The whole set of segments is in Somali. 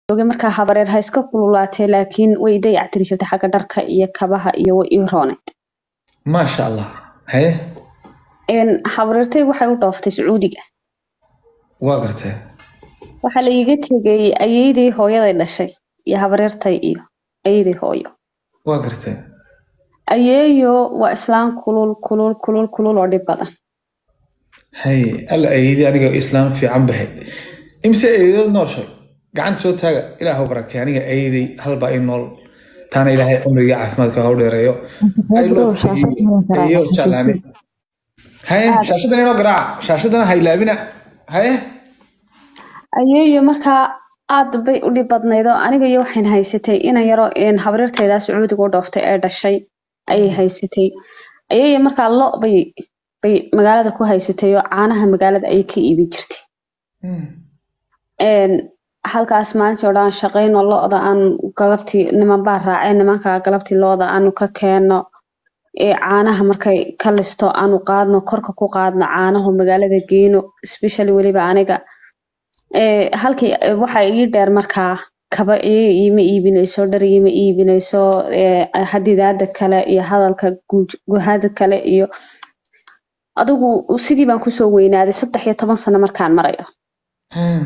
joogay markaa habareer ha iska kululaatee laakiin way dayactiri jirtay xagga dharka iyo kabaha iyo way ii roonayd maasha allah haye Een, habareertay waxay u dhooftay sacuudiga waa gartee waxaa la iiga tegay ayeydii hooyaday dhashay iyo habareertay iyo ayeydii hooyo waa gartee ayeeyo waa islaan kulul kulul kulul kulul oo dhib badan haye alla eeyadii aniga islaam fiican bahay imse eeyadood nooshay gacanta soo taaga ilaahu barakay aniga eeyaday halbaa ii nool taana ilaahay cumriga caafimaadka ha u dheereeyo I love you. Eeyo jeclaani. haye shaashadan inoo garaaca shaashadana ha ilaabina haye ayeeyo markaa aad bay u dhib badnayd oo aniga iyo waxayn haysatay inan yaro een habareertaydaa sacuudiga u dhooftay ee dhashay ayay haysatay ayeeyo markaa lo bay bay magaalada ku haysatay oo caanaha magaalada ayay ka iibin jirtay Hmm. een halkaas maalintii oo dhan shaqayno lo-da aan galabtii niman baa raaceen nimanka galabtii lo-da aanu ka keenno ee caanaha markay ka listo aanu qaadno korka ku qaadno caanahu magaalada geyno especially weliba aniga ee halkii eh, waxa ii dheer markaa kaba iyaga iima iibinayso dhar iima iibinayso ee hadidaada kale iyo hadalka guuj- guhada kale iyo adigu sidii baan kusoo weynaaday saddex iyo toban sano markaan marayo Hmm.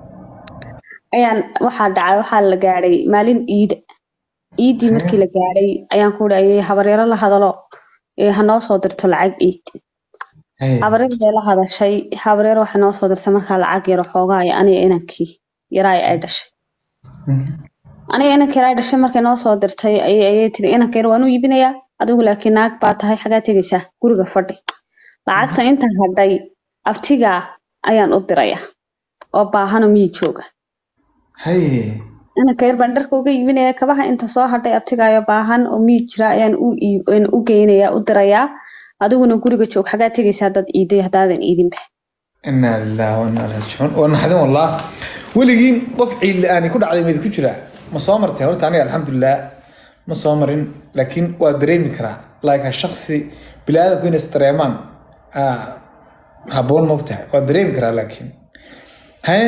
ayaan waxaa dhacay waxaa la gaadhay maalin iida iidii markii la gaadhay ayaan ku dhayay habaryaro la hadalo ee ha noo soo dirto lacag iid Haye. habaryar bay la hadashay habaryar waxay noo soo dirtay markaa lacag yaro xoogaa iyo aniga inankii yaraay ay dhashay Mhm. aniga inankii yaraa dhashay markay noo soo dirtay ayay ayay tiri inanka yar waan u iibinayaa adigu laakiin naag baa tahay xagaa tegaysaa guriga fadhi lacagta inta hadhay abtigaa ayaan u diraya oo baahano miyi jooga haye inanka yar baan dharka uga iibinaya kabaha inta soo hadhay abtigaayo baahan oo miyi jira ayaan u iib- een u geynaya u dirayaa adiguna guriga joog xagaa tegaysaa dad iiday haddaadan iidinba inaa lillahi wa inaa raajicuun waa naxdin wallah weligiin qof ciid la-aani ku dhacday mayd ku jiraa ma soo martay horta aniga alxamdulilah ma soo marin laakiin waa dareemi karaa laakiin shaksi biniaadamku inay isdareemaan ah, habboon mogtahay waa dareemi karaa laakiin haye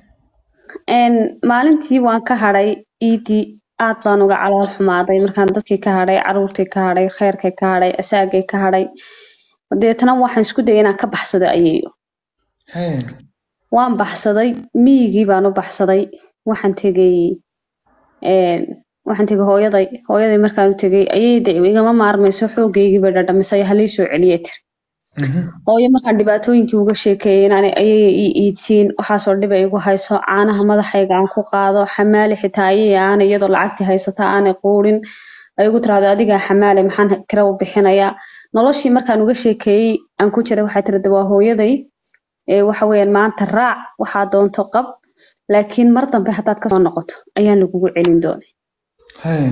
een maalintii waan ka hadhay iidii aad baan uga calool xumaaday markaan dadkii ka hadhay caruurtii ka hadhay kheyrkay ka hadhay asaagay ka hadhay deetana waxaan isku dayay inaan ka baxsado ayeeyo haye waan baxsaday miyigii baan u baxsaday waxaan tegay een waxaan tegay hooyaday hooyaday markaan u tegay ayayda igama maarmayso xoogaygii bay dhadhamisay halii soo celiyay tiri Mhm. hooyo markaan dhibaatooyinkii uga sheekeeyay inaan ayaya ii iidsiin waxaasoo dhiba igu hayso caanaha madaxayga aan ku qaado xamaali xitaa ayaya aanay iyadoo lacagtii haysata aanay quudhin ay igu tiraahdo adigaa xamaali maxaan kira u bixinayaa noloshii markaan uga sheekeeyey aan ku jiray waxay tiri waa hooyaday ee waxa weeyaan maanta raac waxaa doonto qab laakiin mar dambe haddaad kasoo noqoto ayaan lagugu celin doonay haye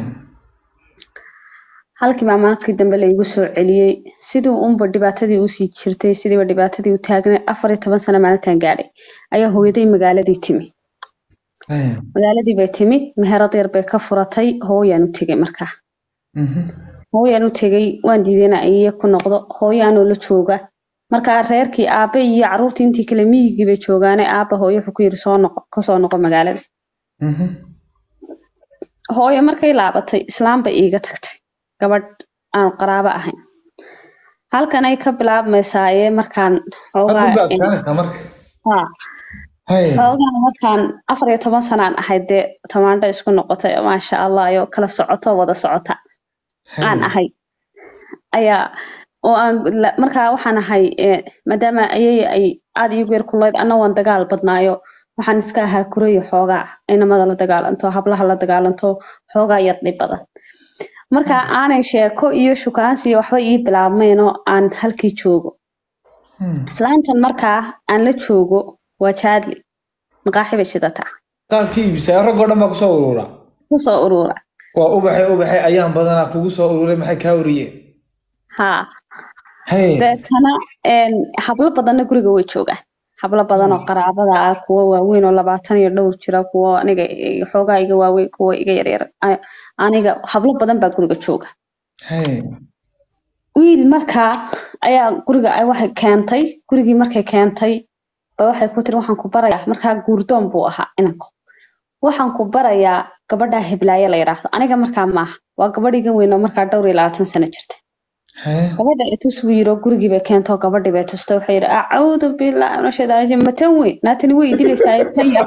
halkii baa markii dambe la igu soo celiyey sidii unba dhibaatadii usii jirtay sidiiba dhibaatadii u taagnay afar iyo toban sano maalintan gaadhay ayaa hooyaday magaaladii timi haye magaaladii bay timi meherad yar bay ka furatay hooyaan u tegay markaa Mhm. hooyaan u tegay waan diiday inaan iyaga ku noqdo hooyaanoo la jooga markaa reerkii aabe iyo caruurtii intii kale miyigii bay joogaane aaba hooyo wuxuu ku yiri soo noqo kasoo noqo magaalada Mhm. hooyo markay laabatay islaam bay iiga tagtay gabadh aan qaraabo ahayn halkan ay ka bilaabmaysaaye markaan xoogaa Hadda baad adkaanaysaa marka haa haye xoogaa markaan afar iyo toban sanaan ahayd dee tamaandho isku noqotay oo maasha allah iyo kala socoto wada socota aan haye ahay ayaa oo aan la- markaa waxaan ahay eh, maadaama ayay ay aad iigu yar kulayd anna waan dagaal badnaayo waxaan iska ahaa kurayo xoogaa inamada la dagaalanto hablaha la dagaalanto xoogaa yar dhib badan marka aanay sheeko iyo shukaansi iyo waxba ii bilaabmayn oo aan halkii joogo Hmm. islaantan markaa aan la joogo waa jaadli maqaaxi bay shidataa qaabkii iibisay raggoo dhan baa kusoo urura kusoo urura waa ubaxay ubaxay ayaan badanaa kugu soo ururay maxay kaa uriyeen haa haye deetana een, hablo badanna guriga way joogaan hablo badan oo qaraabada ah kuwo waaweyn oo labaatan iyo dhowr jira kuwo aniga i- xoogaa iga waaweyn kuwo iga yaryar a- aniga hablo badan baa guriga jooga haye wiil markaa ayaa guriga ay waxay keentay gurigii markay keentay ba waxay ku tiri waxaan ku barayaa markaa guurdoon buu ahaa inanku waxaan ku barayaa gabadhaa hiblaaye la yidhaahdo aniga markaa maaha waa gabadhiigan weyn oo markaa dhowr iyo labaatan sano jirta haye gabadha itus buu yiro gurigii bay keentoo gabadhii bay tustay waxay yidhi acuudu bilaahi min ashaytaan rajiim matan weyn naatani way idilaysaa tan yar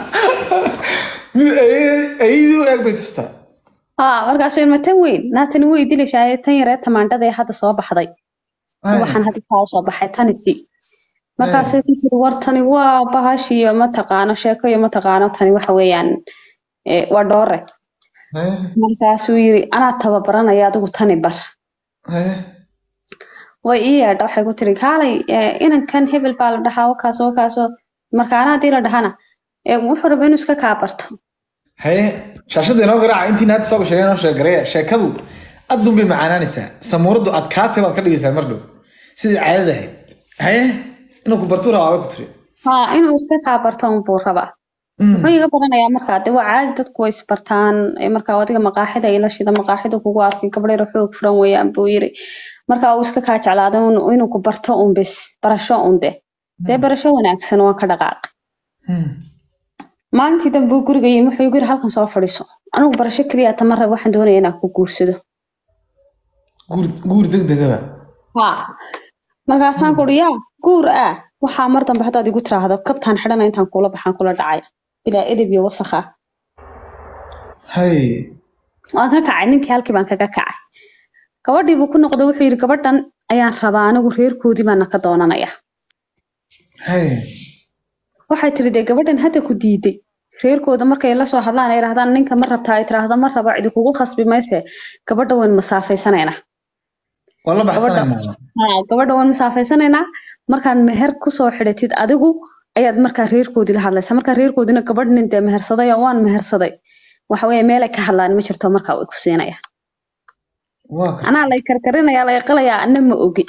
mid ayay- ayadii u eeg bay tustaa haa markaasuu yidhi matan weyn naatani way idilaysaa tan yaree tamaandhada ee hadda soo baxday Haye. waxaan hadda kaa soo baxay tanisi markaasay ku tiri war tani waa bahashiyo mataqaano sheeko iyo mataqaano tani waxa weeyaan eh, waa dhoore haye markaasuu yiri anaa tababaranaya adigu tani bar haye way ii yeedha waxay ku tiri kaalay eh, inankan hebel baa la dhahaa wakaas wakaas wa- marka anaa hadii la dhahana eh, wuxuu raba inuu iska kaa barto haye shaashadda inoo garaaca intii naagta soo gashay inoo sheegareeya sheekadu addun bay macaanaanaysaa samuuradu adkaatay baad ka dhigaysaa mar dhow sidii caadada ahayd haye inuu ku bartuu rabaa bay ku tiri haa inuu iska kaa barto unbuu rabaa Mm. muxuu iga baranayaa markaa de waa caadi dadku way isbartaan eh, markaa adiga maqaaxida ila shida maqaaxida kugu arkay gabdheer xoog furan weeyaan buu yiri markaa uu iska kaa jeclaaday inuu inuu ku barto un bis barasho un de dee barasho wanaagsan waan ka dhaqaaq Mm. maalintii dambe uu guriga yimi wuxuu igu yiri halkan soo fadhiiso anigu barasho keliya tama rab waxaan doonaya inaan ku guursado guur guur degdegaba haa markaasaan ku uri yaa guur ah waxaa mar dambe haddaad igu tiraahdo kabtaan xidhana intaan kula baxaan kula dhacaya bilaa edeb iyo wasakha haye waan ka kacay ninkii halkii baan kaga kacay gabadhii buu ku noqday wuxuu yidhi gabadhan ayaan rabaa anigu reerkoodii baana ka doonanaya haye waxay tiri dee gabadhan hadda ku diiday reerkooda markay la soo hadlaan ay yidhahdaan ninka ma rabtaa ay tiraahdo ma rabo cidi kugu khasbi mayse gabadha wayn masaafaysanayna waa la baxsanaynaa haa gabadha waan masaafaysanayna markaan meher kusoo xidhatid adigu ayaad markaa reerkoodii la hadlaysaa markaa reerkoodina gabadh nin dee mehersaday oo waan mehersaday waxa weeye meelay ka hadlaan ma jirto markaa way ku siinaya waa ka anaa lay karkarinaya lay qalayaa anna ma ogi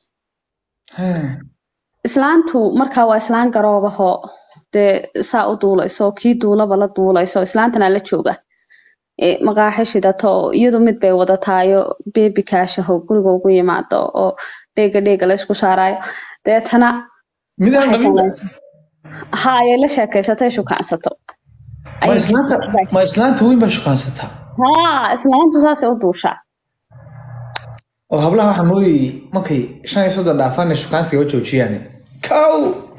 haye islaantu markaa waa islaan garoobahoo dee saa u duulayso kii duulaba la duulayso islaantana la jooga ee maqaaxi shidato oo iyadu mid bay wadataayo beebi kaashaho guriga ugu yimaado oo dheega dheega la isku saarayo deetana midaan waxay dhalin samaysaa ha ayay la sheekaysatay shukaansato ma islaanta ma islaanta weyn baa shukaansataa haa islaantu saasay u duushaa oo hablaha waxaa moodayay markay shan iyo soddon dhaafaan shukaansiga u joojiyaan kow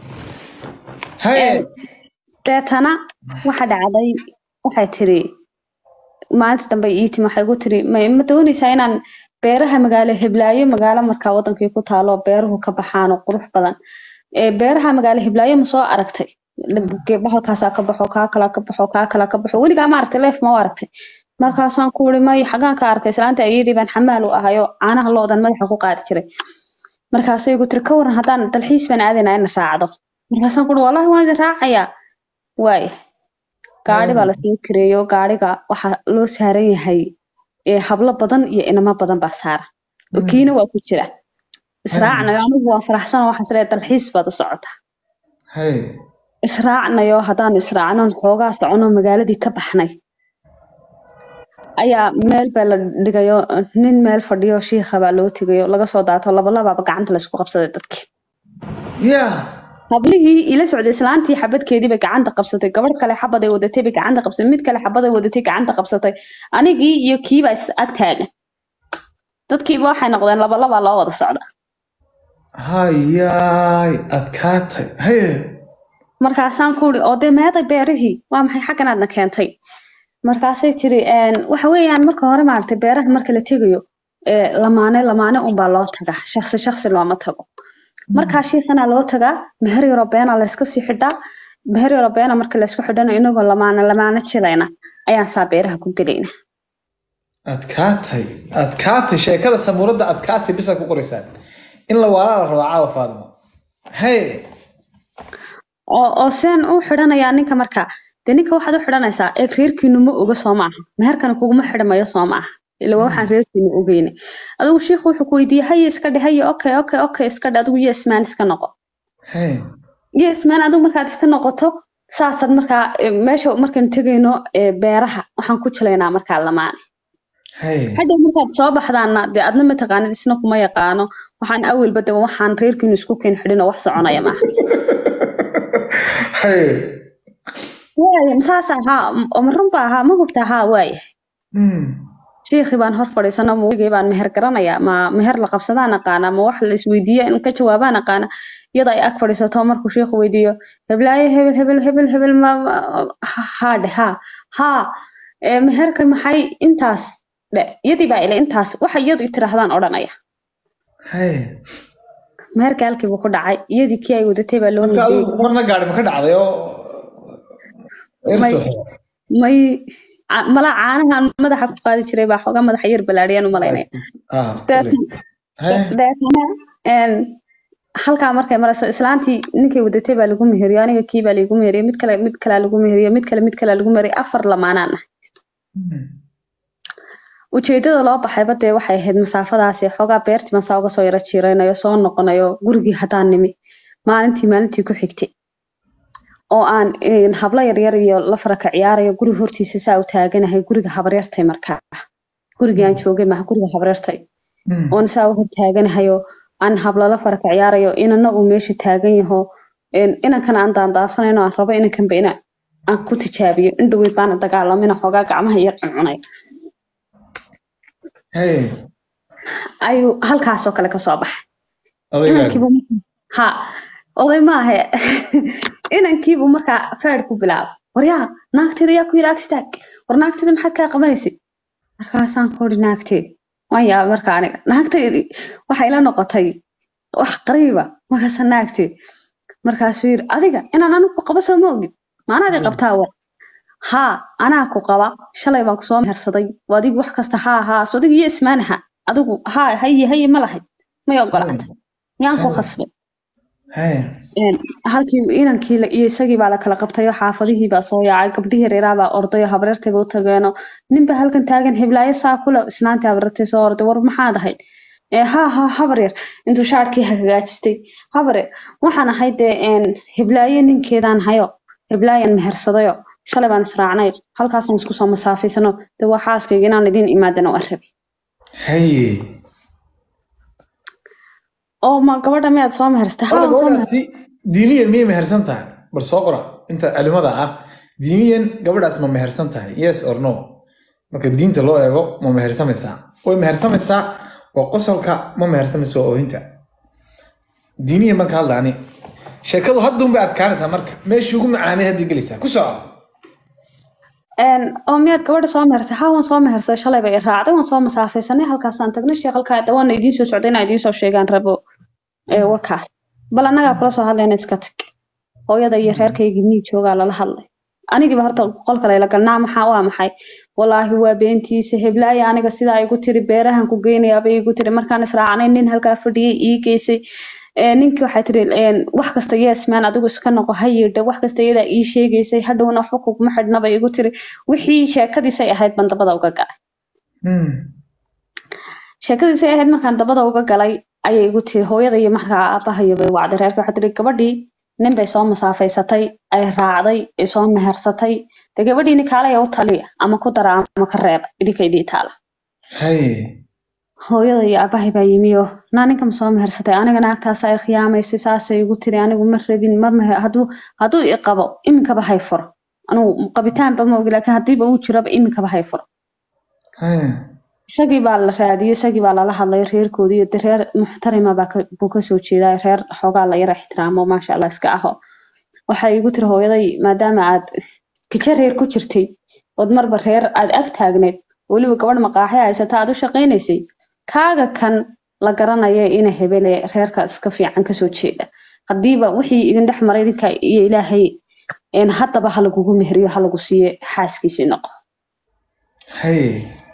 haye deetana waxa dhacday waxay tiri maalinta dambe ii timi waxay igu tiri ma ma doonaysaa inaan beeraha magaalo heblaayo magaalo markaa wadankii ku taalo beeruhu ka baxaan oo qurux badan ee beeraha magaalo heblaayo ma soo aragtay bahalkaasaa ka baxo kaa kala ka baxo kaa kala ka baxo weligaa ma aragtay leef ma u aragtay markaasaan ku uri may xagaan ka arkay islaanta ayadii baan xamaal u ahayo caanaha loodan madaxa ku qaadi jiray markaasay igu tiri ka waran haddaan dalxiis baan aadaynaa ina raacdo markaasaan ku uri wallahi waan idin raacayaa waaya gaari baa lasoo kireeyo gaariga waxaa loo saaran yahay ee hablo badan iyo inamo badan baa saara oo kiina waa ku jira israacnayo anigu waan faraxsanoo waxaan isleeyahay dalxiis baad u socotaa haye israacnayo haddaanu israacnoon xoogaa socono magaaladii ka baxnay ayaa meel baa la dhigayo nin meel fadhiyo shiikha baa loo tegayo laga soo daato labalabaaba gacanta laysku qabsaday dadkii yaa hablihii ila socday islaantii xabadkeedii bay gacanta qabsatay gabadh kale xabaday wadatay bay gacanta qabsatay mid kale xabaday wadatay gacanta qabsatay anigii iyo kiibaa is ag taagan dadkiiba waxay noqdeen labalabaa loo wada socda hayaay adkaatay haye markaasaan ku uri oo dee meeday beerihii waa maxay xaggan aadna keentay markaasay tiri waxa weeyaan marka hore maaragtay beeraha marka la tegayo ee lamaane lamaane unbaa loo tagaa shaksi shaksi looma tago markaa shiikhana loo tagaa meher yaroo beena layska sii xidhaa meher yaroo beena marka laysku xidhana inagoo lamaane lamaane jilayna ayaan saa beeraha ku gelayna adkaatay adkaatay sheekada samuuradda adkaatay bisaa ku qoraysaan in la waalaa la rabaa caawa faadimo haye oo oo seen u xidhanayaa ninka markaa dee ninka waxaad u xidhanaysaa eeg reerkiinu ma oga soo maaha meherkana kuguma xidhmayo soo maaha ila waa waxaan reerkiinu ogeyne adigu shiikhu wuxuu ku weydiiyey haye iska dhe haye okay okay okay iska dhe adigu yesman iska noqo haye yesman adigu markaad iska noqoto saasaad markaa eh, meesha markaynu tegayno eh, beeraha waxaan ku jilaynaa markaa lamaane haye hadhow markaad soo baxdaana dee adna mataqaanid isna kuma yaqaano waxaan awelba daba waxaan reerkiinu isku keen xidhin oo wax soconaya maaha haye waaya saas ahaa oo ma runba ahaa ma hubta ahaa waaya Hmm. shiikhii baan hor fadhiisana mawigay baan meher garanayaa ma meher la qabsadaan aqaana ma wax la isweydiiya in ka jawaabaan aqaana iyada ay ag fadhiisato markuu shiikhu weydiiyo heblaaye hebel hebel hebel hebel ma ma- ha- haa dhe haa haa ee meherka maxay intaas dhe iyadii baa ile intaas waxa iyadu i tiraahdaan odhanaya Hey. meherka halkii buu ku dhacay iyadii kii ay wadatay baa loo marka midiyey adigu marna gaari ma ka dhacday oo may Erso. may ca- malaa caanahan madaxa ku qaadi jiray baa xoogaa madaxa yar balaadhiyaan u malaynaya Ah, Deetna- Hey. deetana een, halkaa markay marayso islaantii ninkay wadatay baa lagu meheriyo aniga kii baa lagu meheriyo mid kale mid kalea lagu meheriyo mid kale mid kalea lagu meheriyo afar lamaanaan ah Hmm. ujeedada loo baxayba dee waxay ahayd masaafadaasi xoogaa beertii masaa uga soo yaro jiiraynayo soo noqonayo gurigii haddaan nimi maalintii maalintii ku xigtay oo aan een, hablo yaryar iyo la faraka ciyaarayo guriga hortiisa saa u taaganahay guriga habaryartay markaa gurigii aan joogay maha guriga habaryartay Hmm. oon saa u hortaaganahayo aan hablala faraka ciyaarayo inana uu meesha taagan yaho een, inankana aan daandaasanayno aan rabo inankanba ina aan ku tijaabiyo indhoweyd baana dagaalamina xoogaa gacmaha iyo cuncunay Hey. ayuu halkaasoo kale kasoo baxay Odaygaagi. inankiibu ha oday maahe inankiibuu markaa feer ku bilaabay waryaa naagteeda yaa ku yidhi ag istaag war naagteeda maxaad kaa qabanaysid markaasaan ku idhi naagteed waan yaabay marka aniga naagteedii waxay la noqotay wax qariiba markaasa naagteed markaasuu yidhi adiga inaan anigu ku qabo soo ma ogid maanaadii qabtaa war haa anaa ku qaba shalay baan kusoo mehersaday waa adigu wax kasta haa haa so adigu iyo ismaanaha adigu haa haye haye ma lahayd may ogolaatay miyaan ku khasbay Hey. een, halkii inankii la- iyo isagii baa la kala qabtay oo xaafadihii baa soo yaacay gabdhihii reeraa baa orday oo habareertay ba u tageeno ninba halkan taagan heblaayo saa kule isnaantii habareertay soo orday war maxaad ahayd ee haa haa habar yar intuu shaarkii hagaajistay habar yar waxaan ahay dee een, heblaayo ninkeedaan hayo heblaayan mehersadayo shalay baan israacnay halkaasaan isku soo masaafaysano dee waa xaaskayga inaan idiin imaadana waan rabay Hey. oo ma gabadha miyaad soo mehersatay haa Horta waan soo gabadhaasi diiniyan miyay mehersan tahay bal soo qora inta culimada ah diiniyan gabadhaas ma mehersan tahay yes or no marka diinta loo eego ma mehersamaysaa way mehersamaysaa waa qosolka ma mehersamaysa waa oohinta diiniyan baan ka hadla ani sheekadu hadda unbay adkaanaysaa marka meeshii ugu macaanay haddii gelaysaa ku soco Een, oo miyaad gabadha soo mehersay haa waan soo mehersay shalay bay i raacday waan soo masaafaysanay halkaasaan tagnay sheekh halkaa dawaana idiin soo socday inaan idiin soo sheegaan rabo ee wakaas bal annagaa kula soo hadlayna iska tag hooyada iyo reerkaygii mii joogaa lala hadlay anigiiba horta qolka layla galnaa maxaa waa maxay walaahi waa beentiisa heblaaya aniga sidaa igu tiri beerahan ku geynayaabay igu tiri markaan israacnay nin halkaa fadhiyay ii geysay Ee, ninkii waxay tiri een, wax kasta yes man adigu iska noqo ha yidha wax kasta iyadaa ii sheegaysay hadhowna waxba kuguma xidhnaba igu tiri wixii sheekadiisay ahayd baan dabada uga galay Hmm. sheekadiisay ahayd markaan dabada uga galay ayay igu tiri hooyada iyo markaa aabahayo bay wacday reerka waxay tiri gabadhii nin bay soo masaafaysatay ay raacday ay soo mehersatay dee gabadhiini kaalaya u taliya ama ku dara ama ka reeba idinka idii taala Hey. hooyada iyo aabahay baa yimi oo naa ninka ma soo mehersatay aniga naagtaas ay khiyaamaysay saasay igu tiri anigu ma rabin mar meher hadduu hadduu i qabo iminkaba hay furo anigu qabitaanba ma ogi laakiin haddiiba uu jiraba iminkaba hay furo Hey. isagii baa la raadiyey isagii baa lala hadlay reerkoodii iyo dee reer muxtarima baa ka- buu kasoo jeedaa reer xoogaa la yara ixtiraamo maasha allah iska aho waxay igu tiri hooyaday maadaama aad kijo reer ku jirtay ood marba reer aad ag taagneed weliba gabadh maqaaxi haysata aad u shaqaynaysay kaaga kan la garanaya ina hebele reerka iska fiican kasoo jeeda haddiiba wixii idin dhex maray idinka iyo ilaahay een, haddaba ha lagugu mehriyo ha lagu siiye xaaskiisii noqo Hey.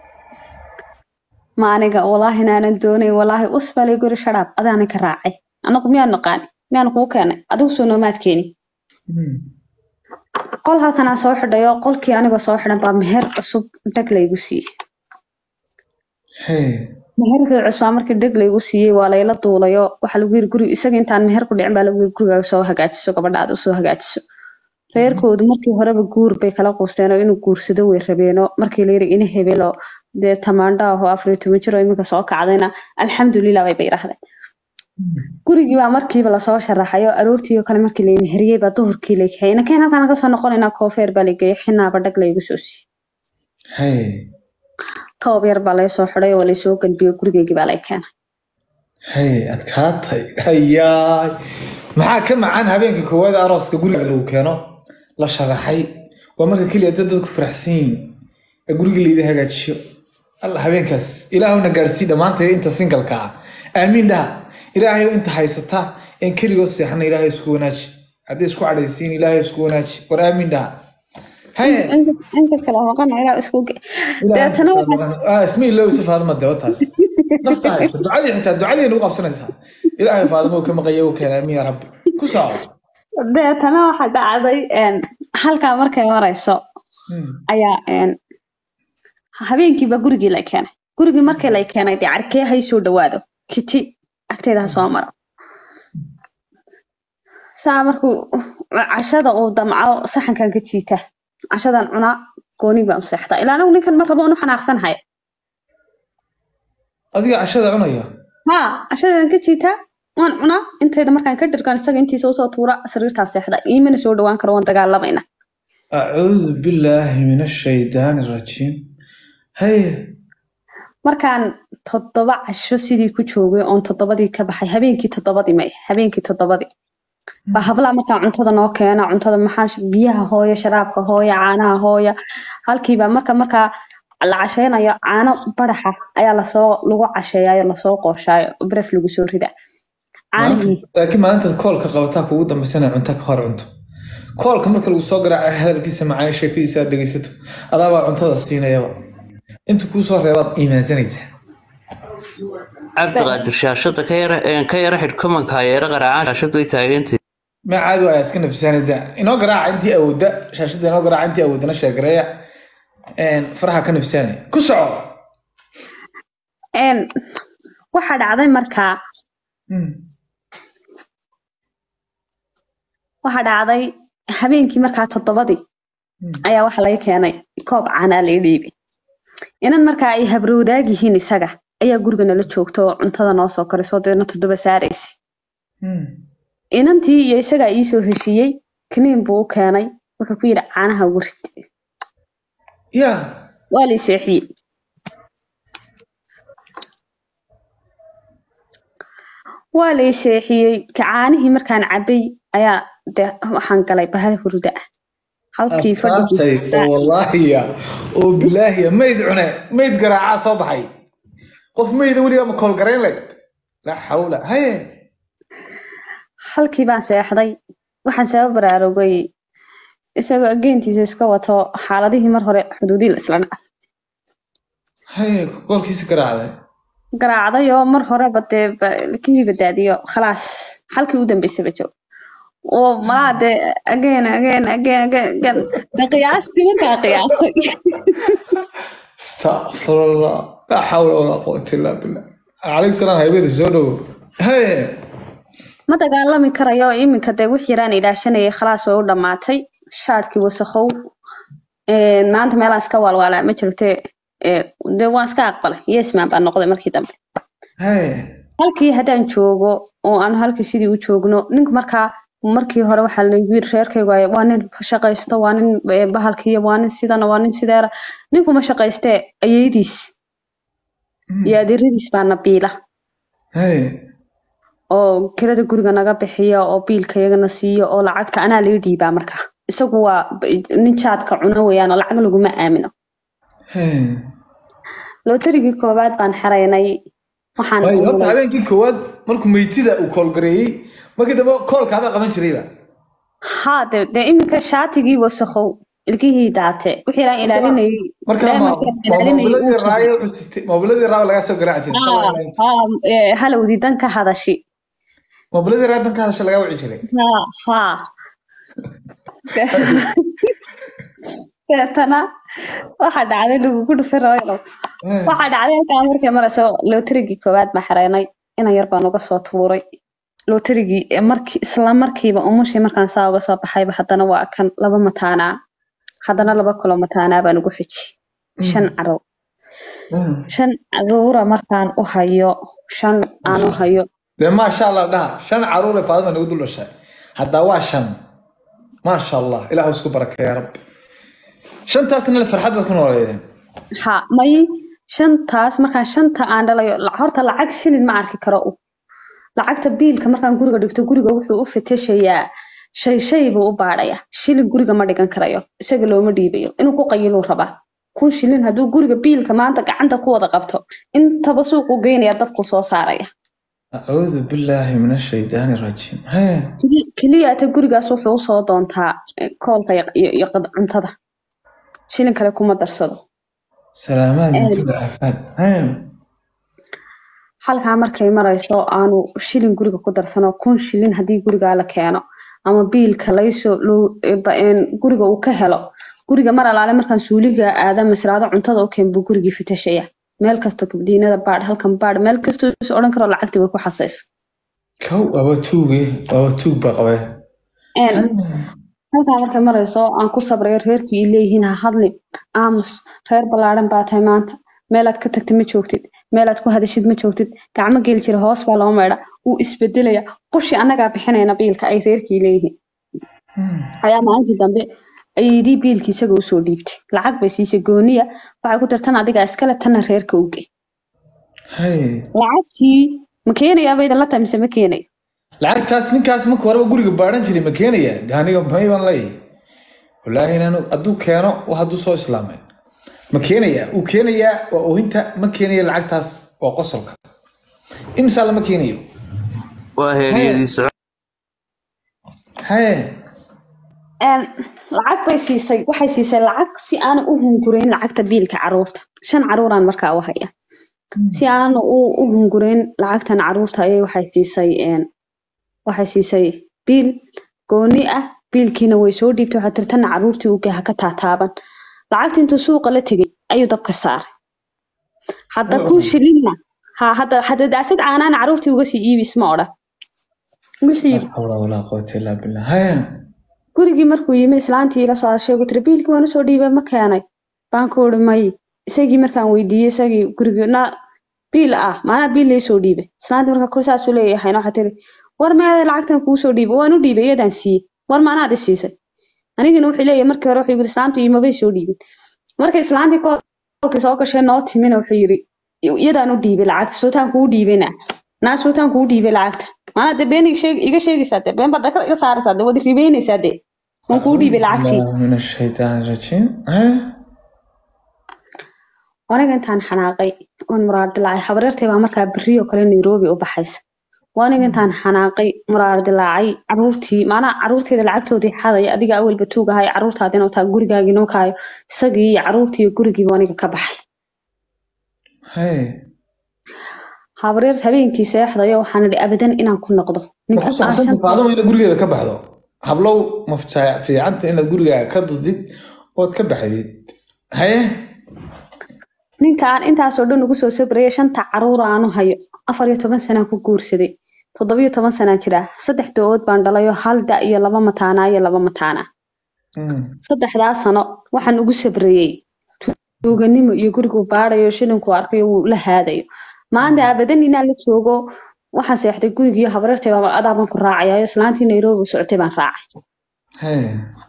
ma aniga walaahi inaanan doonayn walaahi usbalay guri sharaab adaana ka raacay anagu miyaan naqaani miyaan kuu keenay adigu soo noomaad keeni Hmm. qol halkanaa soo xidhayo qolkii anigoo soo xidhan baa meher cusub dheg laygu siiyey Hey. meherkii cusbaa markii dheg laygu siiyey waa layla duulayo waxaa lagu yiri guri isaga intaan meher ku dhicin baa lagu yiri gurigaaga soo hagaajiso gabadha aad usoo hagaajiso reerkoodu markii horeba guur bay kala quusteen oo inuu guursado way rabeenoo markii la yiri ina hebelo dee tamaandho ahoo afar iyo toban jir oo iminka soo kacdayna alxamdulilah bay ba yidhaahdeen gurigii baa markiiba lasoo sharaxay oo aroortii oo kale markii la meheriyey baa duhurkii la kaxeeyey nakeen halkaan naga soo noqonaynaa koofeer baa la geeyey xinaaba dhag laygu soo siiyey Hey. toob yar baa laysoo xidhay oo laysoo galbiyey gurigeygii baa lay keenay Hey, adkaatay. Hayaay. Maxaa ka macaan habeenka koowaad ee arooska guriga lagu keeno la sharaxay waa marka keliya dad dadku faraxsan yihiin ee guriga layidhi hagaajiyo alla habeenkaas ilaahuna gaadsii dhammaantay inta singalka ah aamiin dhaha ilaahay inta haysata een keligoo seexana ilaahay isku wanaaji haddii isku cadhaysiin ilaahay isku wanaaji war aamiin dhaha haye inta inta kale maqan ilaa isku ge- deetana waxaa Ah, isma ilowisa faadima dee wataas nafta hayso ducadii xitaa ducadii nagu qabsanaysaa ilaahay faadimo ka maqaya u keena amiin ya rabbi ku soco deetana waxaa dhacday een, halkaa markay marayso Hmm. ayaa een, habeenkiiba gurigii la keenay gurigii markii la keenay dee carkee hay soo dhawaado kiti agteeda ha soo maro saa markuu cashada uu damco saxankan ka jiita cashadan cunaa gooni baan u seexdaa ilaa anigu ninkan mar rabo unu xanaaqsanahay adiga cashada cunaya haa cashadan ka jiitaa waan cunaa intayda markaan ka dhirgan isaga intiisa usoo tuura sariirtaa seexda iimana soo dhawaan karo waan dagaalamayna acuudu billaahi min ashaydaani rajiim haye markaan toddoba casho sidii ku joogay oon toddobadii ka baxay habeenkii toddobadii may habeenkii toddobadii baa hablaha markaa cuntada noo keena cuntada maxaa sh- biyaha hooya sharaabka hooya caanaha hooya halkiiba marka markaa la casheynayo caano badaxa ayaa lasoo lagu casheeyayo lasoo qooshaayo bref lagu soo rida caanihii laakiin maalintaad koolka qabataa kugu dambaysana cunta ka hor cunto koolka marka lagu soo garaaca hadalkiisa macaan sheekadiisa aad dhegaysato adaabaa cuntada siinayaba inta kuu soo reebaad iimaansanaysaa cabdiqaadir shaashada ka yara een, ka yara xidh komanka yeera qaraacaan shaashadu way taagantay ma caadi waaya iska nafsaanida inoo garaaca intii awoodda shaashada inoo garaaca intii awoodana sheegareeya Een, faraha ka nafsaanaya ku soco Een, waxaa dhacday markaa Hmm. waxaa dhacday habeenkii markaa toddobadii Hmm. ayaa waxa laga keenay koob caanaa laga dhiibay inan markaa ay habrowdaag yihiin isaga ayaa guriga nala joogta oo cuntada noo soo karisoo deedna toddoba saaraysa Hmm. inantii iyo isagaa iisoo heshiiyey kaniin buu u keenay wuxuu ku yidhi caanaha ugu rid ya waa la seexiyey waa la seexiyey ka caanihii markaan cabay ayaa de waxaan galay bahal hurda ah halkii astaantay oo fadhigii wallaahiya oo bilaahiya mayd cune mayd garaacaa soo baxay qof mayda weligaa ma koolgarayn layd laa xawla haye halkii baan seexday waxaan sabab baraarugay isagoo ageentiisa iska wato xaaladihii mar hore xuduudii la isla dhacay haye koolkiisa garaacday garaacday oo mar horeba dee ba- kii badaadiyo khalaas halkii u dambeysaba joog oo malaa dee again again again again again de qiyaastii markaa qiyaasay astaqfirullah laa xawla walaa quwata illaa billah calaykum salaam haybada soo dhowo haye ma dagaalami karayo iminka dee wix yaraan ilaashanayay khalaas way u dhammaatay shaadhkii wasakhow Een, maanta meelaan iska waalwaalaa ma jirte ee, dee waan iska aqbalay yesman baan noqday markii dambe haye halkii haddaan joogo oo aan halkii sidii u joogno ninku markaa markii hore waxaa laygu yiri reerkaygu ay- waa nin shaqaysto waa nin eh, bahalkiiya waa nin sidana waa nin sideera ninku ma shaqaystee ayeydiis Hmm. iyo adeeradiis baa nabiila haye oo kirada guriga naga bixiya oo biilka iyagana siiyo oo lacagta anaa laga dhiibaa markaa isagu waa b- nin jaadka cuno weeyaan oo lacag laguma aamino haye lootarigii koowaad baan xeraynay waxaan Waayo, horta uulay- habeenkii koowaad markuu meytida uu koolgareeyey markii dambe koolka adaa qaban jirayba haa de dee iminka shaatigii wasakhow ilkihii daate wixii aan ilaalinayay markaa ma diamondkii aan ilaalinayay moobiladii uu raayo wuxuu sitay moobiladii raayo lagaa soo garaaci jiray haa haa ee, halowdii dan ka hadashi moobiladii raayo danka hadasha lagaa wici jiray haa haa deetana waxaa dhacday lagugu dhufi rabayno Haye. waxaa dhacday halkaa markay marayso lootarigii koowaad baan xereynay inan yar baan uga soo tuuray lootarigii ee markii isla markiiba umushii markaan saa uga soo baxayba haddana waa kan laba mataanaa haddana laba kalo mataanaa baan ugu xiji shan carow Hmm. shan caruura markaan u hayo shan aan u hayo dee maasha allah dhaha shan caruure faadima nagu dul dhashay haddaa waa shan maasha allah ilaahu isku barakeeya rabbi shantaasna farxad baad ku nooleedeen ha may shantaas markaan shanta aan dhalayo la- horta lacag shilin ma arki karo u lacagta biilka markaan guriga dhigto guriga wuxuu u fatashayaa shay shay buu u baadhaya shilin guriga ma dhigan karayo isaga looma dhiibayo inuu ku qayiluu rabaa kun shilin hadduu guriga biilka maanta gacanta ku wada qabto intaba suuqu geynaya dabku soo saaraya acuudu billaahi min ashaydaani rajiim hee Keli- keliyaata gurigaas wuxuu usoo doontaa eh, koolka iyo- iyo iyo qad- cuntada shilin kale kuma darsado salaamaad mutida aafaad hee halkaa markay marayso aanu shilin guriga ku darsano kun shilin haddii gurigaa la keeno ama biilka laysoo loo- e, ba- een, guriga uu ka helo guriga mar alaale markaan suuliga aada masraado cuntada u keen buu gurigii fitashaya meel kasta kabdiinada baadh halkan baadh meel kastoo is odhan karo lacagtii way ku xasaysa kow waaba tuuge waaba tuug baa qabee Een, halkaa markay marayso aan ku sabrayo reerkii i leeyihiin ha hadlin aamus reer ballaadhan baa tahay maanta meelaad ka tagtid ma joogtid meelaad ku hadashid ma joogtid gacmo geli jira hoos baa loo meedha wuu isbedelaya qushi annagaa bixinayna biilka ay reerkii leeyihiin ayaa maalintii dambe ayidii biilkii isaga usoo dhiibtay lacag bay siisay gooniya waxay ku tirtan adiga iskale tanna reerka uge hee lacagtii ma keenayaa baydan la tahay mise ma keenayo lacagtaas ninkaas marka horeba guriga baadhan jiray ma keenaya de aniga may baan leeyahay wallaahi inaanu hadduu keeno wax hadduu soo islaamay ma keenaya uu keenayaa waa oohinta ma keenaya lacagtaas waa qosolka imsaa lama keenayo waa heeryadii socod hee Een, lacag bay siisay waxay siisay lacag si aanu u hungurayn lacagta biilka caruurta shan caruuraan markaa u haya si aanu u u hungurayn lacagtan caruurta ayay waxay siisay een, waxay siisay biil gooni ah biilkiina way soo dhiibtay waxay tiri tanna caruurtii uge ha ka taataaban lacagta intuu suuqa la tegay ayuu dabka saaray hadda Oh. kun shilinna ha hadda hadda daasad caanaana caruurtii uga sii iibis ma odhan wixii laa xawla walaa quwata illaa billah hee gurigii markuu yimi islaantii ila soo hadashay ugu tiri biilkii waan usoo dhiibay ma keenay baan ku uri may isagii markaan weydiiyey isagii gurigii na biil ah maanaa biil laysoo dhiibay islaantii markaa kor saasuu leeyahay waxaa tiri war meeday lacagtan kuusoo dhiibay waan u dhiibay iyadaan siiyey war maanaad i siisay anigina wuxuu leeyahay markii hore wuxuu yiri islaantu imabay soo dhiibin markay islaantii koolkii soo gashay noo timina wuxuu yiri iyadaan u dhiibay lacagta sootaan kuu dhiibana naa sootaan kuu dhiibay lacagta maanaa dee been iga sheeg- iga sheegaysaa dee been baad daka iga saaraysaa dee wadi ribeynaysaa dee waan kuu dhiibay lacagtii Billaahi min ashaydaani rajiim hee aniga intaan xanaaqay oon muraar dilaacay habareertay baa markaa berriyo kale nairobi u baxaysa waa aniga intaan xanaaqay muraar dilaacay caruurtii maanaa caruurteeda lacagtoodii xadaya adiga awalba tuugahay caruurtaadina wataa gurigaagii nookaayo isagii iyo caruurtii iyo gurigiiba aniga ka baxay hee habareer habeenkii seexdayo waxaan idhi abadan inaan ku noqdo ma ku aan saxsanta shan- faaduma inaad gurigeeda ka baxdo hablow mafjaa fiicanta inaad gurigaaga ka dudid ood ka baxdid haye ninka aan intaasoo dhan ugu soo sabrayay shanta caruur aanu hayo afar iyo toban sanaan ku guursaday toddobiyo toban sanaan jiraa saddex da-ood baan dhalayo hal da iyo laba mataanaa iyo laba mataanaa Mm. saddexdaa sano waxaan ugu sabrayey tuuganimo iyo gurigu baadayo shilinku arkayo wuu la haadayo maanta abadan inaan la joogo waxaan seexday gurigiiyo habareertay baa adaabaan ku raacayayo islaantii nairobi u socotay baan raacay hee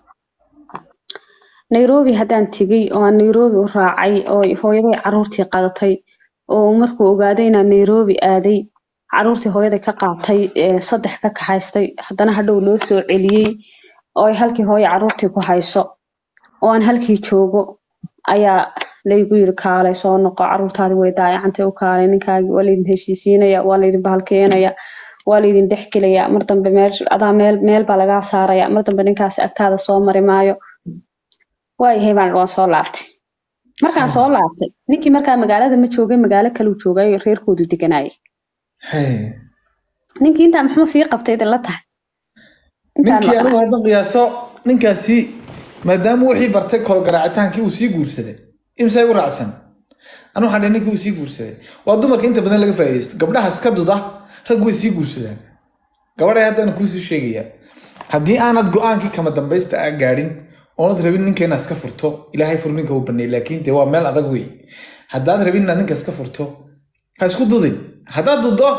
nairobi haddaan tegey oo aan nairobi u raacay oo hooyaday caruurtii qadatay oo markuu ogaaday inaan nairobi aaday caruurtii hooyaday ka qaatay ee saddex ka kaxaystay haddana hadhow loo soo celiyey oo ay halkii hooyo caruurtii ku hayso oo aan halkii joogo ayaa laygu yiri kaalay soo noqo caruurtaadi way daayacantay u kaalay ninkaagii waa laydin heshiisiinaya waa laydin bahalkeenaya waa laydin dhexgelaya mar dambe meel adaa meel meel baa lagaa saaraya mar dambe ninkaasi agtaada soo mari maayo waayahay baan waan soo laaftay markaan soo laaftay ninkii markaa magaalada ma joogay magaalo kaluu joogay reerkoodu deganayay hee ninkii intaa muxuu sii qabtay idin la tahay Intaan ninkii maqnaa. anigu haddan qiyaaso ninkaasi maadaama wixii bartay kolgaraacitaankii uu sii guursaday imsay u raacsan anu waxaan dhahay ninkii uu sii guursaday waa dumarka inta badan laga faa'iidaysto gabdhaha iska duda rag way sii guursadaan gabadhay haddana kuusii sheegaya haddii aanad go-aankii kama dambaysta aa gaadhin oonad rabin ninka inaad iska furto ilaahay fur ninka uu baneey laakiin dee waa meel adag wey haddaad rabin inaad ninka iska furto ha isku dudin haddaad duddo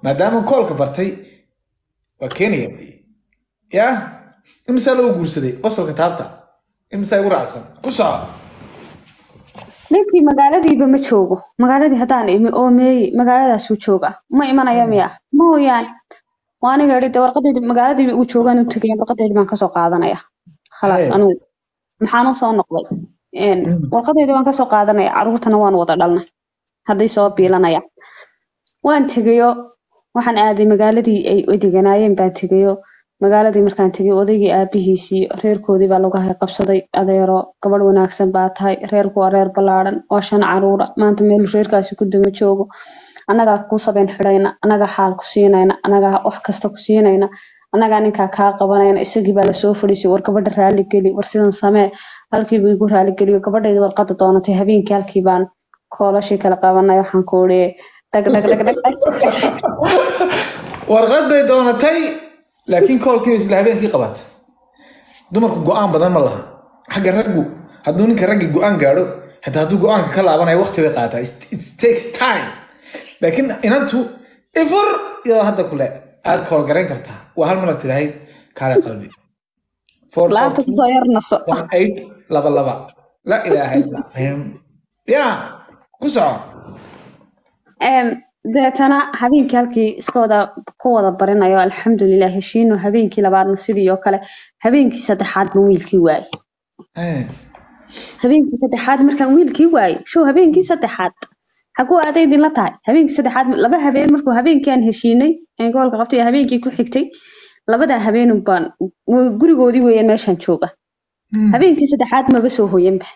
maadaama koolka bartay waa keenaya ya imisaa loo guursaday qosolka taabta imisaa igu raacsan ku soco ninkii magaaladiiba ma joogo magaaladii haddaan imi oo meeyi magaaladaasuu jooga ma imanaya miya mooyaan waa aniga idhi de warqadeedi magaaladii uu joogaan u tegaya warqadeedii baan kasoo qaadanaya khalaas Hey. anugu maxaan usoo noqday Een, warqadeedii waan kasoo qaadanaya caruurtana waan wada dhalnay hadday soo biilanaya waan tegayo waxaan aaday magaaladii ay deganaayeen baan tegayo magaaladii markaan tegay odaygii aabihiisii reerkoodii baa lagu hay qabsaday adeero gabadh wanaagsan baa tahay reerku waa reer ballaadhan waa shan caruura maanta meel reerkaasi ku daba joogo annagaa ku sabeen xidhayna annagaa xaal ku siinayna annagaa wax kasta ku siinayna annagaa ninkaa kaa qabanayna isagii baa lasoo fadhiisay war gabadha raali geli war sidan samee halkiibu igu raali geliyo gabadhayda warqada doonatay habeenkii halkii baan koolashii kala qabanay waxaan ku uri dhag dhag dhag dhag dhag warqad bay doonatay laakiin koolkii isla habeenkii qabatay dumarku go-aan badan ma laha xagga raggu hadduu ninka raggi go-aan gaadho xitaa hadduu go-aanka ka laabanayo waqti bay qaataa It- it takes time laakiin inantu ifur iyadoo hadda kule aad koolgarayn kartaa waa hal mar tirahay kaale qalbi Four, four, laabta two, kusoo yar naso one, eight, laba laba la ilaaha illa Allah. ya ku soco Em, deetana habeenkii halkii iska wada ku wada barinayo alxamdulilah heshiino habeenkii labaadna sidii oo kale habeenkii saddexaad baan wiilkii waayey Eh, habeenkii saddexaad markaan wiilkii waayey show habeenkii saddexaad xaguu aaday idinla tahay habeenkii saddexaad laba habeen markuu habeenkii aan heshiinay aan gobolka qabtay iyo habeenkii ku xigtay labadaa habeenun baan wa- gurigoodii weeyaan meeshaan jooga hmm. habeenkii saddexaad maba soo hoyanba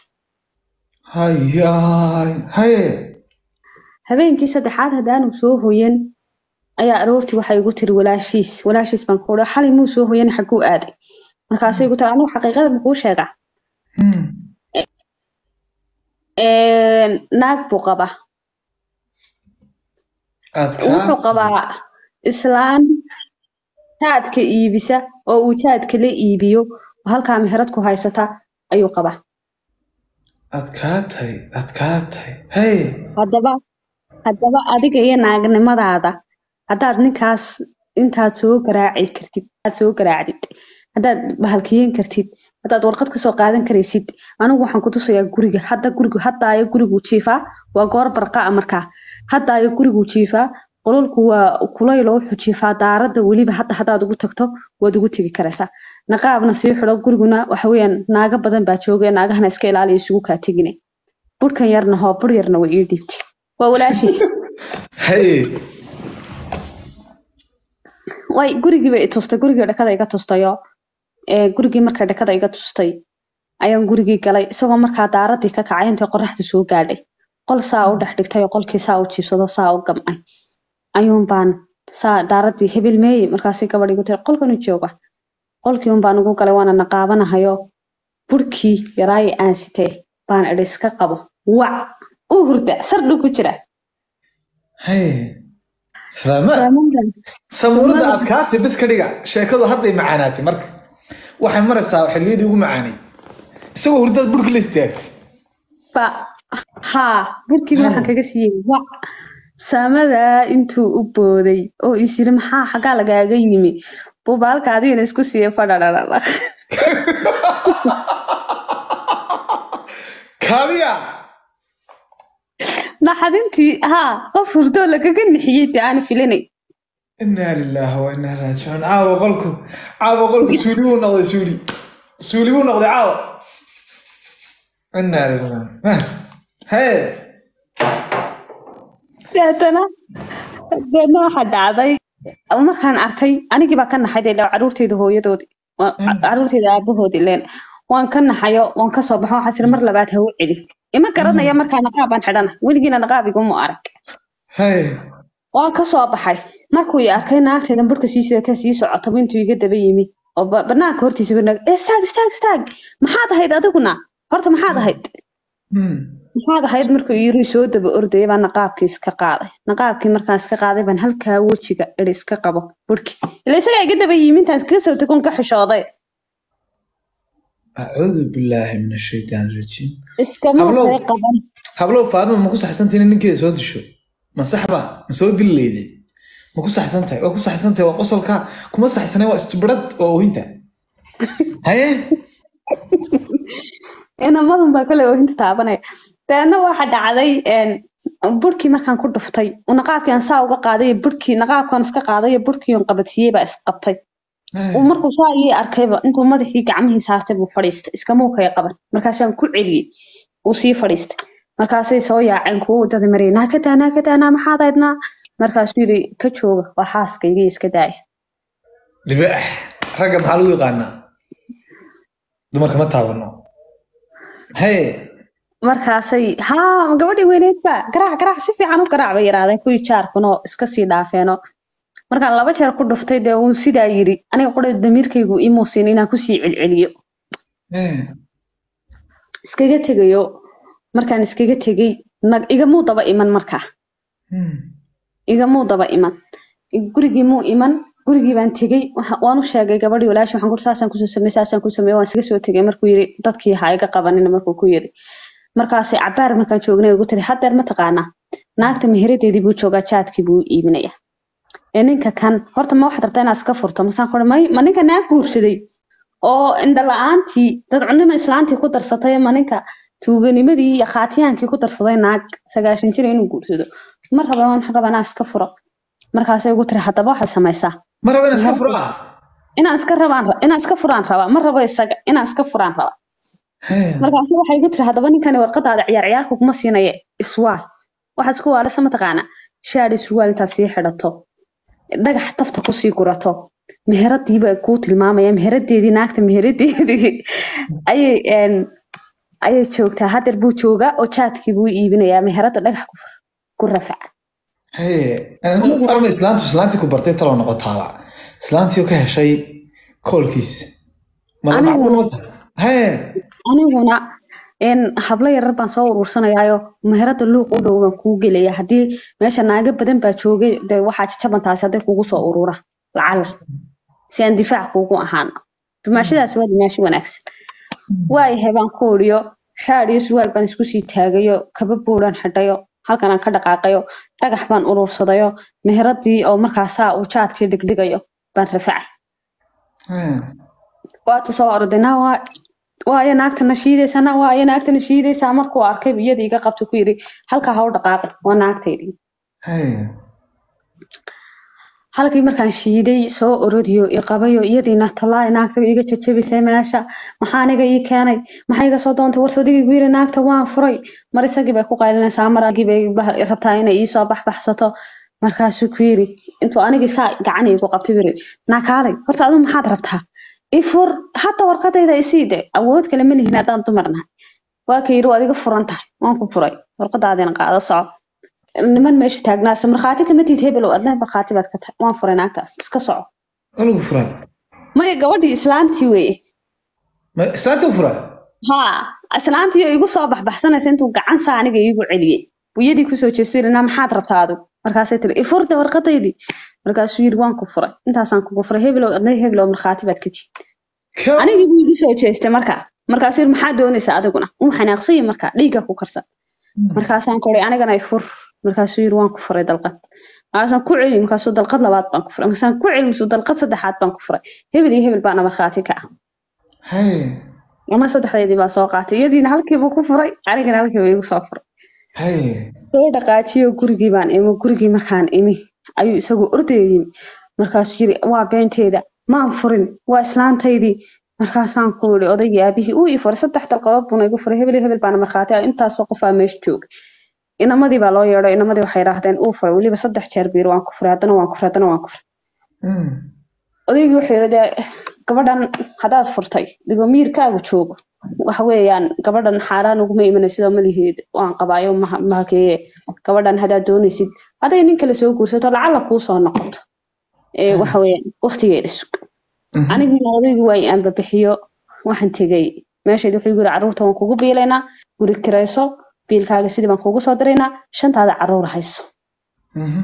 hayaay haye habeenkii saddexaad haddaanu soo hoyan ayaa aroortii waxay igu tiri walaashiis walaashiis baan ku uri xalay muu soo hoyan xaguu aaday markaasay igu tiri anigu xaqiiqada makuu sheegaa Hmm. Een, naag buu qabaa adkaa wuxuu qabaa islaan jaadka iibisa oo uu jaadka la iibiyo oo halkaa meherad ku haysata ayuu qabaa adkaatay adkaatay haye haddaba haddaba adiga iyo naagnimadaada haddaad ninkaas intaad soo garaaci kartid aad soo garaacdid haddaad bahalkiyen kartid haddaad warqad kasoo qaadan karaysid anigu waxaan ku tusayaa guriga hadda gurigu haddaayo guriguu jiifaa waa goor barqaa markaa haddaayo guriguu jiifaa qololku waa kulaylo wuxuu jiifaa daaradda weliba hadda haddaad ugu tagto waad ugu tegi karaysaa naqaabna sii xidho guriguna waxa weeyaan naago badan baa jooga naagahana iska ilaaliya isugu kaa tegine burkan yarna hoo bur yarna way ii dhiibtay waa walaashiis haye way gurigii bay i tustay gurigii dhakada iga tustayo ee gurigii markay dhakada iga tustay ayaan gurigii galay isagoo markaa daaradii ka kacay intay qoraxdu soo gaadhay qol saa u dhex dhigtay oo qolkii saa u jiibsado saa u gamcay ayuun baan saa daaradii hebel meeye markaasay gabadh igu tiri qolkanu jooga qolkii un baan ugu galay waana naqaabanahayo burkii yaraayi aan sitee baan idhi iska qabo wac u hurda sardhu ku jira haye salaama Salaamuun. samuurada adkaatay bis ka dhiga sheekadu hadday macaanaatay marka waxay maraysaa xilliyadii ugu macaanay isagoo hurdad burki la istaagtay ba haa burkiiba waxaan kaga siiyey wac saamadaa intuu u booday oo is yiri maxaa xaggaa lagaaga yimi bubaalka adigana isku siiya fadhadhadhadha kaadiya naxadintii haa qof hurdoo lagaga nixiyey dee aan filinay inaa lilaahi wa inaa raajicuun caawa qolku caawa qolku suuli buu noqday suuli suuli buu noqday caawa inaa lillahi haye deetana deedna waxaa dhacday markaan arkay anigii baa ka naxay dee caruurteyda hooyadoodii waa- caruurteyda aabahoodii leen waan ka naxayo waan kasoo baxo waxaa siri mar labaad ha u celi ima garanaya markaa naqaab baan xidhana weligiina naqaab iguma arag haye waan ka soo baxay markuu i arkay naagteedan burka sii sidatee sii socotaba intuu iga daba yimi oo ba- banaanka hortiisa banaag istaag istaag istaag maxaad ahayd adiguna horta maxaad ahayd Hmm. maxaad ahayd markuu yiri soo daba ordayay baa naqaabkii iska qaaday naqaabkii markaan iska qaaday baan halkaa wejiga idhi iska qabo burki ila isagaa iga daba yimi intaan iskaga soo tegon ka xishooday acuudu billaahi min ashaytaan rajiim iskama Hablow. way qaban hablow faadima ma ku saxsantiin in ninkeeda soo disho ma saxba ma soo dili leyday ma ku saxsan tahay waa ku saxsan tahay waa qosolka kuma saxsanay waa istubirad waa oohinta haye inamadun baa kale oohinta taabanaya dabeedna waxa dhacday een, burkii markaan ku dhuftay naqaabkii aan saa uga qaaday burkii naqaabkaan iska qaaday burkii on qabadsiiyey baa isqabtay uu markuu saa ii arkayba intuu madaxii gacmihii saartay buu fadhiistay iskamuu kaya qaban markaasaan ku celiyey uu sii fadhiistay markaasay soo yaaceen kuwo wadada marayay naa ka daa naa ka daa naa maxaad aydnaa markaasuu yidhi ka jooga waa xaaskaygii iska daaya libaax ragga maxaa lagu yaqaanaa dumarka ma taabano haye markaasay haa gabadhii weyneyd ba garaac garaac si fiican u garaac bay yidhaahdeen kuwii jaarkunoo iska sii dhaafeenoo markaan laba jeer ku dhuftay dee uu sidaa yidhi aniga qura damiirkaygu imuusin inaan kusii celceliyo Hee. iskaga tegayo markaan iskaga tegey nag igamuu daba iman markaa Hmm. igamuu daba iman gurigii muu iman gurigii baan tegey waxa- waan u sheegay gabadhii walaashi waxaan kur saasaan kusoo samey saasaan ku samey waan iskaga soo tegey markuu yidhi dadkii ha iga qabanina markuu ku yidhi markaasay cabaar markaan joognay ugu tiri haddeer ma taqaanaa naagta meheradeedii buu joogaa jaadkii buu iibinaya ee ninka kan horta ma waxaad rabtaa inaad iska furto masaan ku may ma ninka naag guursaday oo indha la-aantii dadcunima islaantii ku darsatay ma ninka tuuganimadii iyo khaatiyaankii ku darsaday naag sagaashan jir inuu guursado ma raba waxaan rabaa inaan iska furo markaasay ugu tiri haddaba waxaad samaysaa ma rabo inaan iska furaa inaan iska rabaan inaan iska furaan rabaa ma rabo isaga inaan iska furaan rabaa Hee. markaasu waxay igu tiri haddaba ninkani warqadaada ciyaar ciyaarka kuma siinaya iswaal waxaad isku waalisa mataqaana shaadhi surwaal intaad sii xidhato dhagax tafta kusii gurato meheradiiba kuu tilmaamaya meheradeedii naagta meheradeedii ayay een, ayay joogtaa hadeer buu joogaa oo jaadkii buu iibinayaa meherada dhagax ku fur- ku rafaca Hee. arma islaantu islaantii ku bartay taloo noqotaaba islaantii oo ka heshay koolkiis ma Anigu- macquul ma tahay hee aniguna een, hablo yarar baan soo uruursanayaayo meherada luuq u dhow baan kuu gelaya haddii meesha naaga badan baa joogay dee waxaa jajaban taasi hadday kugu soo urura lacala si aan difaac kuugu ahaano dumaashadaas waa dumaashi wanaagsan waayahay baan ku oriyo shaadh iyo surwaal baan isku sii taagayo kaba buuran xidhayo halkan aan ka dhaqaaqayo dhagax baan uruursadayo meheradii oo markaasaa uu jaadkii dhigdhigayo baan rafacay Hee. waata soo orday naa waa waayo naagtana shiidaysaa naa waayo naagtana shiidaysaa markuu arkay iyadii iga qabta ku yidhi halkaa ha u dhaqaaqin waa naagtaydii Hee. halkii markaan shiiday soo orodiyo i qabayo iyadiina tolaayo naagta iga jajabisay meesha maxaa aniga ii keenay maxaa iga soo doontay warsodigii gu yiri naagta waan furay mar isagii bay ku qaylinaysaa mar agii bay bah- rabtaa inay iisoo baxbaxsato markaasuu ku yiri intuu anigii saa gacan iigu qabtay buu yiri naakaalay horta adigu maxaad rabtaa i fur hadda warqadayda isii de awood kale ma lihin haddaan dumar nahay waa ka yiri waad iga furan tahay waan ku furay warqadaadina qaado soco niman meesha taagnaasa markhaati kama tiid hebelow adna markhaati baad ka tahay waan furay naagtaas iska soco waa lagu furaa maya gabadhii islaantii weye ma islaantii u furaa haa islaantii oo igu soo baxbaxsanaysa intuu gacan saa aniga iigu celiyey buu iyadii kusoo jeesto yidhi naa maxaad rabtaa adigu markaasay tiri ifurda warqadaydii markaasuu yidhi waan ku furay intaasaan kugu furay hebelow adna hebelow markhaati baad ka tiid Ka- anigii buu igu soo jeestay marka markaasuu yidhi maxaad doonaysaa adiguna uu xanaaqsanyay marka dhiigga ku karsan markaasaan koray anigana ifur markaasuu yidhi waan ku furay dalqad markaasaan ku celi markaasuu dalqad labaad baan ku furay markaasaan ku celi markaasuu dalqad saddexaad baan ku furay hebel iyo hebel baana markhaati ka ah Hee. ama saddexdeedii baa soo qaatay iyadiina halkiibuu ku furay anigana halkiiba igu soo furay Hee. soo dhaqaajiyo gurigii baan imi gurigii markaan imi ayuu isagu ordaya yimi markaasuu yiri waa beenteeda maan furin waa islaantaydii markaasaan ku yiri odaygii aabihii uu ii furay saddex dalqadood buuna igu furay hebel iyo hebel baana markhaati ah intaasoo qofaa meesha joogay inamadii baa loo yeedho inamadii waxay idhaahdeen uu furay weliba saddex jeer biir waan ku furay haddana waan ku furay haddana waan ku furay Hmm. odaygii wuxuu yidhi dee gabadhan haddaad furtay digoo miirkaagu joogo waxa weeyaan gabadhan xaaraan uguma imanaysid oo malihiid waan qabaayo maha- mahakeeye gabadhan haddaad doonaysid hadday nin kale soo guursato lacala kuu soo noqoto ee waxa weeyaan waqtigeeda sug Mhm. anigiina odaygii waa aan babixiyo waxaan tegey meeshayd wuxuu yiri carruurta waan kugu biilaynaa guri kirayso biilkaaga sidii baan kugu soo diraynaa shantaada carruur hayso Mhm.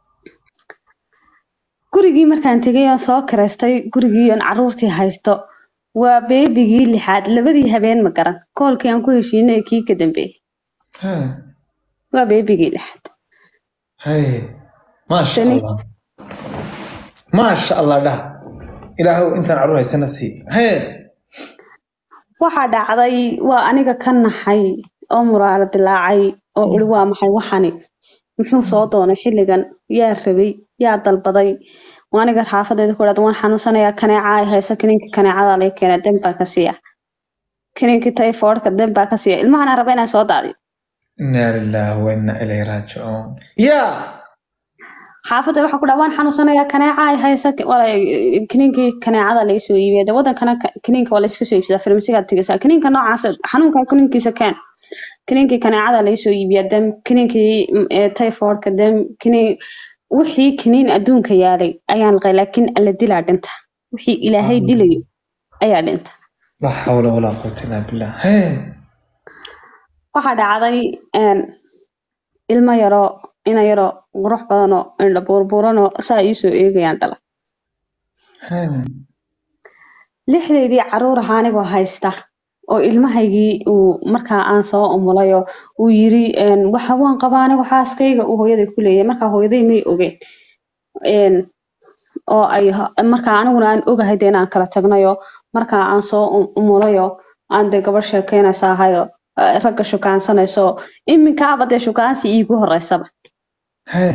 gurigii markaan tegay oon soo kiraystay gurigii oon carruurtii haysto waa beebigii lixaad labadii habeen ma garan koolkii aan ku heshiinay kii ka dambeeyey Hee. waa beebigii lixaad Hee. Maasha Tani- Allah. maasha allah dhah ilaahow intaan carruur haysana sii hee waxaa dhacday waa aniga ka naxay oo muraaro dilaacay oo uri waa maxay waxani muxuu soo doonay xilligan yaa rabay yaa dalbaday waa aniga xaafadeeda ku dhahda waan xanuunsanayaa kaneeca ay hayso kiniinka kaneecada laga keena den baa ka siiya kiniinkii typhoidka den baa ka siiya ilmahana raba inaan soo daadiyo inaa lilaahi wa inaa ilayhi raajicuun yaa xaafadda waxaa ku dhaha waan xanuunsanayaa kaneeca ay hayso kiniinkii kaneecada laga soo iibiya de wadankana ka- kiniinka waa layska soo iibsadaa farmasigaad tegaysaa kiniinka noocaas xanuunka kiniinkiisa keen kiniinkii kaneecada laga soo iibiya dem kiniinkii mm, ee, typhoidka dem kiniin wixii kiniin adduunka yaalay ayaan laqay laakiin alla dilaa dhinta wixii ilaahay dilayo ayaa dhinta laa xawla walaa quwata illaa billah hee waxaa dhacday een, ilmo yaroo ina yaroo qurux badanoo indha buurbuuranoo saa iisoo eegayaan dhala hee lixdeydii caruur ahaa anigoo haysta oo ilmahaygii uu markaa aan soo umulayo uu yiri een, waxa waan qabaa anigu xaaskayga uu hooyaday ku leeyahay markaa hooyaday may ogeen Een, oo ay ho- markaa aniguna aan ogahay dee inaan kala tagnayo markaa aan soo um- umulayo aan dee gabadh sheekeynaysa ahayo eh, ragga shukaansanayso iminkaaba dee shukaansi iigu horeysaba hee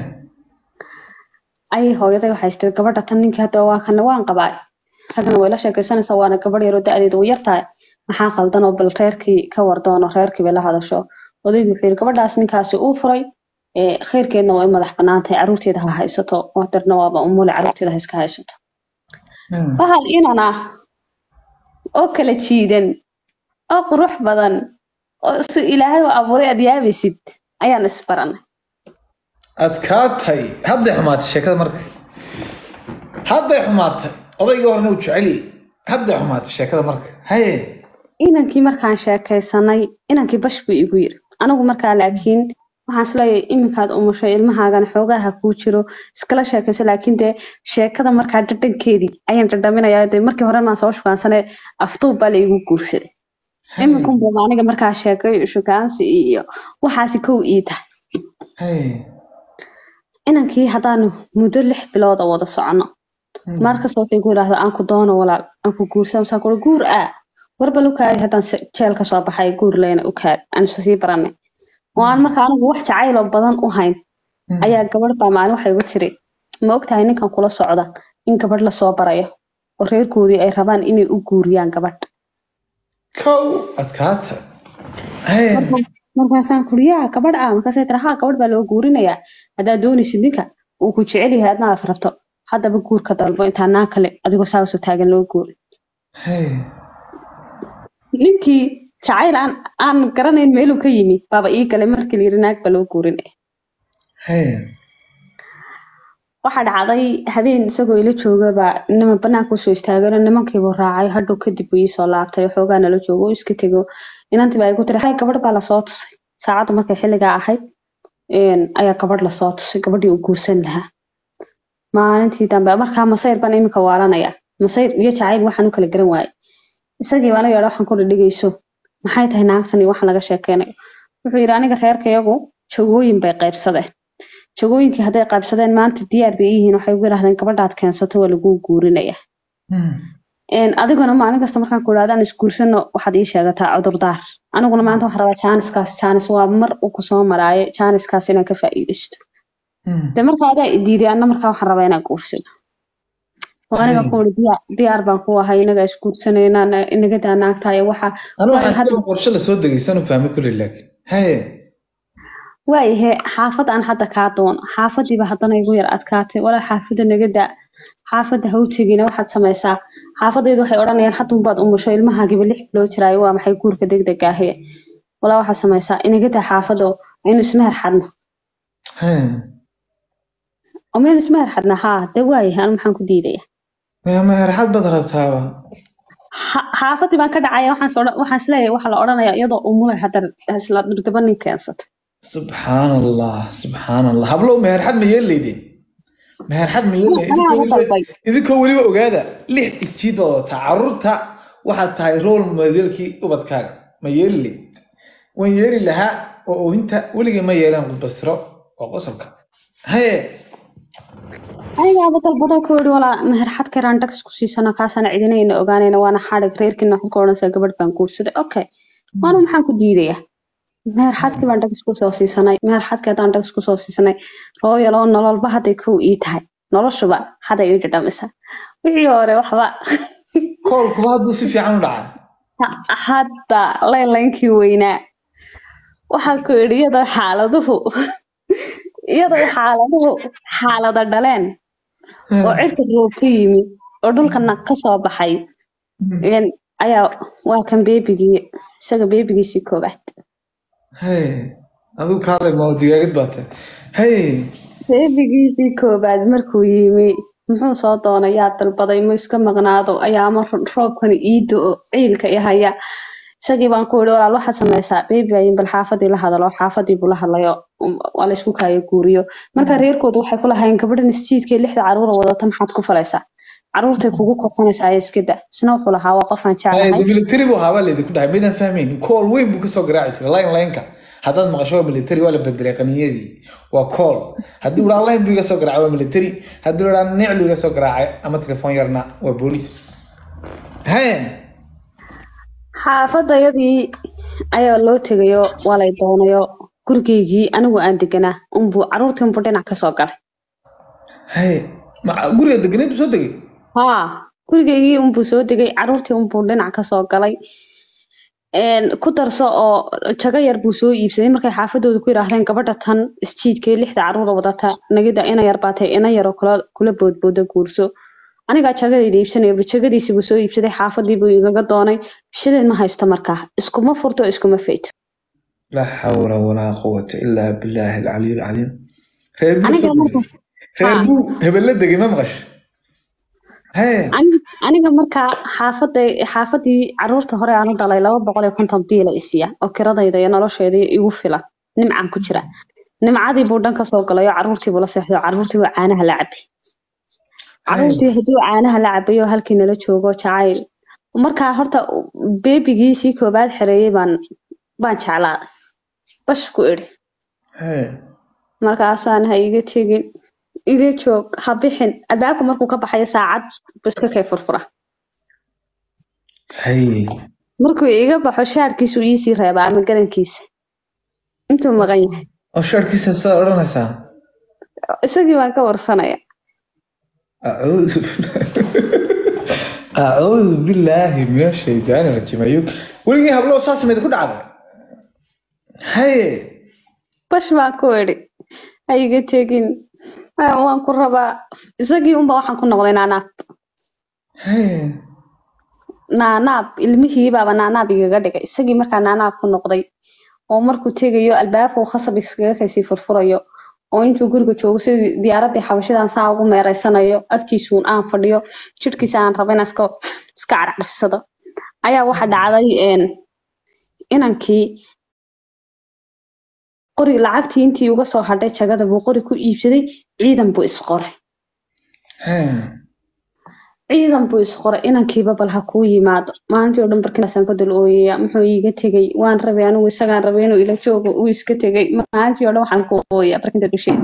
ayay hooyaday waxay tiri gabadha tan ninkii hadda waa kana waan qabaa ragna way la sheekaysanaysaa waana gabadh yaroo da-deedu way yartahay maxaa qaldan oo bal reerkii ka wardoono reerkii bay la hadasho odaygu wuxuu yiri gabadhaas ninkaasi uu furay ee khayrkeedna way madax bannaan tahay caruurteeda ha haysato oo darna waaba umule caruurteeda ha iska haysato hee bahal inan ah oo kala jiidan oo qurux badan oo si ilaahay u abuuray aad yaabaysid ayaan isbaranay adkaatay hadday xumaatay sheekada marka hadday xumaatay odaygii horena uu jeceli hadday xumaatay sheekada marka haye inankii markaan sheekaysanay inankii bash buu igu yiri anigu markaa laakiin waxaan isleeyahay iminkaad umushay ilmahaagana xoogaha kuu jiro iskala sheekayso laakiin dee sheekada markaa dhadhankeedii ayaan dhadhaminayaa dee markii hore maan soo shukaansanay aftuub baa la igu guursaday iminkunbuu aniga markaa sheekay shukaansi iyo waxaasi kow ii tahay haye inankii haddaanu muddo lix bilooda wada socono markasta wuxuu igu yidhaahdaa aan ku doono walaal aan ku guursa masaan kuri guur aa warbal u kaadi haddaan se- jeel ka soo baxay guur leyna u kaadi aan isu sii baranay oo aan marka anigu wax jacayloo badan u hayn ayaa gabadh baa maalin waxay igu tiri ma ogtahay ninkan kula socda in gabadh lasoo barayo oo reerkoodii ay rabaan inay u guuriyaan gabadh kow adkaatay haye markaasaan kuri yaa gabadh ah markaasay tiri haa gabadh baa loo guurinayaa haddaad doonaysid ninka uu ku jecel yahay adna aad rabto haddaba guurka dalbo intaa naa kale adigoo saa usoo taagan loo guuri haye ninkii jacayl aan aan garanayn meeluu ka yimi baaba ii galay markii la yiri naag baa loo guurinaya haye waxaa dhacday habeen isagoo ila joogaba niman banaanka usoo istaagano nimankiibuu raacay hadhow kadib uu iisoo laabtay oo xoogaa nala joogo uu iska tego inantii baa igu tiri hay gabadh baa lasoo tusay saacadda markay xilligaa ahayd een, ayaa gabadh lasoo tusay gabadhii uu guursan lahaa maalintii dambe markaa masayr baan iminka waalanaya masayr iyo jacayl waxaan u kala garan waayay isagii baan yeedha waxaan ku dhigayso maxay tahay naagtani waxaan laga sheekeynayo wuxuu yidhi aniga reerkayagu jogooyin bay qaybsadeen jogooyinkii hadday qaybsadeen maanta diyaar bay yihiin waxay ugu yidhahdeen gabadhaad keensato waa laguu guurinaya Een, adiguna maalin kasta markaan ku idhahda aan isguursano waxaad ii sheegataa cudurdaar aniguna maanta waxaan rabaa jaaniskaas jaanis waa mar uu kusoo maraayo jaaniskaas inaan ka faa'iidaysto de markaa adaa i diiday anna markaa waxaan rabaa inaan guursado oo aniga ku uri diyaar diyaar baan ku ahay inaga isguursanayna inaga daa naagtahay waxa anu Waayo, waxaan hadda- sida qorshe lasoo degaysan u fahmay kulli laakiin haye waayahe xaafad aan hadda kaa doono xaafadiiba haddana igu yar adkaatay walaa xaafadda naga daa xaafadda ha u tegina waxaad samaysaa xaafadaydu waxay odhanayaan haddun baad umusho ilmahaagiba lix bilood jiraayo waa maxay guurka degdeg ahe walaa waxaad samaysaa inaga daa xaafadda oo aynu ismeher xadno haye oo maynu ismeher xadna haa de waayahe anu maxaan ku diidaya maya meherxad baad rabtaaba Ha- xaafadii baan ka dhacaya waxaan is odhan- waxaan isleeyahay waxaa la odhanaya iyadoo umulay hadda isla dhurdaba nin keensata subxaan allah subxaan allah hablow meherxad ma yeelaydeen meherxad ma yeelaydeen Anaa idinkoo la dalbay. weliba- idinkoo weliba ogaada lix isjiid baad wadataa carruurta waxaad tahay rool modelkii ubadkaaga ma yeeli layd waan yeeli lahaa oo oohinta weligay ma yeelaan qudbasiro oo qosolka haye anigaaba dalbado ku yidhi walaa meher xad karaan dags ku siisano kaasaan cidinayna ogaanayna waana xadhig reerkiina waxaad ku odhanaysaa gabadh baan guursaday okay waana maxaan ku diidayaa meher xadkii baan dags kusoo siisanay meher xadkii haddaan dags kusoo siisanay rooyal oo nololba hadday kow ii tahay noloshuba hadday ii dhadhamisa wixii hore waxba koolkuba hadduu si fiican u dhacaa hadda laylaynkii weynaa waxaa ku yidhi iyadoo xaaladuhu iyadoo xaaladuhu xaalada dhaleen oo cirka roob ka yimi oo dhulkana ka soo baxay een, ayaa waa kan beebigii isaga beebigiisii koobaad hay adigu kaalay maa digaagad baa tahay hay beebigiisii koobaad markuu yimi muxuu soo doonay yaa dalbaday ma iska maqnaado ayaama roobkani iido oo ciilka i haya isagii baan ku yidhi walaal waxaad samaysaa beebi ayin bal xaafadii la hadalo xaafadii buu la hadlayo um, waa la isku kaayo guuriyo marka reerkoodu waxay ku lahayn gabadhan isjiidkee lixda caruura wadata maxaad ku falaysaa caruurtay kugu korsanaysaa iskida isna wuxuu lahaa waa qofaan jeclahay military buu ahaa baa laydinku dhahay maydaan fahmayn kool weyn buu kasoo garaaci jiray line lineka haddaad maqasho waa military waa la bedelay qaniyadii waa kool haddii uhaa line buu iga soo garaacay waa military haddii uhaa niclu iga soo garaacay ama telefoon yarna waa booliis haye xaafadayadii ayaa loo tegayo waa lay doonayo gurigeygii anigu aan deganaa unbuu caruurtii unbuu dhinac kasoo galay haye ma guriga deganeed buu soo degay haa gurigeygii unbuu soo degay caruurtii unbuu dhinac kasoo galay Een, ku darso oo jago yar buu soo iibsaday markay xaafadooda ku yidhaahdeen gabadha tan isjiidkee lixda caruura wadata nagida ina yar baatay ina yaroo kula kula boodbooda guurso anigaa jagadayda iibsanaya jagadiisi buu soo iibsaday xaafadii buu igaga doonay shilin ma haysto markaa iskuma furto iskuma fayto laa xawla walaa quwata ilaa bilaahi alcaliy alcaliim reer buu aniga soo marka degay reer buu hebelle degay ma maqash haye Ani- aniga markaa xaafada xaafadii caruurta hore aan u dhalay laba boqol iyo konton biila isiya oo kiradayda iyo noloshayda igu filan nimcaan ku jira nimcadii buu dhan kasoo galay oo caruurtii buu la seexday oo caruurtii buu caanaha la cabay caruurtii hadduu caanaha la cabay oo halkii nala joogo jacayl markaa horta beebigiisii koobaad xereeyey baan baan jeclaaday bash ku idhi haye markaasaan ha iga tegin iga joog ha bixin albaabka markuu ka baxayo saacad buu iska kay furfura haye markuu iga baxo shaarkiisu iisii reebaa ama garankiisa intuu maqan yahay oo shaarkiisa saad odhanaysaa isagii baan ka warsanaya acuudu acuudu billaahi min ashaydaani rajiim ayuu weligii hablo saa sameyd ku dhacday haye bash baan ku idhi ha iga tegin Ah, waan ku rabaa isagii unba waxaan ku noqday naanaab haye naanaab ilmihiibaaba naanaab igaga dhigay isagii markaa naanaab ku noqday oo markuu tegayo albaabka uu khasab iskaga kasii furfurayo oo intuu guriga joogo sidii diyaaradii xabashidan saa ugu meereysanayo agtiisuun aan fadhiyo jidhkiisa aan raba inaan iska iska carcabsado ayaa waxa dhacday een, inankii qori lacagtii intii uga soo hadhay jagada buu qori ku iibsaday ciidan buu isqoray haye ciidan buu isqoray inankiiba bal ha kuu yimaado maalintii oo dhan barkinaasaan ka dul ooyaya muxuu iiga tegey waan rabay anigu isagaan rabay inuu ila joogo uu iska tegey maalintii oo dhan waxaan ku ooyaa barkinta dusheeda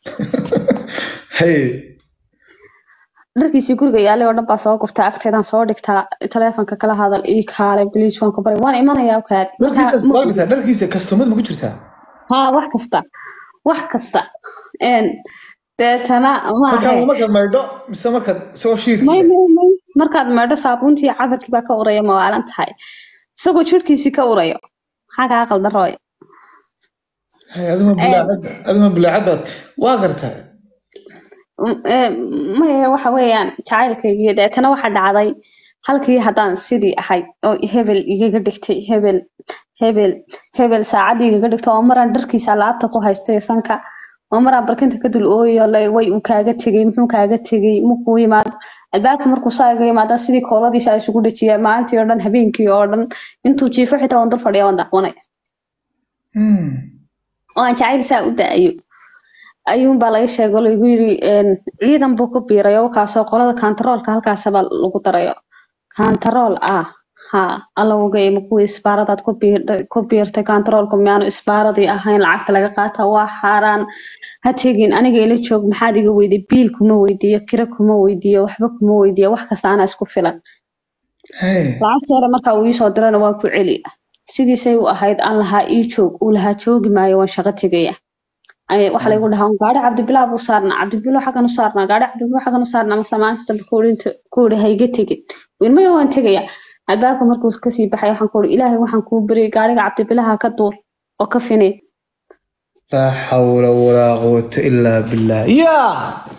haye dharkiisii guriga yaalay oo dhan baa soo gurtaa agteedaan soo dhigtaa taleefonka kala hadal ii kaalay biliis waan ku baray waan imanayaa kaadi dharkiisa soo dhigtaa dharkiisa kastumad ma ku jirtaa haa wax kasta wax kasta een deetana markaa maahe markaad maydho mise markaad isagoo shiirka may may may markaad meedho saabuuntii cadarkii baa ka uraya ma waalan tahay isagoo jidhkiisii ka urayo maxaa kaa qaldan rooy haye aduma bulaacad aduma bulaacad baad waa gartaa M- ee, maya waxa weeyaan jacaylkaygii deetana waxa dhacday halkii haddaan sidii ahay oo hebel igaga dhigtay hebel hebel hebel saacadii igaga dhigtay oo maraan dharkiisa alaabta ku haystay sanka oo maraan barkinta ka dul ooyayo le way uu kaaga tegey muxuu kaaga tegey mukuu yimaado albaabka markuu saa iga yimaada sidii kooladiisa ay isugu dhajiya maalintii oo dhan habeenkii oo dhan intuu jiifo xitaa waan dul fadhiya waan dacwanay Hmm. oo aan jacayl saa u da-ayo ayuunbaa laga sheego lagu yiri een, ciidan buu ku biirayo kaasoo qolada kantaroolka halkaasaba lagu darayo kantarool ah ha alla oga ima kuwii isbaaradaad ku biir- ku biirtay kantaroolku miyaanu isbaaradii ahayn lacagta laga qaata waa xaaraan ha tegin aniga ila joog maxaad iga weydiy biil kuma weydiiyo kira kuma weydiiyo waxba kuma weydiiyo wax kasta anaa isku filan Hey. lacagta hore markaa uu iisoo dirana waa ku celiya sidiisay u ahayd aan lahaa ii joog uu lahaa joogi maayo waan shaqo tegaya Ay- waxa laygu dhahaa gaari cabdibilaa buu saarnaa cabdibilo xaggan u saarnaa gaari cabdibilo xaggan u saarnaa mase maanta dambe kuurinta ku yidhi hayga tegin wilmaya waan tegaya albaabka markuu kasii baxay waxaan ku yidhi ilaahay waxaan kuu baryay gaariga cabdibilaha ka duur oo ka finay laa xawla walaa quwata ilaa billah yaa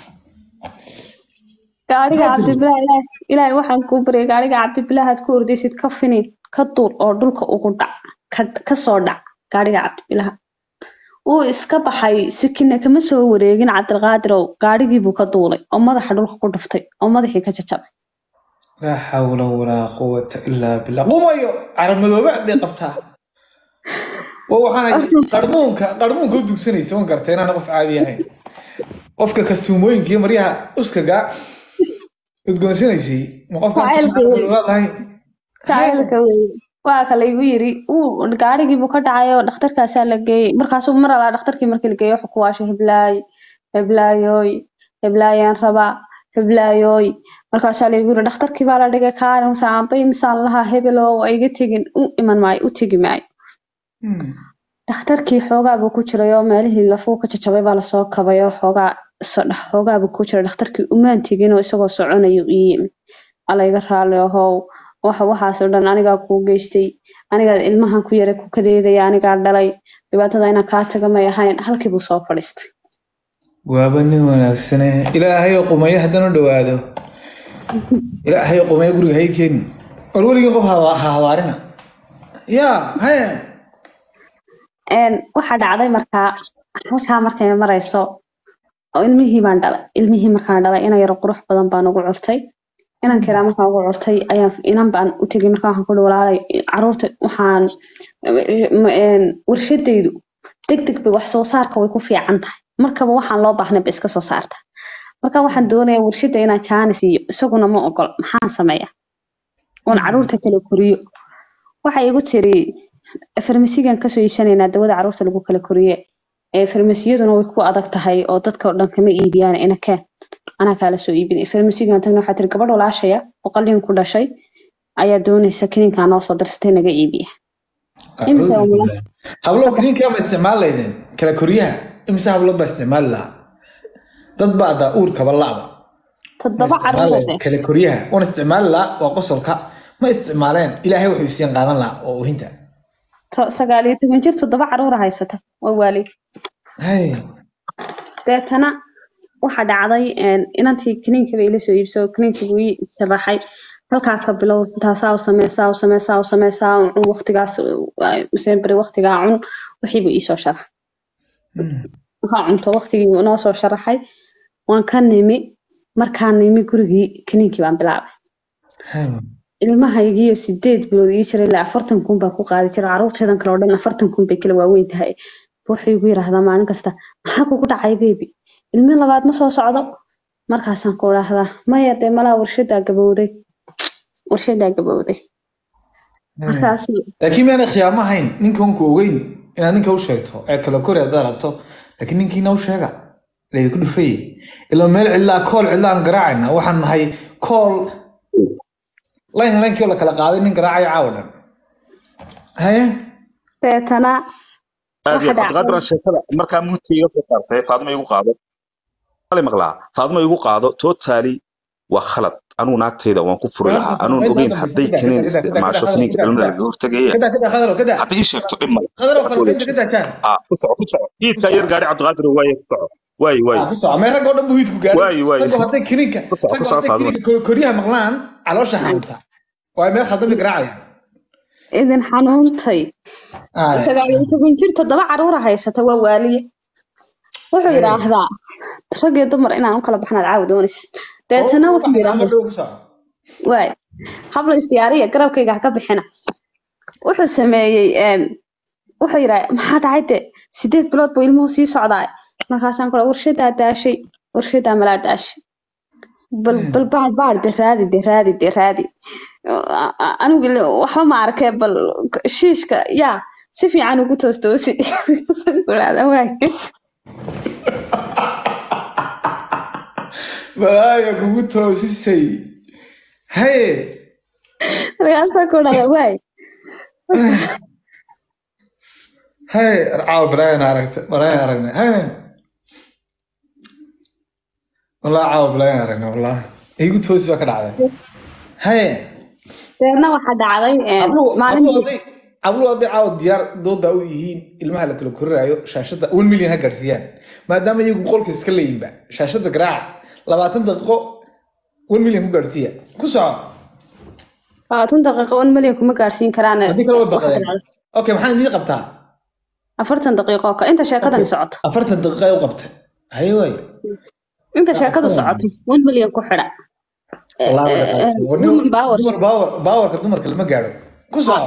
gaariga cabdibilaha ilaahay ilaahay waxaan kuu baryay gaariga cabdibilahaad ku ordaysid ka finay ka duur oo dhulka ugu dhac ka- ka soo dhac gaariga cabdibilaha wuu iska baxay sikina kama soo wareegin cabdilqaadirow gaarigii buu ka duulay oo madaxa dhulka ku dhuftay oo madaxii ka jajabay laa xawla walaa quwata ilaa billah qumayo carab madoobe hadday qabtaa waa waxaana qarmuunka qarmuunka u dugsanaysa wan garta inaan qof caadi ahayn qofka kastuumooyinka iyo maryaha uskaga udgoonsanaysay ma qofkaas Jacaylka carab wey. madoobe lahayn jacaylka weeye waa kale igu yiri uu gaarigii buu ka dhacay oo dhakhtarkaasaa la geeyey markaasuu mar alaa dhakhtarkii markii la geeyey wuxuu ku waashay heblaay heblaayooy heblaayaan rabaa heblaayooy markaasaa laygu yiri dhakhtarkii baa la dhigay kaalin saambay misaan lahaa hebeloo waa iga tegin u iman maayo u tegi maayo Hmm. dhakhtarkii xoogaa buu ku jiray oo meelihii lafuu ka jajabay baa lasoo kabay oo xoogaa so- dh- xoogaa buu ku jiray dhakhtarkii umaan tegin oo isagoo soconayo ii yimi alla iga raali ahow waxa waxaas oo dhan anigaa kuu geystay anigaa ilmahan ku yara ku kadeedaya anigaa dhalay dhibaatada inaan kaa taga may ahayn halkii buu soo fadhiistay waaba nin wanaagsane ilaahay oo qumayo haddana u dhawaado ilaahay oo qumayo guriga hay keeni war weligii qof ha ha habaarina yaa haye Een, waxaa dhacday markaa halkaa markay marayso oo ilmihii baan dhalay ilmihii markaan dhalay inan yaro qurux badan baan ugu curtay inan kiraa markaan ugu curtay ayaan inan baan u tegay markaa waxaan ku uhi walaalay caruurta waxaan m- een, warshadaydu deg deg bay wax soo saarka way ku fiican tahay markaba waxaan loo baahnay ba iska soo saarta marka waxaan doonayaa warshada inaan jaanis iyo isaguna ma ogol maxaan sameeyaa oon caruurta kala koriyo waxay igu tiri farmasigan kasoo iibsanaynaa dawada caruurta lagu kala koriye ee farmasiyaduna way ku adag tahay oo dadka oo dhan kama iibiyaan ina keen anaa kaala soo iibinay farmasigan tagna waxaa tiri gabadh walaashaya oo qalliin ku dhashay ayaa doonaysa kiniinkaa noo soo darsatay naga iibiya Imisa waa mudan? hablo kiniinkaa ma isticmaali laydeen kala koryaha imise hablo baa isticmaali lahaa dad baa daa uurkaba la'ba Ma toddoba isticmaali caruur lahayn kala koryaha wan isticmaali lahaa waa qosolka ma isticmaaleen ilaahay wuxuu isiin qaadan lahaa oo uhinta sagaal iyo toban jir toddoba caruura haysata waa waalid hay deetana waxa dhacday een, inantii kiniinka bay ila soo iibso kiniinka buu ii sharaxay halkaa ka bilow taasaa u sameysaa u sameysaa u sameysaa u cun waqtigaas miseen beri waqtigaa cun wixii buu iisoo sharax Hmm. waxaa cunto waqtigii buu inoo soo sharaxay waan ka nimi markaan nimi gurigii kiniinkii baan bilaabay Hay. ilmahaygiiyo sideed bilood ii jiray ilaa afartan kun baan ku qaadi jiray caruurteedan kale oo dhan afartan kun bay kala waaweyn tahay wuxuu igu yidhaahdaa maalin kasta maxaa kugu dhacay bebi ilmi labaad ma soo socdo markaasaan ku idhaahdaa maya dee malaa warshadaa gabowday warshadaa gabowday markaas laakiin miyaanay khiyaamo ahayn ninkan ku ogeyn inaad ninka u sheegto ee kala kori haddaad rabto laakiin ninkiina u sheega laydinku dhufayey ilaa meel cidlaa kool cidlaan garaacayna waxaan nahay kool layn laynkii oo la kala qaaday nin garaacaya caawa dhan haye deetana aad iyo waxa dhacday cabdiqaadir sheekada markaa muudka iga soo saartay faadima igu qaado ali maqlaa faadima igu qaado totally waa khalad anuu naagtayda waan ku furi lahaa anuun ogeyn hadday kaniin isticmaasho kaniinka dhalmada laga hortagaya kada kada khadaro kada hadday ii sheegto dhib male khadaro wax falfalda wanaagsan kada jaan ah ku soco ku soco hiidkaa yar gaari cabdiqaadir waaye ku soco waaye waaye ku soco mee ragga oo dhan buu hiidku gaadhay waaye waaye ragga hadday kiniinka ku soco ku ragga soco hadday faadima kiniinka koryaha maqlaan caloosha xanuunta waa meel khaldami garaacaya idin xanuuntay Ay. sagaal iyo toban jir toddoba caruura haysata waa waaliye wuxuu Hey. yidhaahdaa rag iyo dumar inaan u kala baxnaad caawi doonaysa deetana Oo, wuxuu waxaan yidhaahdaa ama dhow ku soco waay habla isdiyaariya garabkayga ha ka bixina wuxuu sameeyey een, wuxuu yidhaa maxaa dhacay de sideed bilood buu ilmuhu sii socdaa markaasaan kula warshadaa daashay warshadaa malaa daashay bal bal baad baad de raadi de raadi de raadi A- a- anigu ile waxba ma arkee bal shiishka yaa si fiican ugu toostoosi kulaada waay balaaya kugu toosisay haye markaasaa kulaada waay haye caawa balaayan aragta balaayan aragnay haye wallah caawa balaayan aragnay wallah igu toosi baa ka dhacday haye deedna waxaa dhacday een, abluhu maalintii abluhu hadday caawa diyaar dooda u yihiin ilmaha la kala korirayo shaashada one million ha gaadhsiiyaan maadaama iyagu boqolkiis iska leeyinba shaashada garaaca labaatan daqiiqo one million ku gaadhsiiya ku soco labaatan daqiiqo un malyan kuma gaadhsiin karaan haddii kale way waxaa baqdeen dhacday okay maxaan idiin qabtaa afartan daqiiqo ka inta sheekadani socoto afartan daqiiqa ay u qabtay haye waay inta sheekadu socoto un malyan ku xidha Wallahi Eh, eh, waa dhaqaaqay. women power. dumar baawar baawarka dumarka lama gaadho ku soco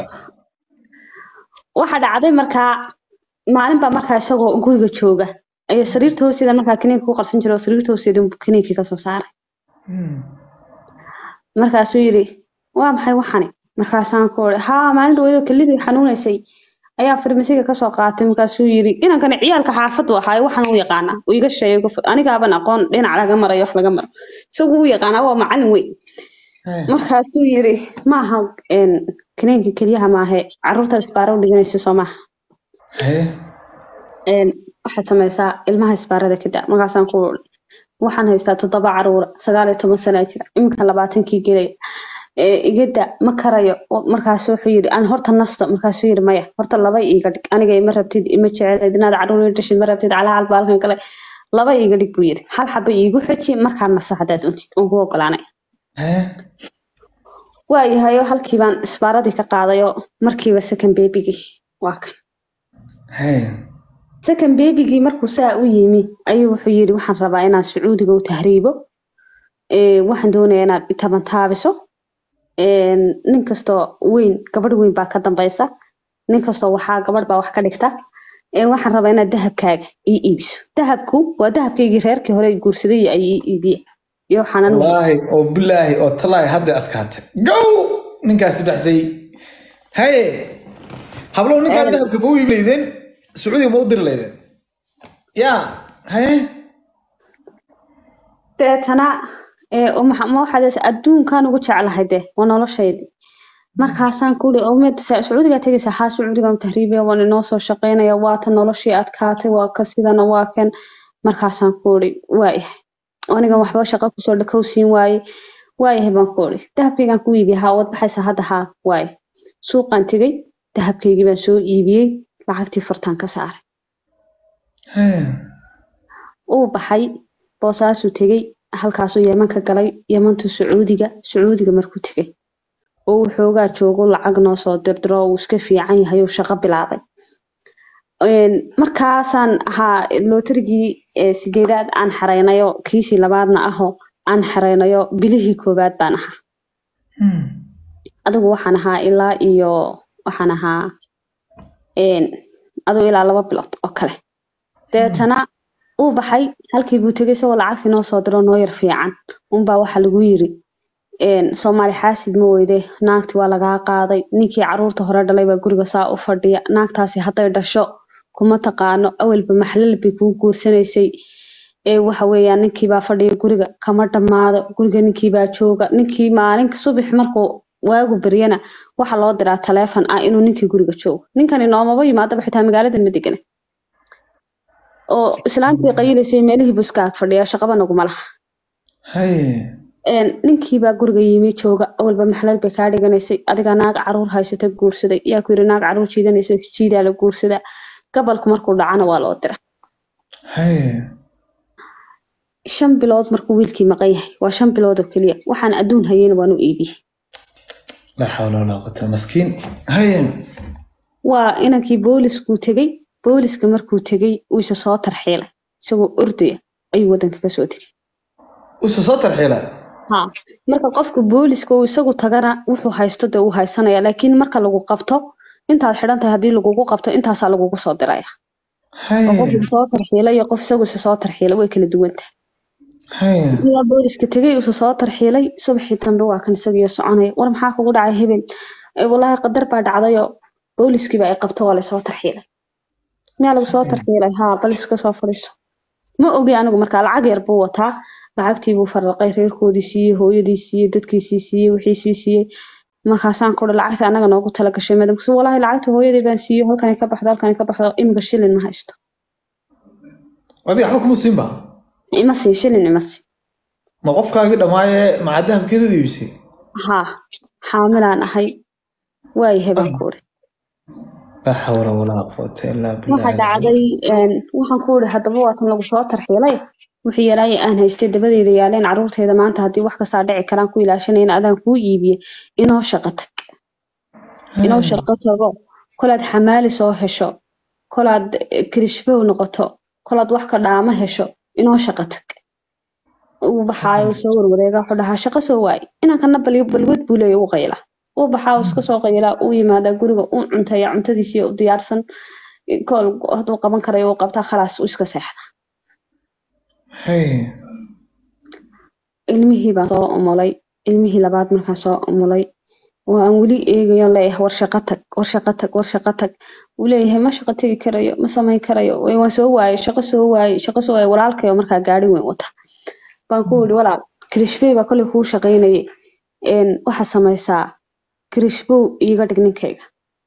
waxaa dhacday markaa maalin baa markaa isagoo guriga jooga ayaa sariirta hoosteeda markaa kiniinka ku qarsan jira oo sariirta hoosteeda buu kiniinkii kasoo saaray Hmm. markaasuu yidhi waa maxay waxani markaasaan ku uri haa maalin dhaweydoo kelidii xanuunaysay ayaa farmasiga kasoo qaatay markaasuu yidhi inankani ciyaalka xaafadu ahaaye waxaan u yaqaanaa uu iga sheego anigaaban aqoon dhinac laga marayo wax laga maro isagu u yaqaanaa waa macalin weyn Haye. markaasuu yidhi maaha een, kiniinka keliyaha maahe caruurta isbaaro u dhiganaysa soo maaha haye een, waxaad samaysaa ilmaha isbaarada ka daa markaasaan ku uri waxaan haystaa toddoba caruura sagaal iyo toban sana jira iminka labaatankii gelaya ee iga da ma karayo O- markaas wuxuu yidhi aan horta nasto markaasuu yidhi maya horta laba iiga dhig aniga ima rabtid ima jecelayd inaad caruur ii dhashid ma rabtid calaa baalkan kale laba iiga dhig buu yidhi hal xaba iigu xeji markaad naso haddaad untid oon ku ogolaanay haye waayahayo halkii baan isbaaradii ka qaadayoo markiiba second babygii waa kan haye second babygii markuu saa u yimi ayuu wuxuu yidhi waxaan rabaa inaan sacuudiga u tahriibo Ee, waxaan doonayaa inaad i taban taabiso Een, nin kastoo weyn gabadh weyn baa ka dambaysa nin kastoo waxaa gabadh baa wax ka dhigta Ee, waxaan rabaa inaad dahabkaaga ii iibiso dahabku waa dahabkaygii reerkii hore i guursaday ay ii iibiye iyo waxaan anigu wallaahi oo bilaahi oo talaahi hadday adkaatay gow ninkaasi baxsay haye hablow ninkaa Ee. dahabka ma u iib leydeen sacuudiga ma u diri leydeen yaa haye deetana ee, oo maxa- ma waxaad is- adduunkaan ugu jeclahay de waa noloshaydii markaasaan ku uri omed sacuudigaa tegaysa haa sacuudigaan tahriibaya waan inoo soo shaqaynaya waata noloshii adkaatay waa ka sidana waa kan markaasaan ku uri waayahay anigan waxba shaqo kusoo dhakow siin waaye waayahay baan ku uri dahabkaygaan ku iibiyay haa waad baxaysa hadda haa waaye suuqaan tegey dahabkaygii baan soo iibiyey lacagtii furtaan ka saaray haye uu baxay boosaasuu tegey halkaasuu yeman ka galay yemantuu sacuudiga sacuudiga markuu tegey oo uu xoogaa joogo lacag noo soo dirdiro uu iska fiican yahay uu shaqo bilaabay Een, markaasaan ahaa lootarigii ee sideedaad aan xareynayo kiisii labaadna ahoo aan xareynayo bilihii koowaad baan ahaa Hmm. adigu waxaan ahaa ilaa iyo waxaan ahaa een, adigu ilaa laba bilood oo kale deetana uu baxay halkii buu tegay isagoo lacagtii noo soo diro noo yar fiican unbaa waxa lagu yiri een, soomaali xaasid ma weyde naagti waa lagaa qaaday ninkii caruurta hore dhalay baa guriga saa u fadhiya naagtaasi hadday dhasho kuma taqaano awalba maxlal bay kuu guursanaysay ee waxa weeyaan ninkii baa fadhiya guriga kama dhammaado guriga ninkii baa jooga ninkii maalinka subax markuu waagu baryana waxa loo diraa taleefon ah inuu ninkii guriga joogo ninkani noomaba yimaadaba xitaa magaalada ma degana oo islaantii qayilaysay meelihii buu iska ag fadhiya shaqaba naguma laha haye Een, ninkii baa guriga yimi jooga awalba maxlal bay kaa dhiganaysay adiga naag caruur haysata guursaday yaa ku yiri naag caruur jiidanaysa jiidaa la guursadaa gabalku markuu dhacana waa loo dira haye shan bilood markuu wiilkii maqan yahay waa shan bilood oo keliya waxaan adduun hayeyna waan u iibiyey laa xawla walaa quwata maskiin haye waa inankii booliskuu tegey booliska markuu tegey uu isa soo tarxiilay isagoo ordaya ayuu wadanka kasoo tegay usa soo tarxiila ha marka qofka booliska uu isagu tagana wuxuu haysto dee uu haysanaya laakiin marka lagu qabto intaad xidhan tahay haddii lagugu qabto intaasaa lagugu soo diraya oo qof haye isa soo tarxiilay iyo qof isagu isa soo tarxiilay way kala duwan tahay Haya. isagaa booliska tegay usoo soo tarxiilay subaxii dambe waa kan isagiyo soconaya war maxaa kugu dhacay hebel "Ee, wallaahi qadar baa dhacdayoo booliskiiba ay qabto waa lasoo tarxiilay miyaa lagu soo tarxiilay haa bal iska soo fadhiiso ma ogi anigu markaa lacag yar buu wataa lacagtii buu farraqay reerkoodii siiyey hooyadii siiyey dadkiisii siiyey wixiisii siiyey markaasaan ku lacagta anaga noogu tala gashay madam kasi wallaahi lacagta hooyadii baan siiyey halkanay ka baxdo halkanay ka baxdo imika shilin ma haysto adiga waxba kuma siin ba ima siin shilin ima siin ma qofkaagii dhammaaye macaa dahabkeeda u iibisay haa xaamilaan ahay waayahay baan ku uri laa xawla walaa quwata ilaa waxa billah dhacday een, waxaan ku uri haddaba waa kan lagu soo tarxiilay wixii yaraay aan haystay dabadeeda yaaleen caruurteeda maanta haddii wax kastaa dhici karaan ku ilaashanayna adaan kuu iibiye inoo shaqo tag inoo shaqo tago kolaad xamaali soo hesho kolaad eh, kirishbow noqoto kolaad wax ka dhaamo hesho inoo shaqo tag uu baxaayo uu soo warwareega wuxuu dhahaa shaqo soo waay inankana bal balwad buu leeya u qayla uu baxaa uu iska soo qaylaa uu yimaadaa guriga uu cuntaya cuntadiisii u diyaarsan kool hadduu qaban karayo uu qabtaa khalaas uu iska seexda Haya. ilmihii baan soo umulay ilmihii labaad markaan soo umulay oo aan weli eegayo leeyahay war shaqo tag war shaqo tag war shaqo tag uu leeyahay ma shaqo tegi karayo ma samayn karayo "Way, waan soo waayay shaqo soo waayay shaqo soo waayay walaalkayo markaa gaari weyn wata baan ku yidhi walaal kirishbey baa kolley kuu shaqaynayay een, waxaa samaysaa kirishbow iiga dhig ninkayga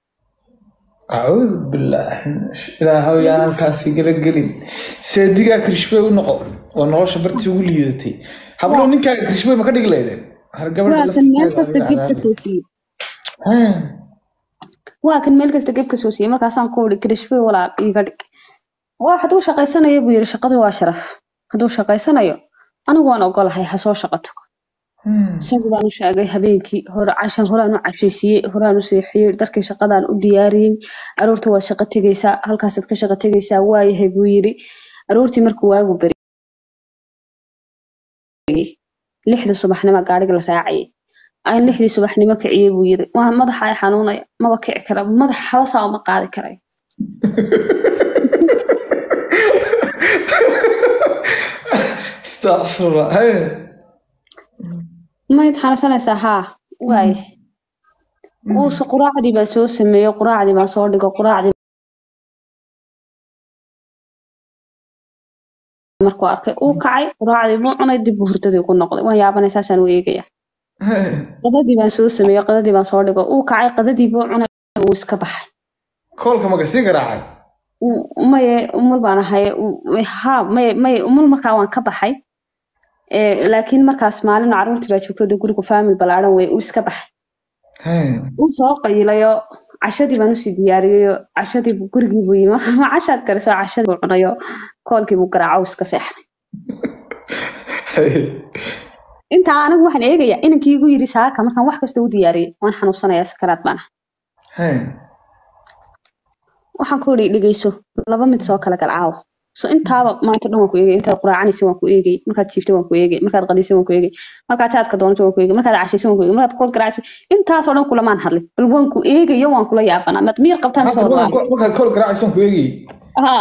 acuudu bilaahi min ash- ilaahow yaan halkaasi gala gelin seedigaa kirishbey u noqo oo nolosha bartii ugu liidatay hablow ninkaaga kirishbey ma ka dhigi laydeen har gabadha waa kan meel laftirkeeda kasta adiga geb ka cadaabi soo siiyey Haya. waa kan meel kasta geb ka soo siiyey markaasaan ku yidhi kirishbey walaal iiga dhig waa hadduu shaqaysanayo buu yidhi shaqadu waa sharaf hadduu shaqaysanayo anigu waan ogolahay ha soo shaqo tago Hmm. isagu baan u sheegay habeenkii hore cashan horaan u cashaysiiyey horaan u seexiyey dharkii shaqadaan u diyaariyey aroorta waad shaqo tegaysaa halkaasaad ka shaqo tegaysaa waayahay buu yidhi aroortii markuu waagu beriyey lixda subaxnimo gaariga la raacayay aan lixdii subaxnimo kiciyey buu yidhi waa madaxa ay xanuunaya maba kici kara madax habasaa uma qaadi karayo Astaghfirullah. Haya. mayd xanuunsanaysaa haa waayahay uuse quraacdii baa soo sameeyey quraacdii baa soo dhigo quraacdii markuu arkay uu kacay quraacdii buu cunay dib buu hurdadii ku noqday waan yaabanay saasaan u eegaya Haya. qadadii baan soo sameeyey qadadii baan soo dhigo uu kacay qadadii buu cunay uu iska baxay koolka ma kasii garaacay Uu- maye umul baan ahay uu- ha maye maye umul markaa waan ka baxay Ee, laakiin markaas maalin caruurtii baa joogto dee gurigu faamil ballaaran wey uu iska baxay Haya. uu soo qayilayo cashadii baan usii diyaariyayo cashadii buu- gurigii buu yimi ma cashaad kariso cashadii buu cunayo koolkii buu garaaco uu iska seexday Haya. intaa anigu waxaan eegayaa inankii igu yidhi saaka markaan wax kasta u diyaariyey waan xanuunsanayaa sakaraad baan ahay Haya. waxaan ku yidhi dhegeyso laba mid soo kala galcaawo so intaaba maanta dhan waan ku eegay intaad quraacanaysa waan ku eegay markaad jiifta waan ku eegay markaad qadaysa waan ku eegay markaad jaadka doonaysa waan ku eegay markaad cashaysa waan ku eegay markaad kool garaacaysa intaasoo dhan kulamaan hadlay bal waan ku eegayo waan kula yaabanaa mad miyir qabtaan Maanta soo markaan walaal ko- markaan kool garaacaysan ku eegayay haa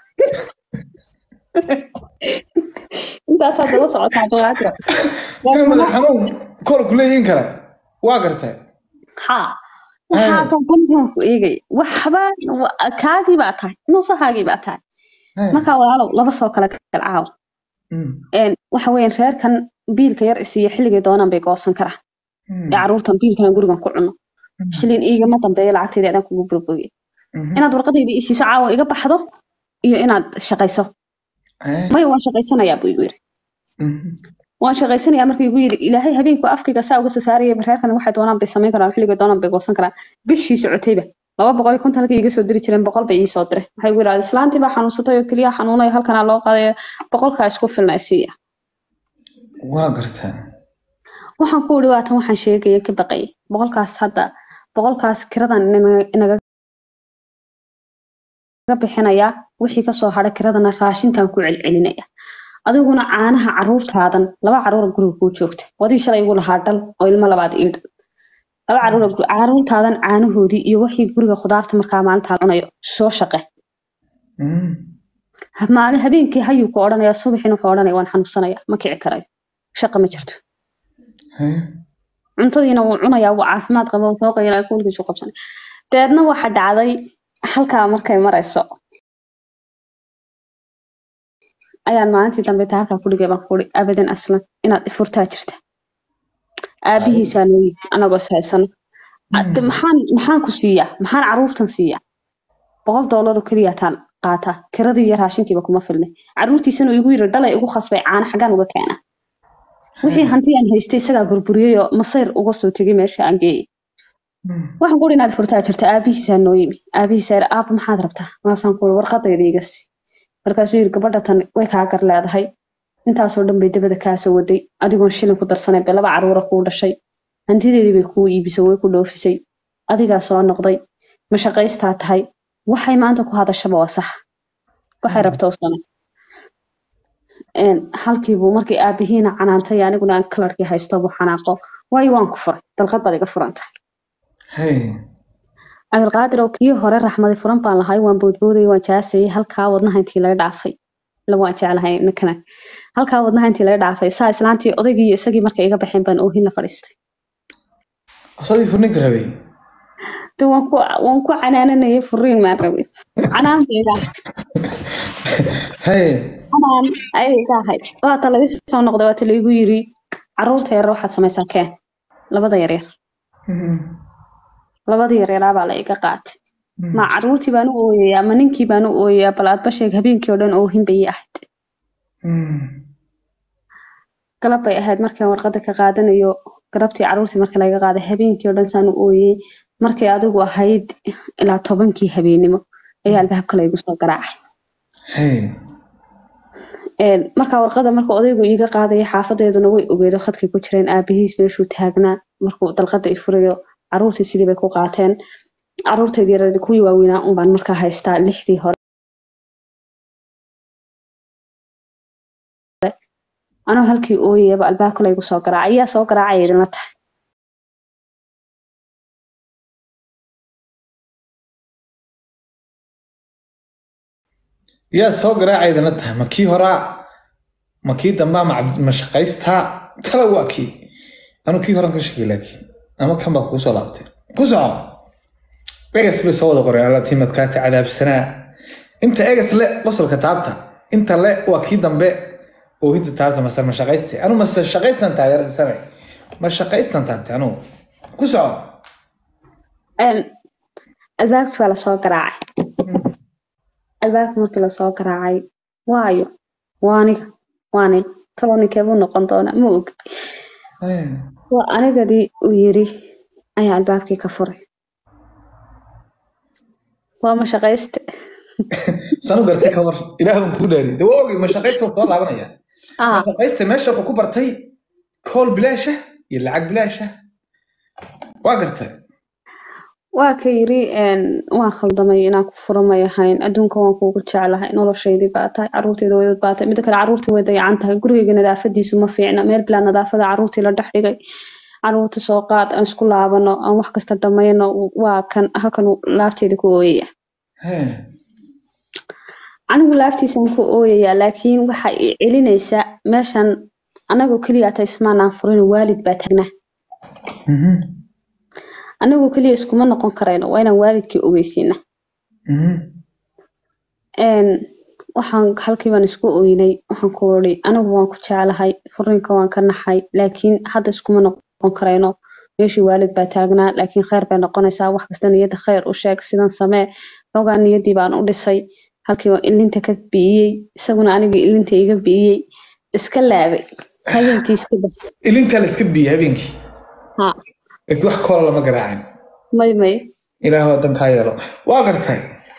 intaasaa daba socotaa jawaabta inay madax xanuun koolku leeyihiin kale waa gartay haa waxaasoo dhan waan ku eegay waxba wa- kaagii baa tahay nuusahaagii baa tahay Haya. markaa walaalow laba soo kala galcaawo Hmm. een waxa weeyaan reerkan biilka yar isiiya xilligay doonaan bay goosan karaan Hmm. ee caruurtan biilkana gurigan ku cuno Hmm. shilin iigama dambeeyo lacagteedii adaan kugu burburiye Mhm. inaad warqadeydii isiiso caawa iga baxdo iyo inaad shaqayso Haya. maya waan shaqaysanayaa buu igu yidhi Mhm. waan shaqaysanayaa markuu igu yidhi ilaahay habeenku afkayga saa uga soo saaraya reerkan waxay doonaan bay samayn karaan xilligay doonaan bay goosan karaan bishii socotayba laba boqol iyo konton halkay iga soo diri jireen boqol bay ii soo diray waxay igu yidhahda islaantii baa xanuunsatay oo keliya xanuunay halkanaa loo qadaya boqolkaa isku filna isiiya waa gartay waxaan ku uri waatan waxaan sheegaya ka baqayay boqolkaas hadda boqolkaas kiradan inaga- inaga bixinaya wixii kasoo hadha kiradana raashinkan ku celcelinaya adiguna caanaha caruurtaadan laba caruura guriga kuu joogta wadii shalay igu lahaa dhal oo ilmo labaad ii dhal laba caruura gu- caruurtaadan caanahoodii iyo wixii guriga khudaarta markaa maalintaa cunayo soo shaqe Mhm. Ha- maalin habeenkii hayuu ku odhanaya subaxina wuxuu odhanaya waan xanuunsanaya ma kici karayo shaqa ma jirto Haye. cuntadiina wuu cunayaa wuu caafimaad qaba wuu soo qaylaya kulkiisu qabsanay dabeedna waxa dhacday halkaa markay marayso ayaan maalintii dambe ta halkaa kudhigay baan kuhi abadan aslan inaad ifurtaa jirta aabihiisaa nooyi anagoo is haysano Ade, maxaan maxaan ku siiyaa maxaan caruurtan siiyaa boqol doolar oo keliya taan qaataa kiradii iyo raashinkiiba kuma filnay caruurtiisana uu igu yiri dhalay igu khasbay caana xaggaan uga keena wixii hanti aan haystay isagaa burburiyey oo masayr uga soo tegay meesha aan geeyey waxaan kuhi inaad furtaa jirta aabihiisaa noo yimi aabihiisaa yidhi aaba maxaad rabtaa markaasaan kuhi warqadayda iga sii markaasuu yidhi gabadha tan way kaa gar leedahay intaasoo dhan bay dabada kaa soo waday adigoon shilin ku darsanay bay laba caruura kuu dhashay hantideedii bay kuu iibisay way ku dhoofisay adigaa soo noqday ma shaqaystaa tahay waxay maanta ku hadashaba waa sax waxay rabta u samay Een, halkiibuu markii aabihiina canaantay aniguna aan kalarkii haysto buu xanaaqo waayo waan ku furay dalqad baad iga furan tahay Haye. cabdilqaadir oo kii hore raxmadi furan baan lahay waan boodboodayay waan jaasayay halkaa wadnaha intii laga dhaafay la waan jeclahay ninkana halkaa wadnaha intii laga dhaafay saa islaantii odaygii iyo isagii markay iga baxeen baan oohin la fadhiistay Asadii furninka rabay. de waan ku waan ku canaananayay furiin maan rabin canaan bay iga ahayd Haye. canaan ayay iga ahayd waata laga soo noqday waata laigu yiri caruurta yar waxaad samaysaa keen labada yaryar Mhm. labada yaryaraa baa la iga qaatay ma caruurtii baan u ooyayaa ma ninkii baan u ooyayaa bal aadba sheeg habeenkii oo dhan oohin bay ii ahayd Mhm. galab bay ahayd markaan warqada ka qaadanayo galabtii caruurtii marka laga qaaday habeenkii oo dhan saan u ooyey markay adigu ahayd ilaa tobankii habeenimo ayaa albaabka laygu soo garaacay Haye. Een, markaa warqada marka odaygu iiga qaadaya xaafadeeduna way ogeedo khadkay ku jireen aabihiis meeshuu taagnaa markuu dalqada i furayo caruurtii sidii bay ku qaateen caruurteedii yareed kuwii waaweynaa unbaan markaa haystaa lixdii hore anoo halkii ooyayaba albaabka laygu soo garaacay ayaa soo garaacaya idinla tahay yaa soo garaacaydana tahay ma kii horaa ma kii dambaa ma cabdi- ma shaqaystaa tala waa kii anu kii horan ka shakay laakiin ama kan baa kugu soo laabtay ku soco egas bay soo wada qoreen alla timadkaati cadaabsanaa inta egas le qosolka taabta inta le waa kii dambe oohinta taabta mase ma shaqaystay anu mase shaqaystan taageersanay ma shaqaystan taabtay anugu ku soco Een, albaabkii baa lasoo garaacay albaabkii markii lasoo garaacay waayo waa aniga waa nin talo ninkeebuu noqon doona ma og waa anigadii uu yiri ayaa albaabkii ka furay waa ma shaqayste sanu gartay ka war ilaah baan kuu dhaari de waa ogay ma shaqaysta soo laabanaya ah shaqaysta meesha wuxuu ku bartay kool bilaasha iyo lacag bilaasha waa gartay waa ka yiri een, waan khaldamay inaan ku furamay ahayn adduunka waan kuugu jeclahay noloshaydii baa tahay caruurteyda way baa tahay mida kale caruurtii way dayacan tahay gurigeyga nadaafadiisu ma fiicna meel bilaa nadaafada caruurtii la dhex dhigay caruurta soo qaad aan isku laabano aan wax kasta dhamayno waa kan halkan uu laabteeda ku ooyaya Hee. anigu laabtiisan ku ooyayaa laakiin waxa i celinaysaa meeshan anagoo keliya ata ismaanaan furin waalid baa tagnaa Mhm. anagoo keliya iskuma noqon karayno waa inaan waalidkii ogeysiina Mhm. een waxaan halkii baan isku oynay waxaan ku iri anigu waan ku jeclahay furiinka waan ka naxay laakiin hadda iskuma noqon karayno meeshii waalid baa taagnaa laakiin kheyr bay noqonaysaa wax kasta niyadda kheyr u sheeg sidan samee xoogaa niyaddii baan u dhisay halkii waan ilinta ka bi'iyey isaguna anigii ilinta iga bi'iyey iska laabay habeenkii iska bax ilintaa la iska biyey habeenkii ha laakiin wax koola lama garaacin may may ilaah waa dan kaa yeelo waa gartay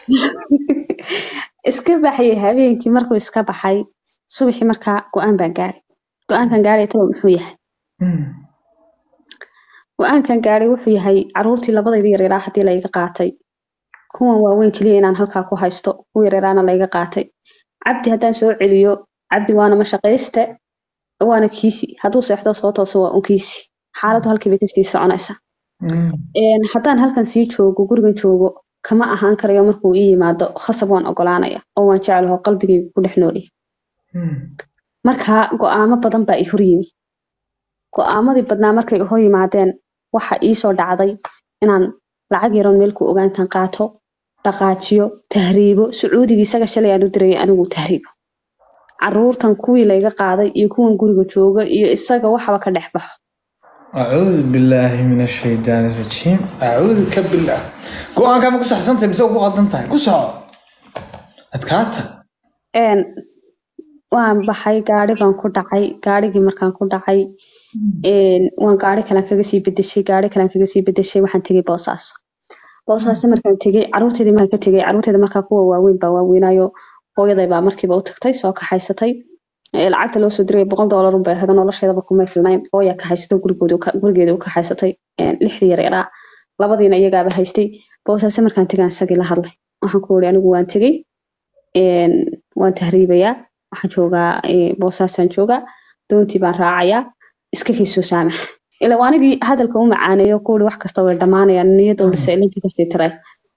iska baxayay habeenkii markuu iska baxay subaxii markaa go-aan baan gaadhay go-aankan gaadhay taba muxuu yahay Mhm. go-aankan gaadhay wuxuu yahay caruurtii labadayda yaryaaraa haddii layga qaatay kuwan waaweyn keliya inaan halkaa ku haysto kuwa yaryaraana layga qaatay cabdi haddaan soo celiyo cabdi waana mashaqayste waana kiisi hadduu seexdo soo tooso waa un kiisi xaaladdu halkii bay kasii soconaysaa Mhm. Een, haddaan halkan sii joogo gurigan joogo kama ahaan karayo markuu ii yimaado khasab waan ogolaanaya oo waan jeclaho qalbigaygu ku dhex noolyahay marka go-aamo badan baa i hor yimi go-aamadii badnaa markay hor yimaadeen waxa iisoo dhacday inaan lacag yaroon meel ku ogaantan qaato dhaqaajiyo tahriibo sacuudigii isaga shalay aan u dirayay anigu tahriibo caruurtan kuwii layga qaaday iyo kuwan guriga jooga iyo isaga waxaba ka dhex baxo acuudu billaahi min ashaydaani rajiim acuuduka billah go-aankaa ma ku saxsantahay mise ku qaldan tahay ku soco adkaata een waan baxay gaari baan ku dhacay gaarigii markaan ku dhacay een waan gaari kalaan kaga sii bedeshay gaari kalaan kaga sii bedeshay waxaan tegay boosaaso boosaaso markaan tegay caruurteedii markaan ka tegay caruurteeda markaa kuwa waaweyn baa waaweynayo hooyaday baa markiiba u tagtay soo kaxaysatay ee lacagta loo soo diray boqol doolar unbay ahayd nolosheedaba kumay filnayn hooya kaxaysato gurigoodi gurigeeda u kaxaysatay een lixdii yar yaraa labadiina iyagaaba haystay boosaaso markaan tegaan isagii la hadlay waxaan ku uri anigu waan tegey een waan tahriibayaa waxaan joogaa ee, boosaasaan joogaa doontii baan raacayaa iska kaysoo saamax ila waa anigii hadalka u macaaneeyo ku uri wax kasta way dhammaanayaan niyad u dhisay ilintii kasii tiray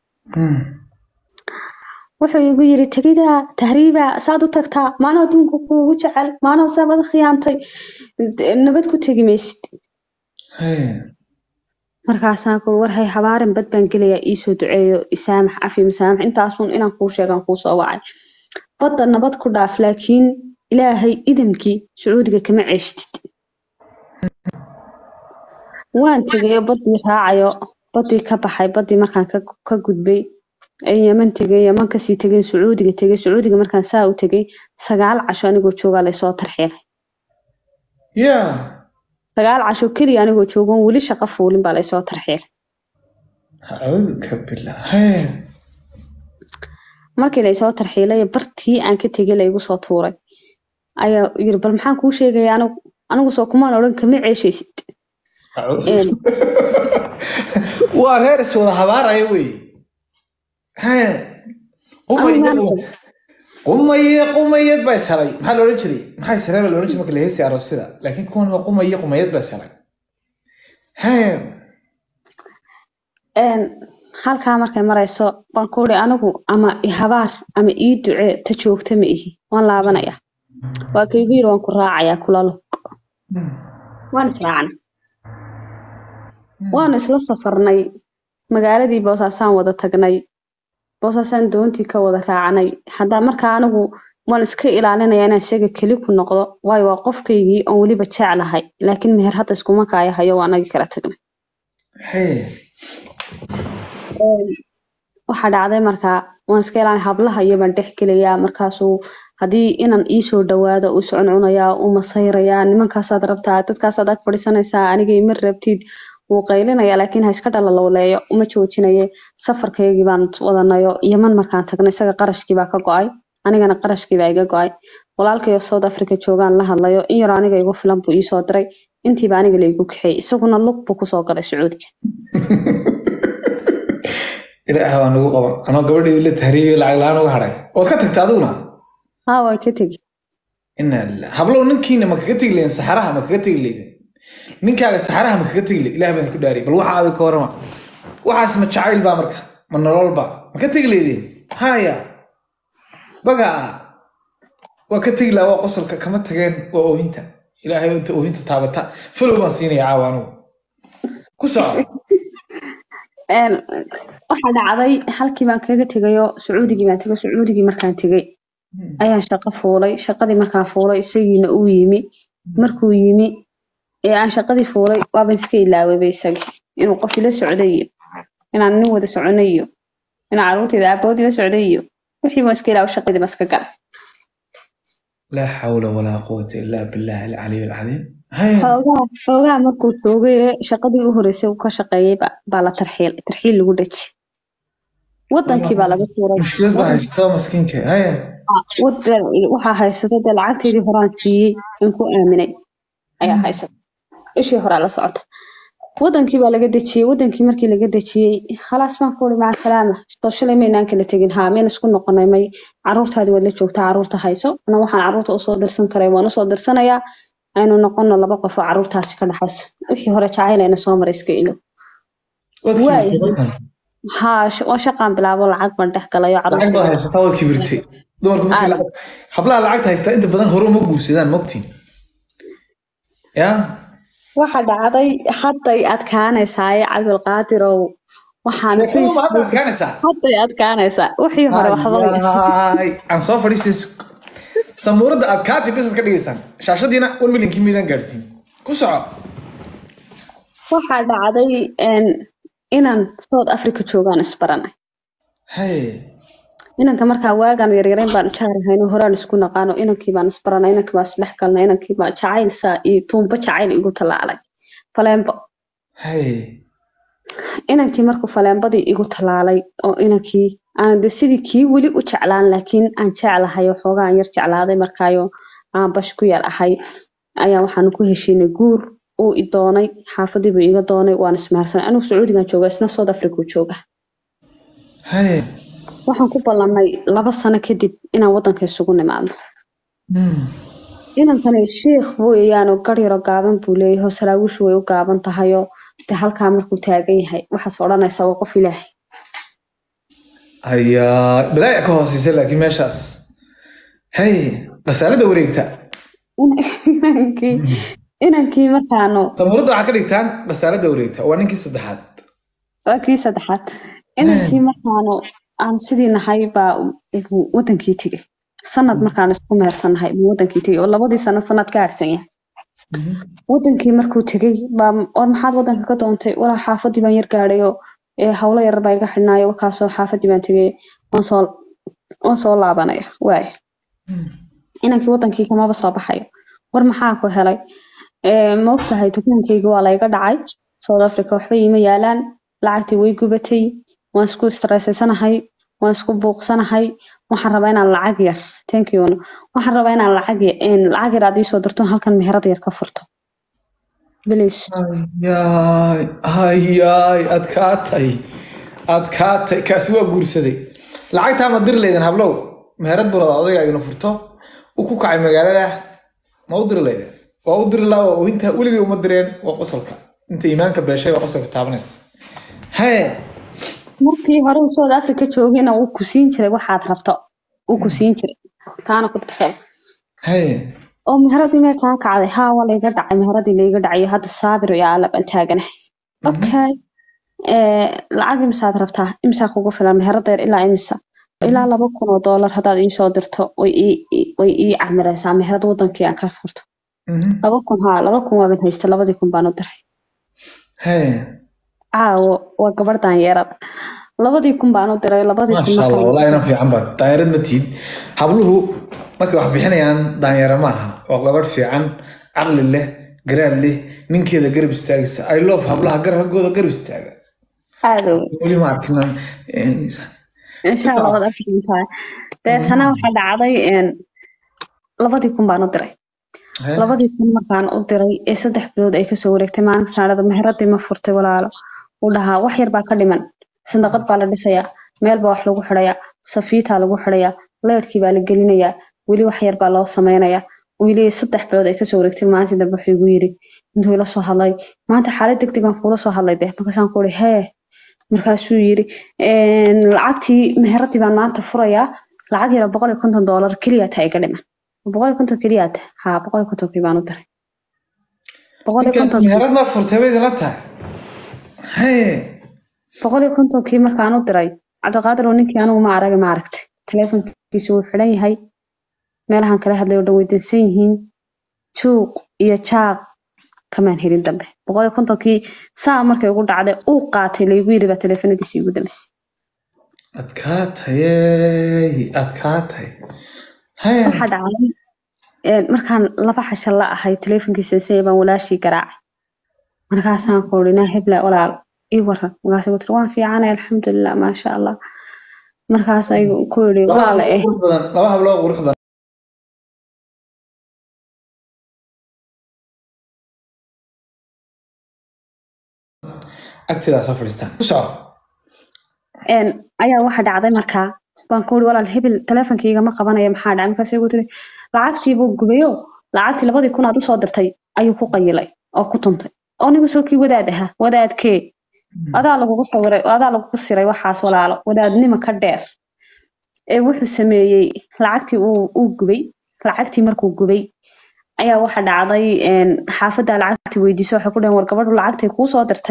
wuxuu igu yiri tegida tahriiba saad u tagtaa maana adduunka kuugu jecel maana saabada khiyaantay d- nabad ku tegi maysid markaasaan ku war hay habaarin bad baan gelayaa iisoo duceeyo isaamax cafi masaamax intaasun inaan kuu sheegaan kuu soo wacay badda nabad ku dhaaf laakiin ilaahay idamkii sacuudiga kama ceeshtid waan tegay baddii raacayo baddii ka baxay baddii markaan ka ka gudbay ee yaman tegay yaman kasii tegay sacuudiga tegay sacuudiga markaan saa u tegay sagaal casho anigoo joogaa laysoo tarxiilay ya sagaal casho keliya anigoo joogoon weli shaqo fuulin baa laysoo tarxiilay acuuduka billah markii laysoo tarxiilay bartii aan ka tegay laygu soo tuuray ayaa yiri bal maxaan kuu sheegaya anigu anigu soo kumaan odhan kama ceeshaysid Een. waa reer is wada habaaraya wey Anigu maanta- qumaye qumayad baa ishelay maxaa la odhan jiray maxaa ishelay baa la odhan jiray marka la heesay aroosyada laakiin kuwan waa qumaye qumayad baa ishelay een halkaa markay marayso baan ku uri anigu ama i habaar ama ii ducee ta joogta ma ihi waan laabanaya waa kaygu yiri waan ku raacayaa kula lug waan israacnay waanu isla safarnay magaaladii boosaasaan wada tagnay boosaasaan doontii ka wada raacnay haddaa markaa anigu waan iska ilaalinaya inaan isaga keli ku noqdo waayo waa qofkaygii oon weliba jeclahay laakiin meher hadda iskuma kaaya hayo waa anagii kala tagnay waxaa dhacday markaa waan iska ilaalin hablaha iyo baan dhex gelayaa markaasuu haddii inan iisoo dhawaado uu socuncunayaa uu masayrayaa nimankaasaad rabtaa dadkaasaad ag fadhiisanaysaa aniga ima rabtid wuu qaylinayaa laakiin ha iska dhalalowleeyo uma joojinaye safarkaygii baan wadanayo yaman markaan tagnay isaga qarashkii baa ka go-ay anigana qarashkii baa iga go-ay walaalkayo south africa joogaan la hadlayo in yaroo aniga igu filan buu iisoo diray intiiba aniga laygu kaxeeyey isaguna lug buu kusoo galay sacuudiga ilaah baa nagu qaban anoo gabadheedii la tahriibay lacag la-aan uga hadhay waad ka tagta adiguna haa waa ka tegi ina lilah hablow ninkiina ma kaga tegi leydin saxaraha ma kaga tegi leydin ninkaaga saxaraha ma kaga tegi leyd ilaah baan ku dhaariyay bal waxa aadi ka warama waxaas ma jacayl baa marka ma nolol ba ma ka tegi leydin haya baga waa ka tegi lahaa waa qosolka kama tageen waa oohinta ilaahay inta oohinta taabata falow baan siinaya caawa anugu ku soco Een, waxaa dhacday halkii baan kaga tegayo sacuudigii baan tegay sacuudigii markaan tegay ayaan shaqo fuulay shaqadii markaan fuulay isagiina uu yimi markuu yimi ee aan shaqadii fuulay waaban iska ilaawayba isagii inuu qof ila socday iyo inaan nin wada soconay iyo inaan carruurtayda aabahood ila socday iyo wixii baan iska ilaawo shaqadii baan iska galay laa xawla walaa quwata ilaa billahi alcaliy alcadiim haya xoogaa xoogaa markuu joogay ee shaqadii u horeysay uu ka shaqeeyay ba- baa la tarxiil tarxiil lagu dhaji wadankii baa laga tuuray mushkilad baa haysta maskiinka haya wadan waxaa haysata dee lacagteydii horaan siiyey in ku aaminay ayaa haysata ishii horaa la socota wadankii baa laga dejiyey wadankii markii laga dejiyey khalaas baan ku uri maca salaama soo shalay maynaan kala tegin haa mayn isku noqonay may caruurtaadii waad la joogtaa caruurta hayso ana waxaan caruurta usoo dirsan karay waan usoo dirsanayaa aynu noqono laba qof oo caruurtaasi ka dhaxayso wixii hore jacayleyna soo maray iska ilo waad Waay. kiibtay markan haa sh- waa shaqaan bilaabo lacag baan dhex galayo lacag caruurta baad haysataa waad kibirtay dumarku markii Aad. lacag hablaha lacagta haystaa inta badan hore uma guursadaan mogtiin ya waxa dhacday hadday adkaanaysaaye cabdulqaadirow waxaan sheekadu ma hadda Facebook adkaanaysaa hadday adkaanaysaa wixii hore waxba Ayaay, aan soo fadhiistay samuuradda aad kaati bisad ka dhigaysaan shaashadiina one millionkii miidaan gaadhsiin ku soco waxaa dhacday een, inaan south africa joogaan isbaranay hay inanka markaa waagaan yaryarayn baan jaarahayno horaan isku naqaano inankii baan isbaranay inankii baan isdhex galnay inankii baa jacayl saa iyo tuumbo jacayl igu tallaalay faleembo hay inankii markuu faleembadii igu tallaalay oo inankii aan de sidii kii weli u jeclaan laakiin aan jeclahay waxoogaa aan yar jeclaaday markaayo aan bash ku yar ahay ayaa waxaanu ku heshiinay guur uu i doonay xaafadii buu iga doonay waan ismaharsanay anigu sacuudigan jooga isna south africa uu jooga hay waxaan ku ballanay laba sano kadib inaan wadanka isugu nimaadno Hmm. inankani shiikh weeyaan oo gar yaro gaaban buu leeyahay oo salaawishu way u gaaban tahayoo de halkaa markuu taagan yahay waxaas odhanaysa waa qof ilaahay hayaa balaaya ka hooseysa laakiin meeshaas hay qasaalada wareegta inankii inankii markaanu samuuradda waxaa ka dhigtaan qasaalada wareegta waa ninkii saddexaad waa kii saddexaad inankii markaanu aanu sidii nahay baa uu wadankii tegey sanad markaanu isku mehersannahay buu wadankii tegey oo labadii sano sanad ka harsan yahay wadankii markuu tegey baa war maxaad wadanka ka doontay walaa xaafadii baan yar gaadhay oo ee, hawlo yar baa iga xidhnaayo wakaasoo xaafadii baan tegey waan soo waan soo laabanaya waaya inankii wadankii kamaba soo baxayo war maxaa ku helay Ee, ma ogtahay dukaankayga waa layga dhacay south africa waxba iima yaalaan lacagtii way gubatay waan isku stressaysanahay waan isku buuqsanahay waxaan rabaa inaan lacag yar thank you waxaan rabaa inaan lacag yar een, lacag yar aad iisoo dirto halkan meherad yar ka furto please hayaay hayaay adkaatay adkaatay kaasi waa guursaday lacagtaa ma diri laydan hablow meherad buu rabaa odayga igna furto u ku kacay magaalada ma u diri laydan waa u diri laa waa inta weligay uma direen waa qosolka inta iimaanka beeshay waa qosolka taabanaysa haye markii hore uu south africa joogayna wuu ku siin jiray waxaad rabto wuu ku siin jiray taana ku darsada haye oo meheradii mee kaa kacday haa waa layga dhacay meheradii layga dhacay hadda saabir iyo aalab aan taaganahay okay ee, lacag imisaad rabtaa imisaa kugu filan meherada yar ilaa imisa ilaa laba kun oo doolar haddaad iisoo dirto way ii ii- way ii camiraysaa meherad wadankii aan ka furto Mhm. laba kun haa laba kun waaban haysta labadii kun baan u diray haye caawo waa gabadh daanyeerada labadii kun baan u diray labadii kun maasha allah markaan wallahi inan fiican ba daanyarad ma tiid habluhu markay wax bixinayaan daanyaro maaha waa gabadh fiican caqli leh garaad leh ninkeeda garab istaagaysa i love hablaha garabkooda garab istaaga aada u weli ma arkinan insha allah waad arki doontaa deetana waxaa dhacday een, labadii kun baan u diray labadii kun markaan u diray ee saddex bilood ay kasoo wareegtay maalinka saacada meheradii ma furtay walaalo uu dhahaa wax yar baa ka dhiman sandaqad baa la dhisayaa meel baa wax lagu xidhayaa safiitaa lagu xidhayaa leerkii baa la gelinayaa weli wax yar baa loo sameynayaa weli saddex bilood ay kasoo wareegtay maalintii dambe wuxuu igu yiri intuu ila soo hadlay maanta xaalad degdeg aan kuula soo hadlay deh markaasaan ku uri hee markaasuu yiri "Een, lacagtii meheradii baan maanta furayaa lacag yara boqol iyo konton doolar keliya taa iga dhiman boqol iyo konton keliya ta haa boqol iyo kontonkii baan u diray boqol iyo ninkaas kontonkii meherad ma furtay bay idinla tahay haye boqol iyo kontonkii markaan u diray cabdiqaadir oo ninkii anigu ma arag ma aragtay taleefonkiisu wuu xidhan yahay meelahan kala hadlay oo dhan way dansan yihiin juuq iyo jaaq kamaan helin dambe boqol iyo kontonkii saa markay ugu dhacday uu qaatay laygu yiri baa taleefanadiisii ugu dambeysay adkaatayey adkaatay haye waxaa dhacday een, markaan laba xasha la ahay taleefonkiisa say baan walaashii garaacay markaasaan ku uri naa hebla walaal ii waran markaasay ku tiri waan fiicanay alxamdulilah maasha allah markaas ayuu ku yiri laba walaala eh hablood qurux badan laba hablood qurux badan agteedaa soo fadhiistaan ku soco een, ayaa waxa dhacday markaa baan ku uri walaal hebel taleefonkayga ma qabanaya maxaa dhacay markaas igu tiri lacagtii buu gubayo lacagtii labadii kun aad usoo dirtay ayuu ku qayilay oo ku tuntay oo nigu soo kii wadaad ahaa wadaadkee adaa lagugu sawiray adaa lagugu siray waxaas walaalo wadaadnimo ka dheer ee wuxuu sameeyey lacagtii uu uu gubay lacagtii markuu gubay ayaa waxa dhacday een, xaafadda lacagtii weydiiso waxay ku dhaheen war gabadhu lacagtay kuu soo dirtay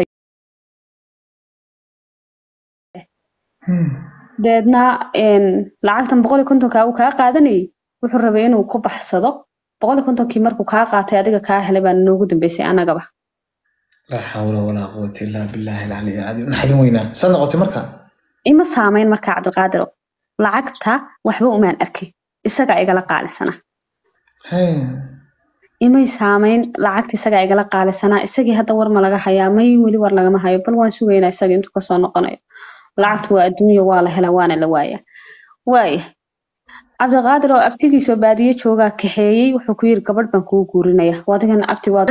deedna een, lacagtan boqol iyo kontonka uu kaa qaadanayay wuxuu rabay inuu ku baxsado boqol iyo kontonkii markuu kaa qaatay adiga kaa helay baa noogu dambeysay anagaba laa xawla walaa quwata illaa billaahi alcaliy alcadiim naxdin weynaa saad noqotay marka ima saamayn markaa cabdiqaadir lacagta waxba umaan arkay isagaa igala qaalisana Hey. imay saamayn lacagta isagaa igala qaalisanaa isagii hadda war ma laga hayaa may weli war lagama hayo bal waan sugaynaa isaga intuu kasoo noqonayo lacagtu waa adduunya waa la helaa waana la waayaa waaya cabdiqaadir oo abtigiisoo baadiye joogaa kaxeeyey wuxuu ku yiri gabadh baan kugu guurinaya wadigan abti waad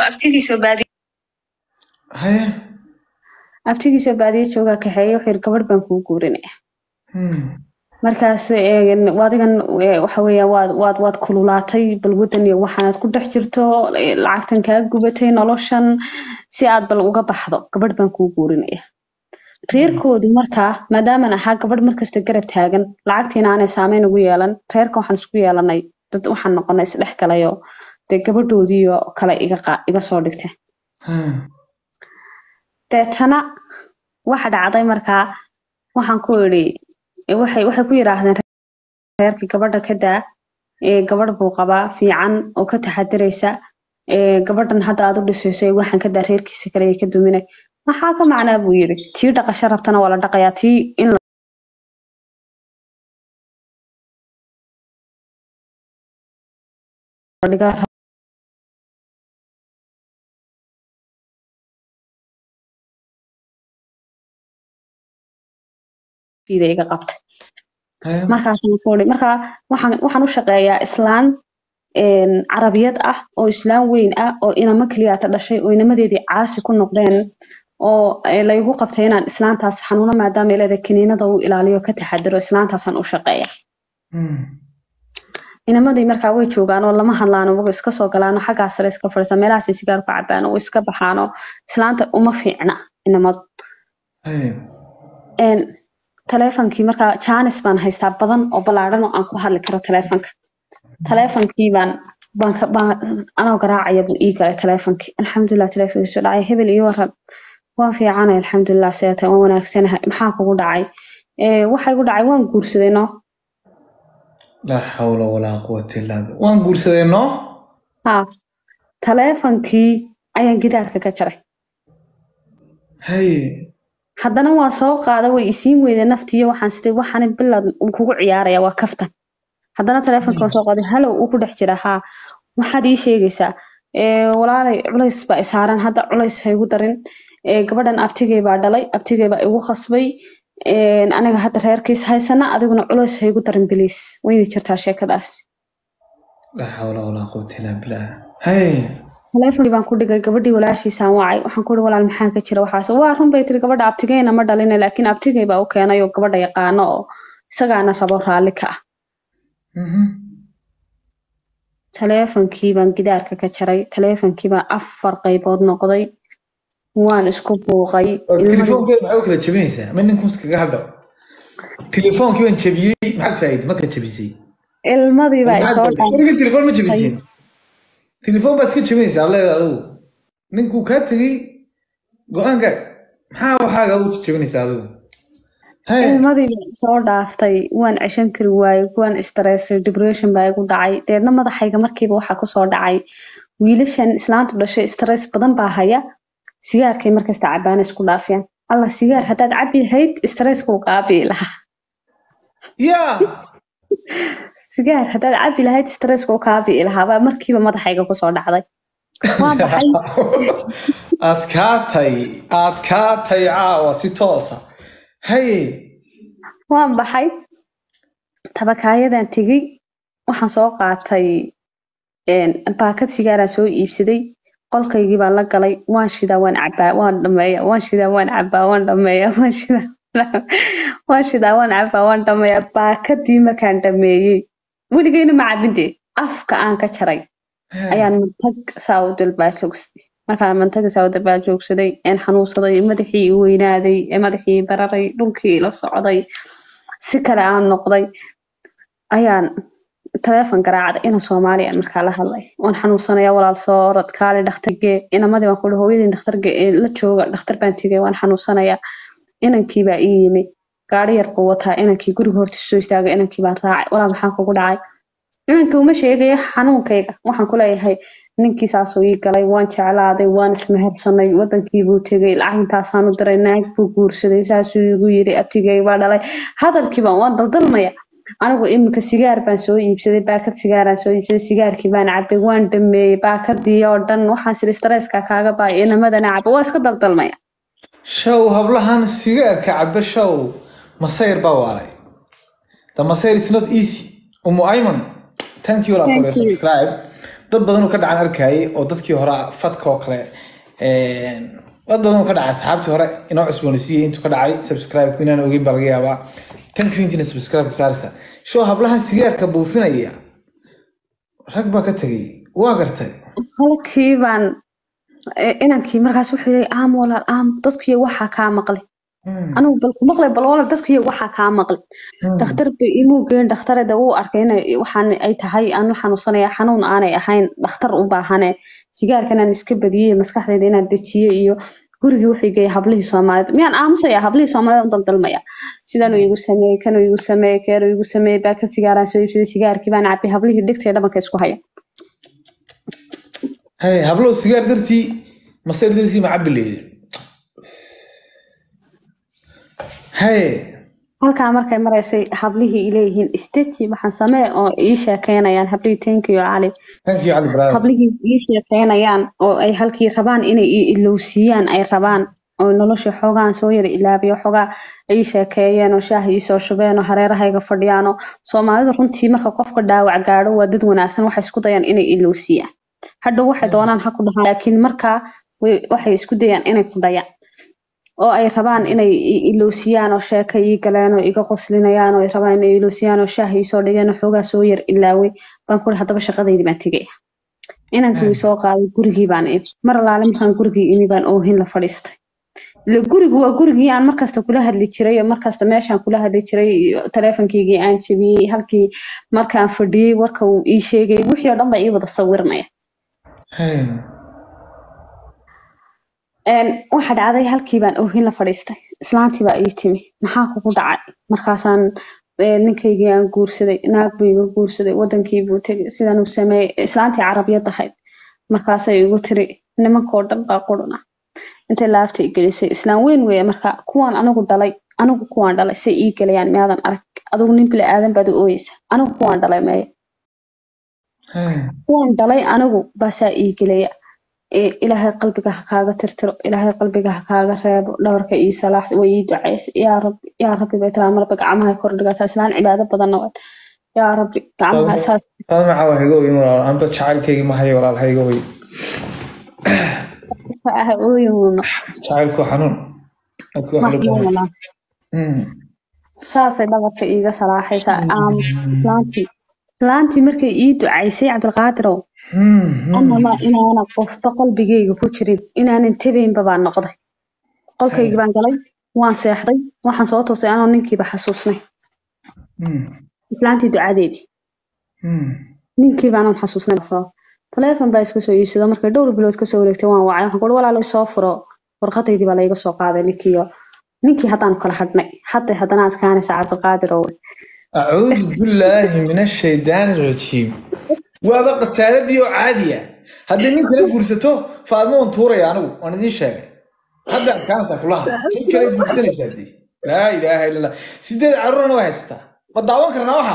Haya. abtigiisoo baadiye joogaa kaxeeyey wuxuu yiri gabadh baan kugu guurinaya Hmm. markaas een, wadigan ee, waxa weeya waad waad waad kululaatay bal wadan iyo waxaanaad ku dhex jirto ee, lacagtan kaa gubatay noloshan si aad bal uga baxdo gabadh baan kuu guurinaya reerkoodu markaa maadaaman ahaa gabadh markasta garab taagan lacagtiina aanay saameyn ugu yeelan reerka waxaan isku yeelanay dad waxaan noqonay isdhex galayoo dee gabadhoodiiyo kale iga qa- iga soo dhigtay Hmm. deetana waxa dhacday markaa waxaan ku idhi e, waxay waxay ku yidhaahdeen reerkii gabadha ka daa ee gabadh buu qabaa fiican oo ka taxadiraysa ee gabadhan hadda aad u dhisayso ee waxaan ka daa reerkiisa kale ee ka duminay maxaa ka macnaa buu yidhi tii dhaqasho rabtana waa la dhaqayaa tii in la dhigaa rabida iga qabtay Haya. markaasaan ku idhi markaa waxaan waxaan u shaqeeyaa islaan een, carabiyad ah oo islaan weyn ah oo inamo keliyaata dhashay oo inamadeedii caasi ku noqdeen oo ee, laygu qabtay inaan islaantaas xanuuno maadaama ay leedahay kiniinada uu ilaaliyo ka taxadiro islaantaasaan u shaqeeya Hmm. inamadii markaa way joogaan oo lama hadlaano waga iska soo galaano xaggaa sare iska fadhiisa meelahaasay sigaar ku cabaan oo iska baxaano islaanta uma fiicna inamadu Haya. een taleefonkii markaa jaanis baan haystaa badan oo ballaadhan oo aan ku hadli karo taleefonka taleefonkii baan baan ka- baan anoo garaacaya buu ii galay taleefonkii alxamdulilah taleefonkiisu dhacay hebel iyo waran waan fiicanay alxamdulilah seeta waan wanaagsanahay maxaa kugu dhacay ee waxa igu dhacay waan guursaday no laa xawla walaa quwata illaa billah. waan guursaday noo ha taleefonkii ayaan gidaarka ka jaray Haye. haddana waa soo qaada way isiin weyday naftiiyo waxaan sidii waxaan bilad uu kugu ciyaaraya waa kaftan haddana taleefonka waan soo qaaday halow uu ku dhex jira haa waxaad ii sheegaysaa ee walaalay culays baa isaaran hadda culays ha igu darin ee gabadhan abtigay baa dhalay abtigay baa igu khasbay een, aniga hadda reerkiis haysana adiguna culays ha igu darin biliis wayna jirtaa sheekadaas laa xawla walaa quwata illaa billah. Haye. taleefonkii baan ku dhigay gabadhii walaashiisaan wacay waxaan ku ihi walaal maxaa ka jira waxaas waa run bay tiri gabadha abtigeyna ma dhalina laakiin abtigey baa u keenay oo gabadha yaqaano oo isagaana rabo raalli ka ah Mhm. taleefonkii baan gidaarka ka jaray taleefonkii baan afar qaybood noqday waan isku buuqay Oo ilmadii- telefoonkeeda maxay u kala jebinaysaa ma ninkun iskaga hadho telefoonkii baan jebiyey maxaad faa'iiday markaad jebisay ilmadii baa isoo dhan weliga telefoon ma jebiseen telefoon baad iska jebinaysaa leeda adigu ninkuu kaa tegey go-aanka maxaa waxaaga u jebinaysaa adigu Haye. ilmadii baa isoo dhaaftay waan ceshan kari waayey waan stressay depression baa igu dhacay deedna madaxayga markiiba waxaa kusoo dhacay wiilashan islaantu dhashay stress badan baa haya sigaarkay markasta cabaana isku dhaafiyaan allah sigaar haddaad cabi lahayd stresskuu qaabii lahaa yaa sigaar haddaad cabi lahayd stresskuu kaabii lahaa baa markiiba madaxayga kusoo dhacday waan baxay aad kaatay aad kaatay caawa si toosa haye waan baxay tabakaayadan tegey waxaan soo qaatay een, baakad sigaaraan soo iibsaday qolkaygii baan la galay waan shidaa waan cabaa waan dhameeya waan shidaa waan cabaa waan dhameeya waan shidaa waan shidaa waan cabaa waan dhameeya baakadii markaan dhameeyey weligeyna ma cabinde afka aan ka jaray ayaan matag saa u dalbaashogsay markaa mantagasa dabaa joogsaday een xanuunsaday madaxii i weynaaday ee madaxii i bararay dhulkii la socday si kale aan noqday ayaan taleefon garaacday ina soomaali aan markaa la hadlay waan xanuunsanaya walaal soo orod kaali dhakhtargee inamadii baan kuhi hooyadii dhakhtarge ee la jooga dhakhtar baan tegay waan xanuunsanaya inankii baa ii yimi gaari yar buu wataa inankii guriga horta soo istaagay inankii baan raacay walaa maxaa kugu dhacay inankii uma sheegayo xanuunkayga waxaan ku leeyahay ninkii saasuu ii galay waan jeclaaday waan ismehersanay wadankii buu tegay lacag intaasaan u diray naag buu guursaday saasuu igu yiri abtigay baa dhalay hadalkiiba waan daldalmaya anigu iminka sigaar baan soo iibsaday baakad sigaaraan soo iibsaday sigaarkii baan cabay waan dhameeyey baakadii oo dhan waxaan siri stresska kaaga baay inamadana cabay waa iska daldalmaya show hablahan sigaarka cabe show masayr baa waalay the masayr is not easy umu ayman thank you for your Thank you. subscribe dad badan oo ka dhacan arkayay oo dadkii hore fadka oo kale een, dad badan oo ka dhacay asxaabtii hore inoo cusboonaysiiyey intuu ka dhacay subscribe inaan ogeyn baa laga yaabaa thank you intiina subscribe ka saaraysa show hablahan sigaarka buufinaya rag baa ka tegay waa gartay halkii baan eh, inankii markaas wuxuu yiri aam walaal aam dadkuyo waxaa kaa maqlay Hmm, anigu bal ku maqlay bal walaal dadkuyo waxaa kaa maqlay hmm. dhakhtar bay imuu geyn dhakhtarada uu arkay inay waxaan ay tahay aanu xanuunsanaya xanuun aanay ahayn dhakhtar u baahane sigaarkan aan iska badiyey maskaxdayda inaan dejiye iyo gurigii wuxuu geeyay hablihii soomaaliyeed miyaan aamusaya hablihii soomaaliyeed u daldalmaya sidanuu igu sameeyey kanuu igu sameeyey keeruu igu sameeyey baakad sigaaraan soo iibsaday sigaarkii baan cabay hablihii dhigtay dhabanka isku haya Hey, hablow sigaar dartii masayr dartii ma cabi leeyay hey halkaa markay maraysay hablihii ileeyihiin isteji waxaan samee oo ii sheekeynayaan hablihii tenkiyo cali thank you cali brother hablihii ii sheekeynayaan oo ay halkii rabaan inay i ilowsiiyaan ay rabaan oo nolosha xoogaan soo yara ilaabiyo xoogaa ay ii sheekeeyeen oo shaah ii soo shubeen oo hareerahayga fadhiyaan oo soomaalidu runtii marka qofka dhaawac gaadho waa dad wanaagsan waxay isku dayaan inay ilowsiiyaan hadhow waxay doonaan ha ku dhahaan laakiin markaa way- waxay isku dayaan inay ku dhayaan oo ay rabaan inay i- ilowsiyaan oo sheeka ii galeen oo iga qoslinayaan oo ay rabaan inay ilowsiyaan oo shaah ii soo dhigeen oo xoogaa soo yar ilaaway baan kuri haddaba shaqadaydii baan tegaya inankii ii soo qaaday gurigii baan imi mar alaale markaan gurigii imi baan oohin la fadhiistay ile gurigu waa gurigii aan markasta kula hadli jiray oo markasta meeshaan kula hadli jiray iyo taleefankaygii aan jebiyey halkii markaan fadhiyey warka uu ii sheegay wixii oo dhan baa ii wada sawirmaya hey Een, waxa dhacday halkii baan oohin la fadhiistay islaantii baa ii timi maxaa kugu dhacay markaasaan ee, ninkaygii aan guursaday naag buu iga guursaday wadankii buu tegay sidan uu sameeyey islaantii carabiyad ahayd markaasay igu tiri nimankoo dhan baa quruna intay laabta i gelisay islaan weyn weeye marka kuwaan anigu dhalay anigu kuwaan dhalay say ii gelayaan miyaadan arag adigu nin bili aadan baad u ooyeysa anigu kuwaan dhalay meeye hey kuwaan dhalay anigu baasaa ii gelaya ee ilaahay qalbiga ha kaaga tirtiro ilaahay qalbiga ha kaaga reebo dhabarka ii salaax way ii ducaysay yaa rabbi yaa rabbi bay tiraa marba gacmaha kor dhigataa islaan cibaado badanna waad yaa rabbi gacmaha saas Taas maxaa wax iga weyn walaal amba jacaylkayga ma hayo walaal ha iga weyn ah ooyuno jacaylku waa xanuun Dadku wax loo baahan mahmuulana Hmm, saasay dhabarka iiga salaaxaysaa aamus islaantii islaantii markay ii ducaysay cabdilqaadirow hmm, hmm. anama inaana qofba qalbigayga ku jirin inaanan tebaynba baan noqday qolkaygii baan galay waan seexday waxaan soo toosay anoo ninkiiba xasuusnay Hmm, islaantii ducadeedii hmm. ninkii baanan xasuusnay soo taleefon baa iska soo iibsado markay dhowr bilood kasoo wareegtay waan wacay waxaan kuhi walaalo soo furo warqadaydii baa layga soo qaaday ninkiiyo ninkii haddaan kala hadhnay hadday haddana adkaanaysa cabdilqaadir owe أعوذ بالله من الشيطان الرجيم وابا قستالدي oo caadiya haddii nin kale guursato faadmo waan tuuraya anigu waan idiin sheegay hadda adkaanaysaa kulaha nin kale guursanaysaa dee laa ilaaha illa allah sideed carruurna waa haysataa ma daawan karnaa waxa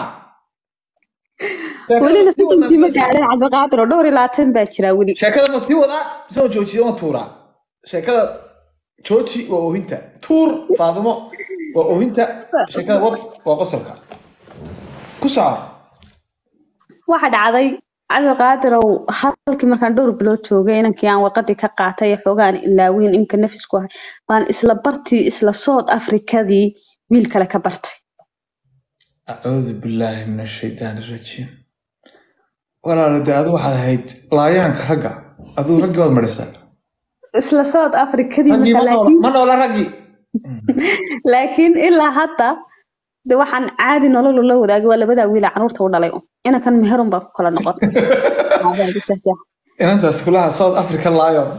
welina sidinkii ma gaadhin cabdilqaadir oo dhowr iyo labaatan baa jira weli sheekada ma sii wadaa mise waan joojiya waan tuuraa sheekada jooji waa oohinta tuur faadimo waa oohinta sheekada wad waa qosolka ku soco waxa dhacday cabdilqaadirow halkii markaan dhowr bilood joogay inankii aan warqadii ka qaatay ee xoogaan ilaaweyn imka nafisku ahay baan isla bartii isla south africadii wiil kale ka bartay أعوذ بالله من الشيطان الرجيم walaalo dee adu waxaad ahayd laayaanka ragga aduu ragga waad marisa isla south africadii raggii marka ma noola laakiin ma noola raggii laakiin ilaa hadda de waxaan caadi nolol la wadaagay waa labadaa wiila caruurta u dhalay un. inankan meherun baa ku kala noqon Aadaa ku jeexjeex. inantaas kulaha south african lion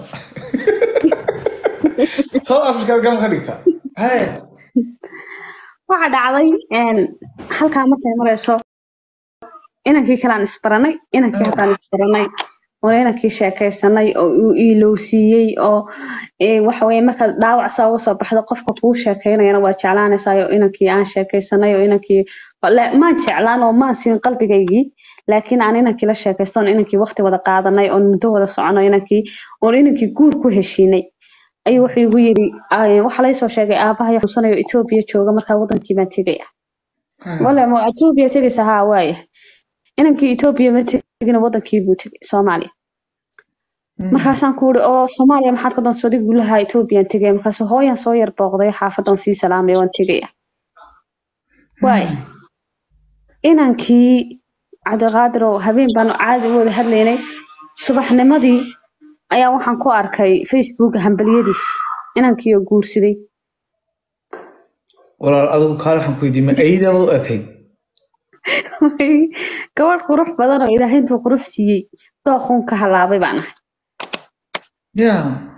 south africa gam ka dhigta Hey. waxaa dhacday een, halkaa markay marayso inankii kalaan isbaranay inankii haddaan isbaranay oo inankii sheekaysanay oo uu iilowsiiyey oo ee, waxa weye markaad dhaawac saa uga soo baxdo qofka kuu sheekaynayana waa jeclaanaysaa oo inankii aan sheekaysanay oo inankii la- maan jeclaan oo maan siin qalbigaygii laakiin aan inankii la sheekaysto oon inankii waqti wada qaadanay oon muddo wada socono inankii oon inankii guur ku heshiinay ayuu wuxuu igu yidhi "Ay, waxaa laysoo sheegay aabahay xusanayo etoobiya jooga markaa wadankii baan tegaya wale ma etoobiya tegaysa haa waaya inankii etoobiya ma tegina wadankii buu tegay soomaaliya markaasaan ku uri oo soomaaliya maxaad ka doonta adig gulaha etoobiyaan tegaya markaas hooyan soo yar booqday xaafadan sii salaamaya waan tegaya waaya inankii cabdiqaadir oo habeen baanu caadi u wada hadlaynay subaxnimadii ayaa waxaan ku arkay facebook hambaliyadiis inankii oo guursaday walaal adigu kaale waxaan ku weydiiyey ma aydaada u ekayd gabadh qurux badan oo ilaahay intuu qurux siiyey dooqun ka halaabay baan ahay ya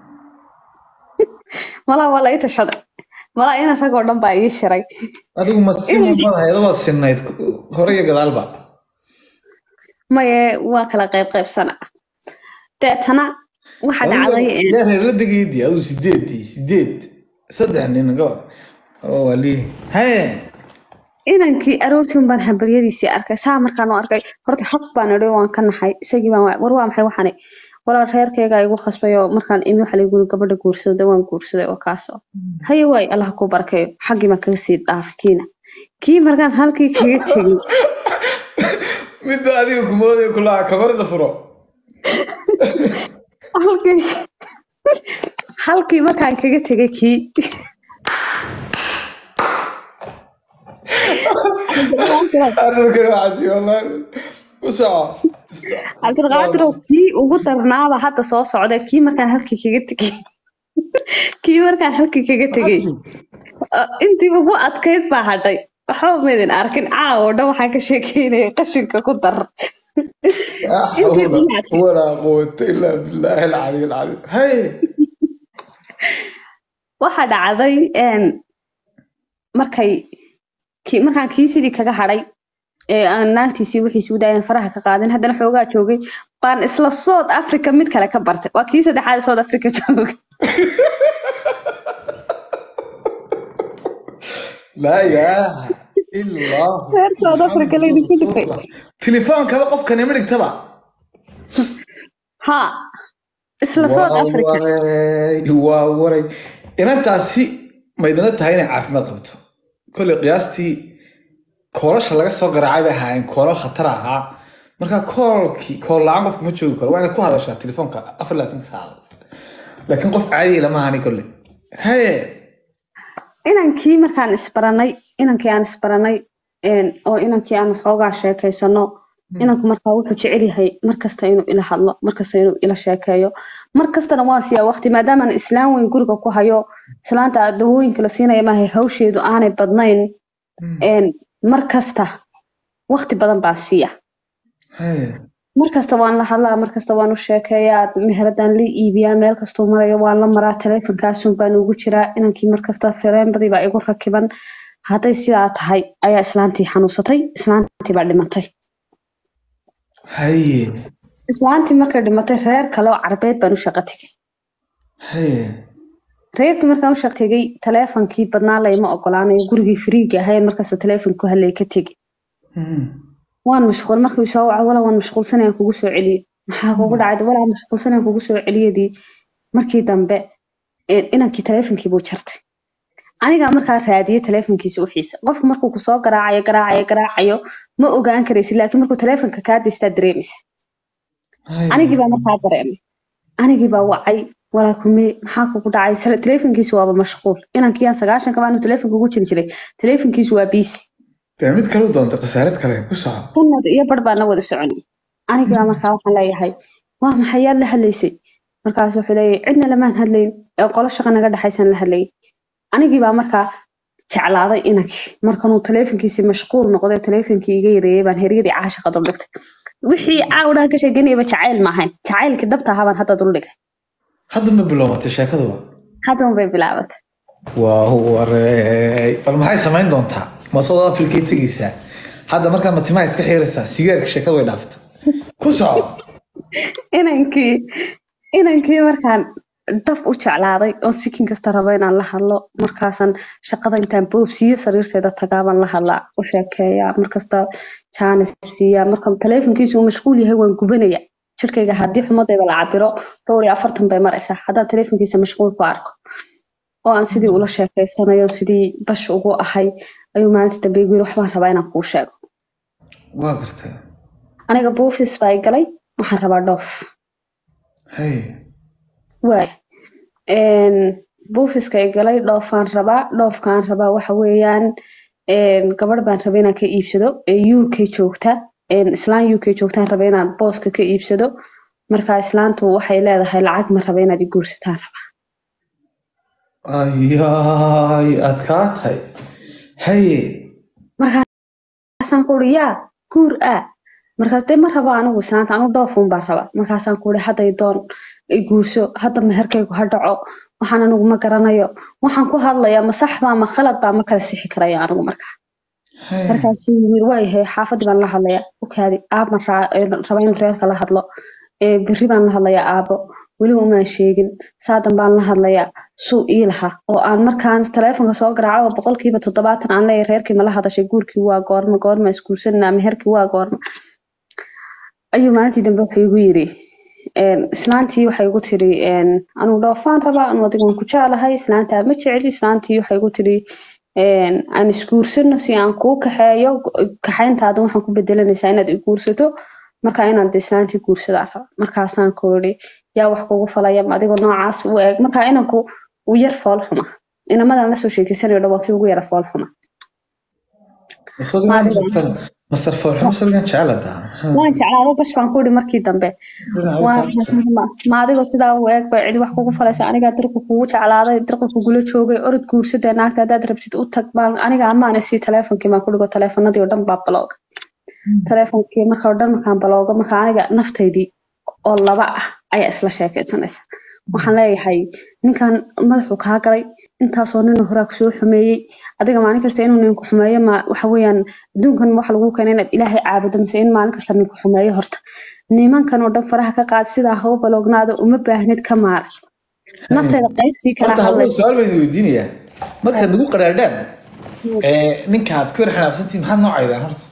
malaa waa la ii tashaday malaa ina rag oo dhan baa ii shiray adigu ma siman badahay adoo sinayd hore iyo gadaalba maye waa kala qayb qaybsana deetana waxa dhacday yaa reer la degaydii adigu sideedii sideed saddex nin gabadh oo waa lii haye inankii aroortii un baan hambaryadiisii arkay saa markaan u arkay horta xaq baan idhi waan ka naxay isagii baan war waa maxay waxani walaal reerkayga igu khasbay oo markaan imi waxa lagu gabadha guursaday waan guursaday oo kaasoo haye waay allah ku barkeeyo xaggii baan kaga sii dhaafay kiina kii markaan halkii kaga tegey midba adiga kumooday kulaha kabarida furo halkii halkii markaan kaga tegay kii arrinkan waa cajiib wallahi u soco cabdulqaadir oo kii ugu darnaaba hadda soo socda kii markaan halkii kaga tegey kii markaan halkii kaga tegey uh, intii ugu adkayd baa hadhay waxba maydin arkin caawa oo dhan waxaan ka sheekeynaya qashinka ku dar لا intii ugu حول adkayd ولا قوة إلا بالله العلي العظيم هاي waxaa dhacday een, markay kii markaan kii sidii kaga hadhay ee aan naagtiisii wixiisuu daayan faraha ka qaadin haddana xoogaa joogay baan isla south africa mid kale ka bartay waa kii saddexaad ee south africa joogay لا إله إلا الله reer south africa laydinku dhifay تليفون كذا قف كان يملك تبع ha isla south africa waa waray inantaasi maydana tahay inay caafimaad qabto kolley qiyaastii koolasha laga soo garaacay bay ahaayeen koolal khatar ahaa marka koolkii kool la-aan qofka ma joogi karo waa inay ku hadashaa telefoonka afar laatan saacadood laakiin qof caadiya lama ahani kolley haye inankii markaan isbaranay inankii aan isbaranay een, oo inankii aan xoogaa sheekaysano inanku markaa wuxuu jecel yahay markasta inuu ila hadlo markasta inuu ila sheekeeyo markastana waan siiyaa waqti maadaamaan islaan weyn guriga ku hayo islaanta dawooyinka la siinaya maaha hawsheedu aanay badnayn een, markasta waqti badan baan siiya haye markasta waan la hadlaa markasta waan u sheekeeyaa meheradaan la iibiyaa meel kastuu marayo waan la maraa taleefonkaasun baan ugu jiraa inankii markasta fireenbadii baa igu rakiban hadday sidaa tahay ayaa islaantii xanuunsatay islaantii baa dhimatay haye islaantii markay dhimatay reer kale oo carbeed baan u shaqo tegay haye reerkii markaan u shaqo tegay taleefonkii badnaa layma ogolaanayo gurigii firiiga ahayn markasta taleefon ku hadlay ka tegay Hmm. waan mashquul markuu soo waco walaa waan mashquulsanayaan kugu soo celiye maxaa kugu dhacay walaa mashquulsanayaan kugu soo celiyadii markii dambe een, inankii taleefonkii buu jartay anigaa markaa raadiyey taleefonkiisa u xiisa qofku markuu kusoo garaacayo garaacayo garaacayo ma ogaan karaysid laakiin markuu taleefonka kaa daystaa dareemaysa Haye. anigii baa markaa dareemay anigii baa wacay walaa kumee maxaa kugu dhacay Tele- taleefonkiisu waaba mashquul inankii aan sagaashanka baanu taleefonka ugu jiri jiray taleefonkiisu waa biisi dee mid kale u doonta khasaarad kale ku soco kunad iyo bar baan la wada soconay anigii baa markaa waxaan leeyahay waa maxay yaad la hadlaysay markaas wuxuu leeyahay cidna lamaan hadlayn ee qolo shaqa naga dhexaysan la hadlayay anigii baa markaa jeclaaday inankii markanuu taleefonkiisii mashquul noqday taleefonkii iga yareeyay baan heryadii caashaqa duldhigtay wixii caawdhaha ka sheeganayaba jacayl maahayn jacaylkii dhabta ahaa baan hadda duldhigay hadda ma bilowmatay sheekaduba haddan bay bilaabatay waa wareey bal maxay samayn doontaa ma South Africa tegaysaa hadda markaa ma timaha iska xiiraysaa sigaarka sheekadu way dhaaftay ku soco inankii inankii markaan dhab u jeclaaday oo sikin kasta rabo inaan la hadlo markaasan shaqada intaan boobsiiyo sariirteeda tagaabaan la hadlaa u sheekeeyaa markasta jaanis siiyaa marka taleefonkiisu uu mashquul yahay waan gubanaya jirkayga haddii xumadayba la cabiro dhowr iyo afartan bay maraysaa haddaan taleefonkiisa mashquul ku arko oo aan sidii ula sheekeysanayo sidii bash ugu ahay ayuu maalinta dambe igu yiri waxbaan rabaa inaan kuu sheego waa gartay aniga buufis baa i galay waxaan rabaa dhoof hay waay buufiska i galay dhoofaan rabaa dhoofkaan rabaa waxa weeyaan gabadh baan rabay inaan ka iibsado ee uk joogta islaan uk joogtaan rabay inaan booska ka iibsado marka islaantu waxay leedahay lacag ma raba inaad i guursataan rabaa ayaay adkaatay haye markaasaan ku uri yaa guur ah markaas dee ma rabo anigu islaanta anigu dhoofuun baan rabaa markaasaan ku uri hadday doon i guurso hadda meherkaygu ha dhaco waxaan anigu ma garanayo waxaan ku hadlayaa ma sax baa ma khalad baa ma kala sixi karayo anigu markaa haye markaasuu yiri waayahay xaafadii baan la hadlayaa okaadi aaban raba inuu reerka la hadlo ee berri baan la hadlayaa aabo weliba umaan sheegin saadan baan la hadlayaa suu ii laha oo aan markaan taleefonka soo garaaco oo boqolkiiba toddobaatan aan leeyahay reerkii ma la hadashay guurkii waa goorma goorma isguursanaa meherkii waa goorma ayuu maalintii dambe wuxuu igu yiri een, islaantii waxay igu tiri een, anigu dhoofaan rabaa anu adigan ku jeclahay islaantaa ma jecli islaantii waxay igu tiri een, aan isguursano si aan kuu kaxeeyo kaxayntaada waxaan ku bedelanaysaa inaad i guursato marka inaan de islaantii guursadaa raba markaasaan ku iri yaa wax kugu falaya ma adigoo noocaas u eeg marka inanku uu yar fool xuma inamadan lasoo sheekeysanayo dhan waa kii ugu yara fool xuma masar foolxumo sadigan jeceladaa waan jeclaado bash baan ku iri markii dambe waan ma adigoo sidaa u eeg bay cidi wax kugu falaysa anigaa dirqi kugu jeclaaday dirqi kugula joogay orod guursadee naagta haddaad rabtid u tag baan aniga amaan isii taleefonkii baan ku dhigo taleefanadii oo dhan baa balooga taleefonkii marka oo dhan markaan baloogo marka aniga naftaydii oo laba ah ayaa isla sheekaysanaysa waxaan leeyahay ninkan madaxuu kaa galay intaasoo nin horaa kusoo xumeeyey adiga maalin kasta inuu ninku xumeeyo ma waxa weeyaan adduunkan waxa lagu keenay inaad ilaahay caabudo mise in maalin kasta ninku xumeeyo horta nimankan oo dhan faraha ka qaad sidaa ha u baloognaada uma baahnid ka maara naftayda qaybtii kala horta hadlay hadduu su-aal baan weydiinayaa markaad nagu qaraadhaan ninka aad ku yar xanaaqsantihin maxaad noocaydaan horta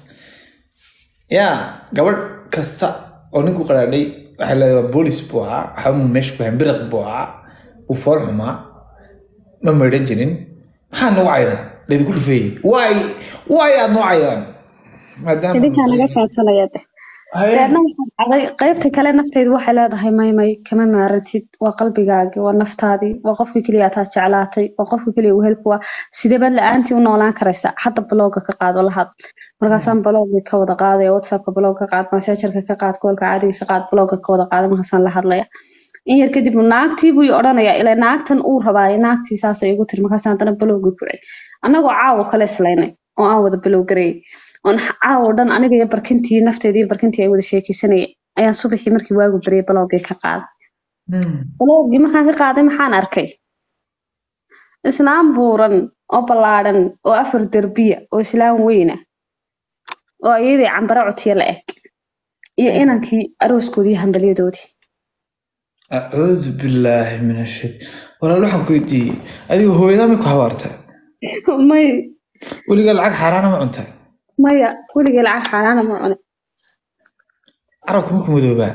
yaa gabadh kasta oo ninku qaraadhay waxay leedahay waa boolis buu ahaa waxba meesha ku hayn biriq buu ahaa uu fool xumaa ma maydhan jirin maxaad nagu caydaan laydinku dhufeeyey waay waay aad noo caydaan idinkaa naga kaadsanaya de deedna waxaan dhacday qaybta kale naftaydu waxay leedahay maymay kama maarantid waa qalbigaagii waa naftaadii waa qofkii keliya ataad jeclaatay waa qofka keliya wehelku waa sideebaad la-aantii u noolaan karaysa hadda balooga ka qaado lahad markaasaan baloogii ka wada qaadaya whatsappka baloog ka qaad messengerka ka qaad koolka caadiga ka qaad balooga ka wada qaada markaasaan la hadlaya in yar kadib naagtii buu i odhanaya ilaa naagtan uu rabaayo naagtii saasay igu tiri markaasaan haddana baloogii ku celi annagoo caawo kale islaynay oo aan wada baloog gareeyay oon caawo dhan aniga iyo barkintii nafteedii iyo barkintii ay wada sheekeysanayeen ayaan subaxii markii waagu bariyay baloogii ka qaaday baloogii markaan ka qaaday maxaan arkay islaam buuran oo ballaadhan oo afar derbiya oo islaam weyna oo iyadii cambare cotiya la eg iyo inankii arooskoodii iyo hambalyadoodii acuudu billaahi min ashayt walaal waxaan ku weydiiyey adiga hooyadaa may ku habaartay may weligaa lacag xaaraana ma cuntay maya weligay lacag xaaraana ma cune carabka maku madoobaa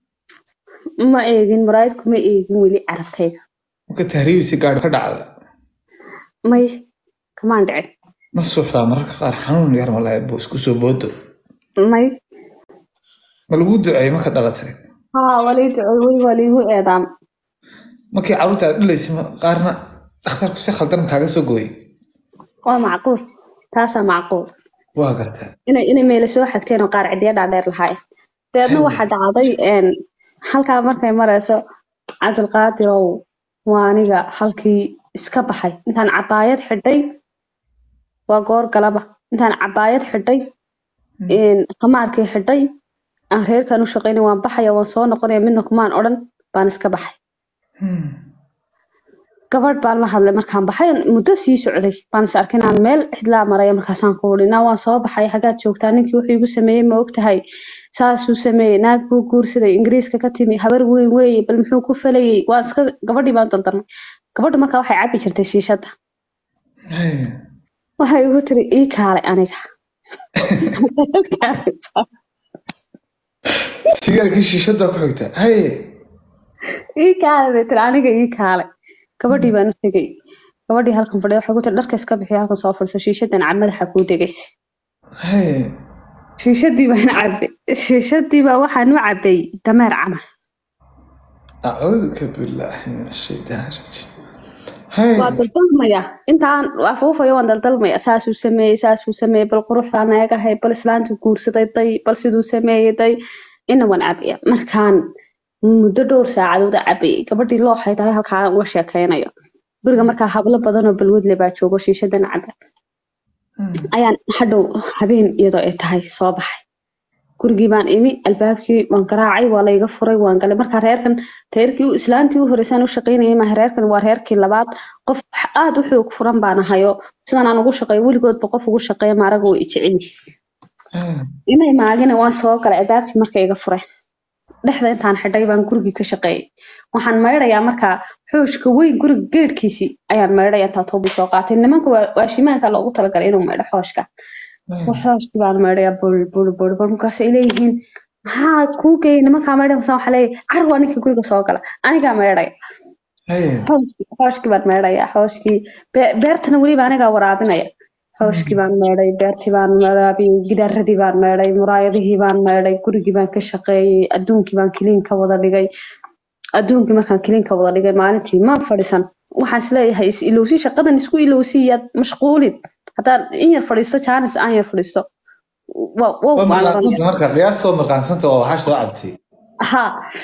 ma eegin muraayad kuma eegin weli carabkayga marka tahriibisi gaadhi ka dhacda may kamaan dhicin ma suuxdaa mararka qaar xanuun yar ma lahayd buu isku soo boodo may ma lagu duceeyey marka dhalatay haa walii ducey weli waa liigu eedaam markii carruurta aad dhilaysay ma- qaarna dhakhtarku si khaldan kaaga soo gooyey waa macquul taasaa macquul waa gartaa inay inay meela soo xagteen oo qaar cidiya dhaadheer lahaayeen dabeedna waxaa dhacday een, halkaa markay marayso cabdilqaadirow waa aniga halkii iska baxay intaan cabaayad xidhay waa goor galaba intaan cabaayad xidhay qamaarkii xidhay aan reerkan u shaqaynay waan baxaya waan soo noqonaya midna kumaan odhan baan iska baxay gabadh baan la hadlay markaan baxay muddo sii socday baan is arkay inaan meel cidlaa maraya markaasaan ku uri naa waan soo baxay hagaad joogtaa ninkii wuxuu igu sameeyey ma ogtahay saasuu sameeyey naag buu guursaday ingiriiska ka timi habar weyn weeye bal muxuu ku falayey waan iska gabadhii baan daldarnay gabadhu markaa waxay cabi jirtay shiishadda waxay igu tiri ii kaalay aniga sigaarkii shiishada ku xigta haye ii kaalay bay tiri aniga ii kaalay gabadhii baan u tegey gabadhii halkan fadhiya waxay ku tiri dharka iska bixiya halkan soo fadhiso shiishadan cad madaxa kuu degaysa haye shiishadii baan cabay shiishadii baa waxaan u cabay dameer camal acuuduka billaahi min ashaytaan rajiim haye waa daldalmaya intaan afuufayo waan daldalmaya saasuu sameeyey saasuu sameeyey bal quruxdaan eegahay bal islaantuu guursaday day bal siduu sameeyey day ina waan cabaya markaan muddo dhowr saacadood cabayay gabadhii looxay tahay halkaa uga sheekeynayo guriga markaa hablo badan oo balwadle baa joogo shiishadan caba ayaan hadhow habeen iyadoo ay tahay soo baxay gurigii baan imi albaabkii waan garaacay waa layga furay waan galay markaa reerkan reerkii islaantii u horeysaan u shaqaynayay maaha reerkan waa reerkii labaad qof aad u xoog furan baan ahayo sidan aan ugu shaqeeyo weligoodba qof ugu shaqeeya maaraga way i jecel yihiin inay maagina waan soo galay albaabkii markay iga fureen dhexda intaan xidhay baan gurigii ka shaqeeyay waxaan maydhayaa markaa xooshka weyn guriga geedhkiisii ayaan maydhaya intaa toobii soo qaatay nimanka waashimaanka loogu talagalay inuu maydho xooshka xooshkii baan maydhaya bul bul bul bul markaas ay leeyihiin maxaa kuu geeyay nimankaa maydhay masaa waxaa leeyahay carwaa ninka guriga soo gala anigaa maydhaya xooshkii baan maydhaya xooshkii beertana weliba anigaa waraabinaya xooshkii baan meedhay beertii baan waraabiyey gidaaradii baan meedhay muraayadihii baan meedhay gurigii baan ka shaqeeyey adduunkii baan kiliin ka wada dhigay adduunkii markaan kiliin ka wada dhigay maalintii maan fadhisan waxaan isleeyahay is ilowsi shaqadan isku ilowsi yaad mashquulin haddaan in yar fadhiisto jaanis aan yar fadhiisto waa mirqaansanta marka qiyaastoo mirqaansanta oo waxaa soo cabtay ha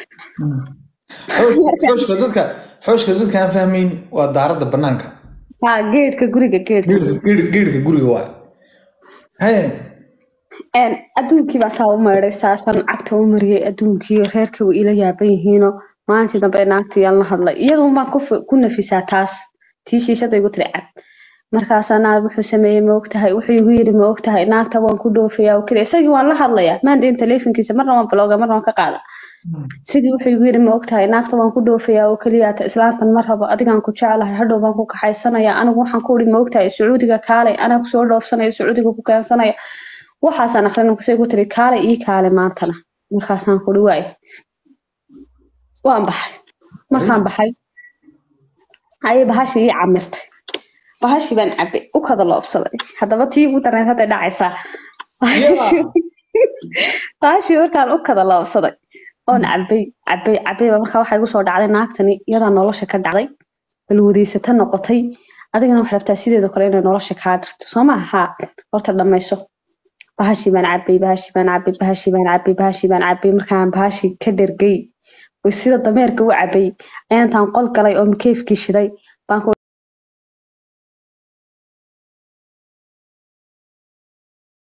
xooshka dadka xooshka dadka aan fahmayn waa daaradda banaanka ha geedhka guriga geedhka geedhka guriga waa haye adduunkii baa saa u maydhay saasaan cagta u mariyey adduunkii reerkii way ila yaaban yihiino maalintii dambe naagtii aan la hadlay iyadoon baan ku nafisaa taas tii shiishada igu tiri cab markaasaa naag wuxuu sameeyey ma ogtahay wuxuu igu yiri ma ogtahay naagta waan ku dhoofayaa oo keliya isagii waan la hadlayaa maandayn teleefonkiisa marna waan balooga marna waan ka qaada sidii wuxuu igu yiri ma ogtahay naagta waan ku dhoofayaa oo keliyaata islaantan ma rabo adigaan ku jeclahay hadhow baan ku kaxaysanaya anigu waxaan ku uri ma ogtahay sacuudiga kaalay anaa kusoo dhoofsanaya sacuudiga ku keensanaya waxaasaan akrin markaasay ku tiri kaalay ii kaale maantana markaasaan kuri waay waan baxay markaan baxay ayay bahashii ii camirtay bahashii baan cabay u kada loobsaday haddaba tii ugu darneed hadday dhacaysaa bahashii markaan u kada loobsaday oon cabay cabay cabayba markaa waxaa igu soo dhacday naagtani iyadaa nolosha ka dhacday balwadaysata noqotay adigana waxaa rabtaa sideedoo kale inay nolosha kaa dhirto soo maaha haa horta dhammayso bahashii baan cabay bahashii baan cabay bahashii baan cabay bahashii baan cabay markaan bahashii ka dhergay sida dameerka u cabay ayaan intaan qol galay oo makeefkii shiday baan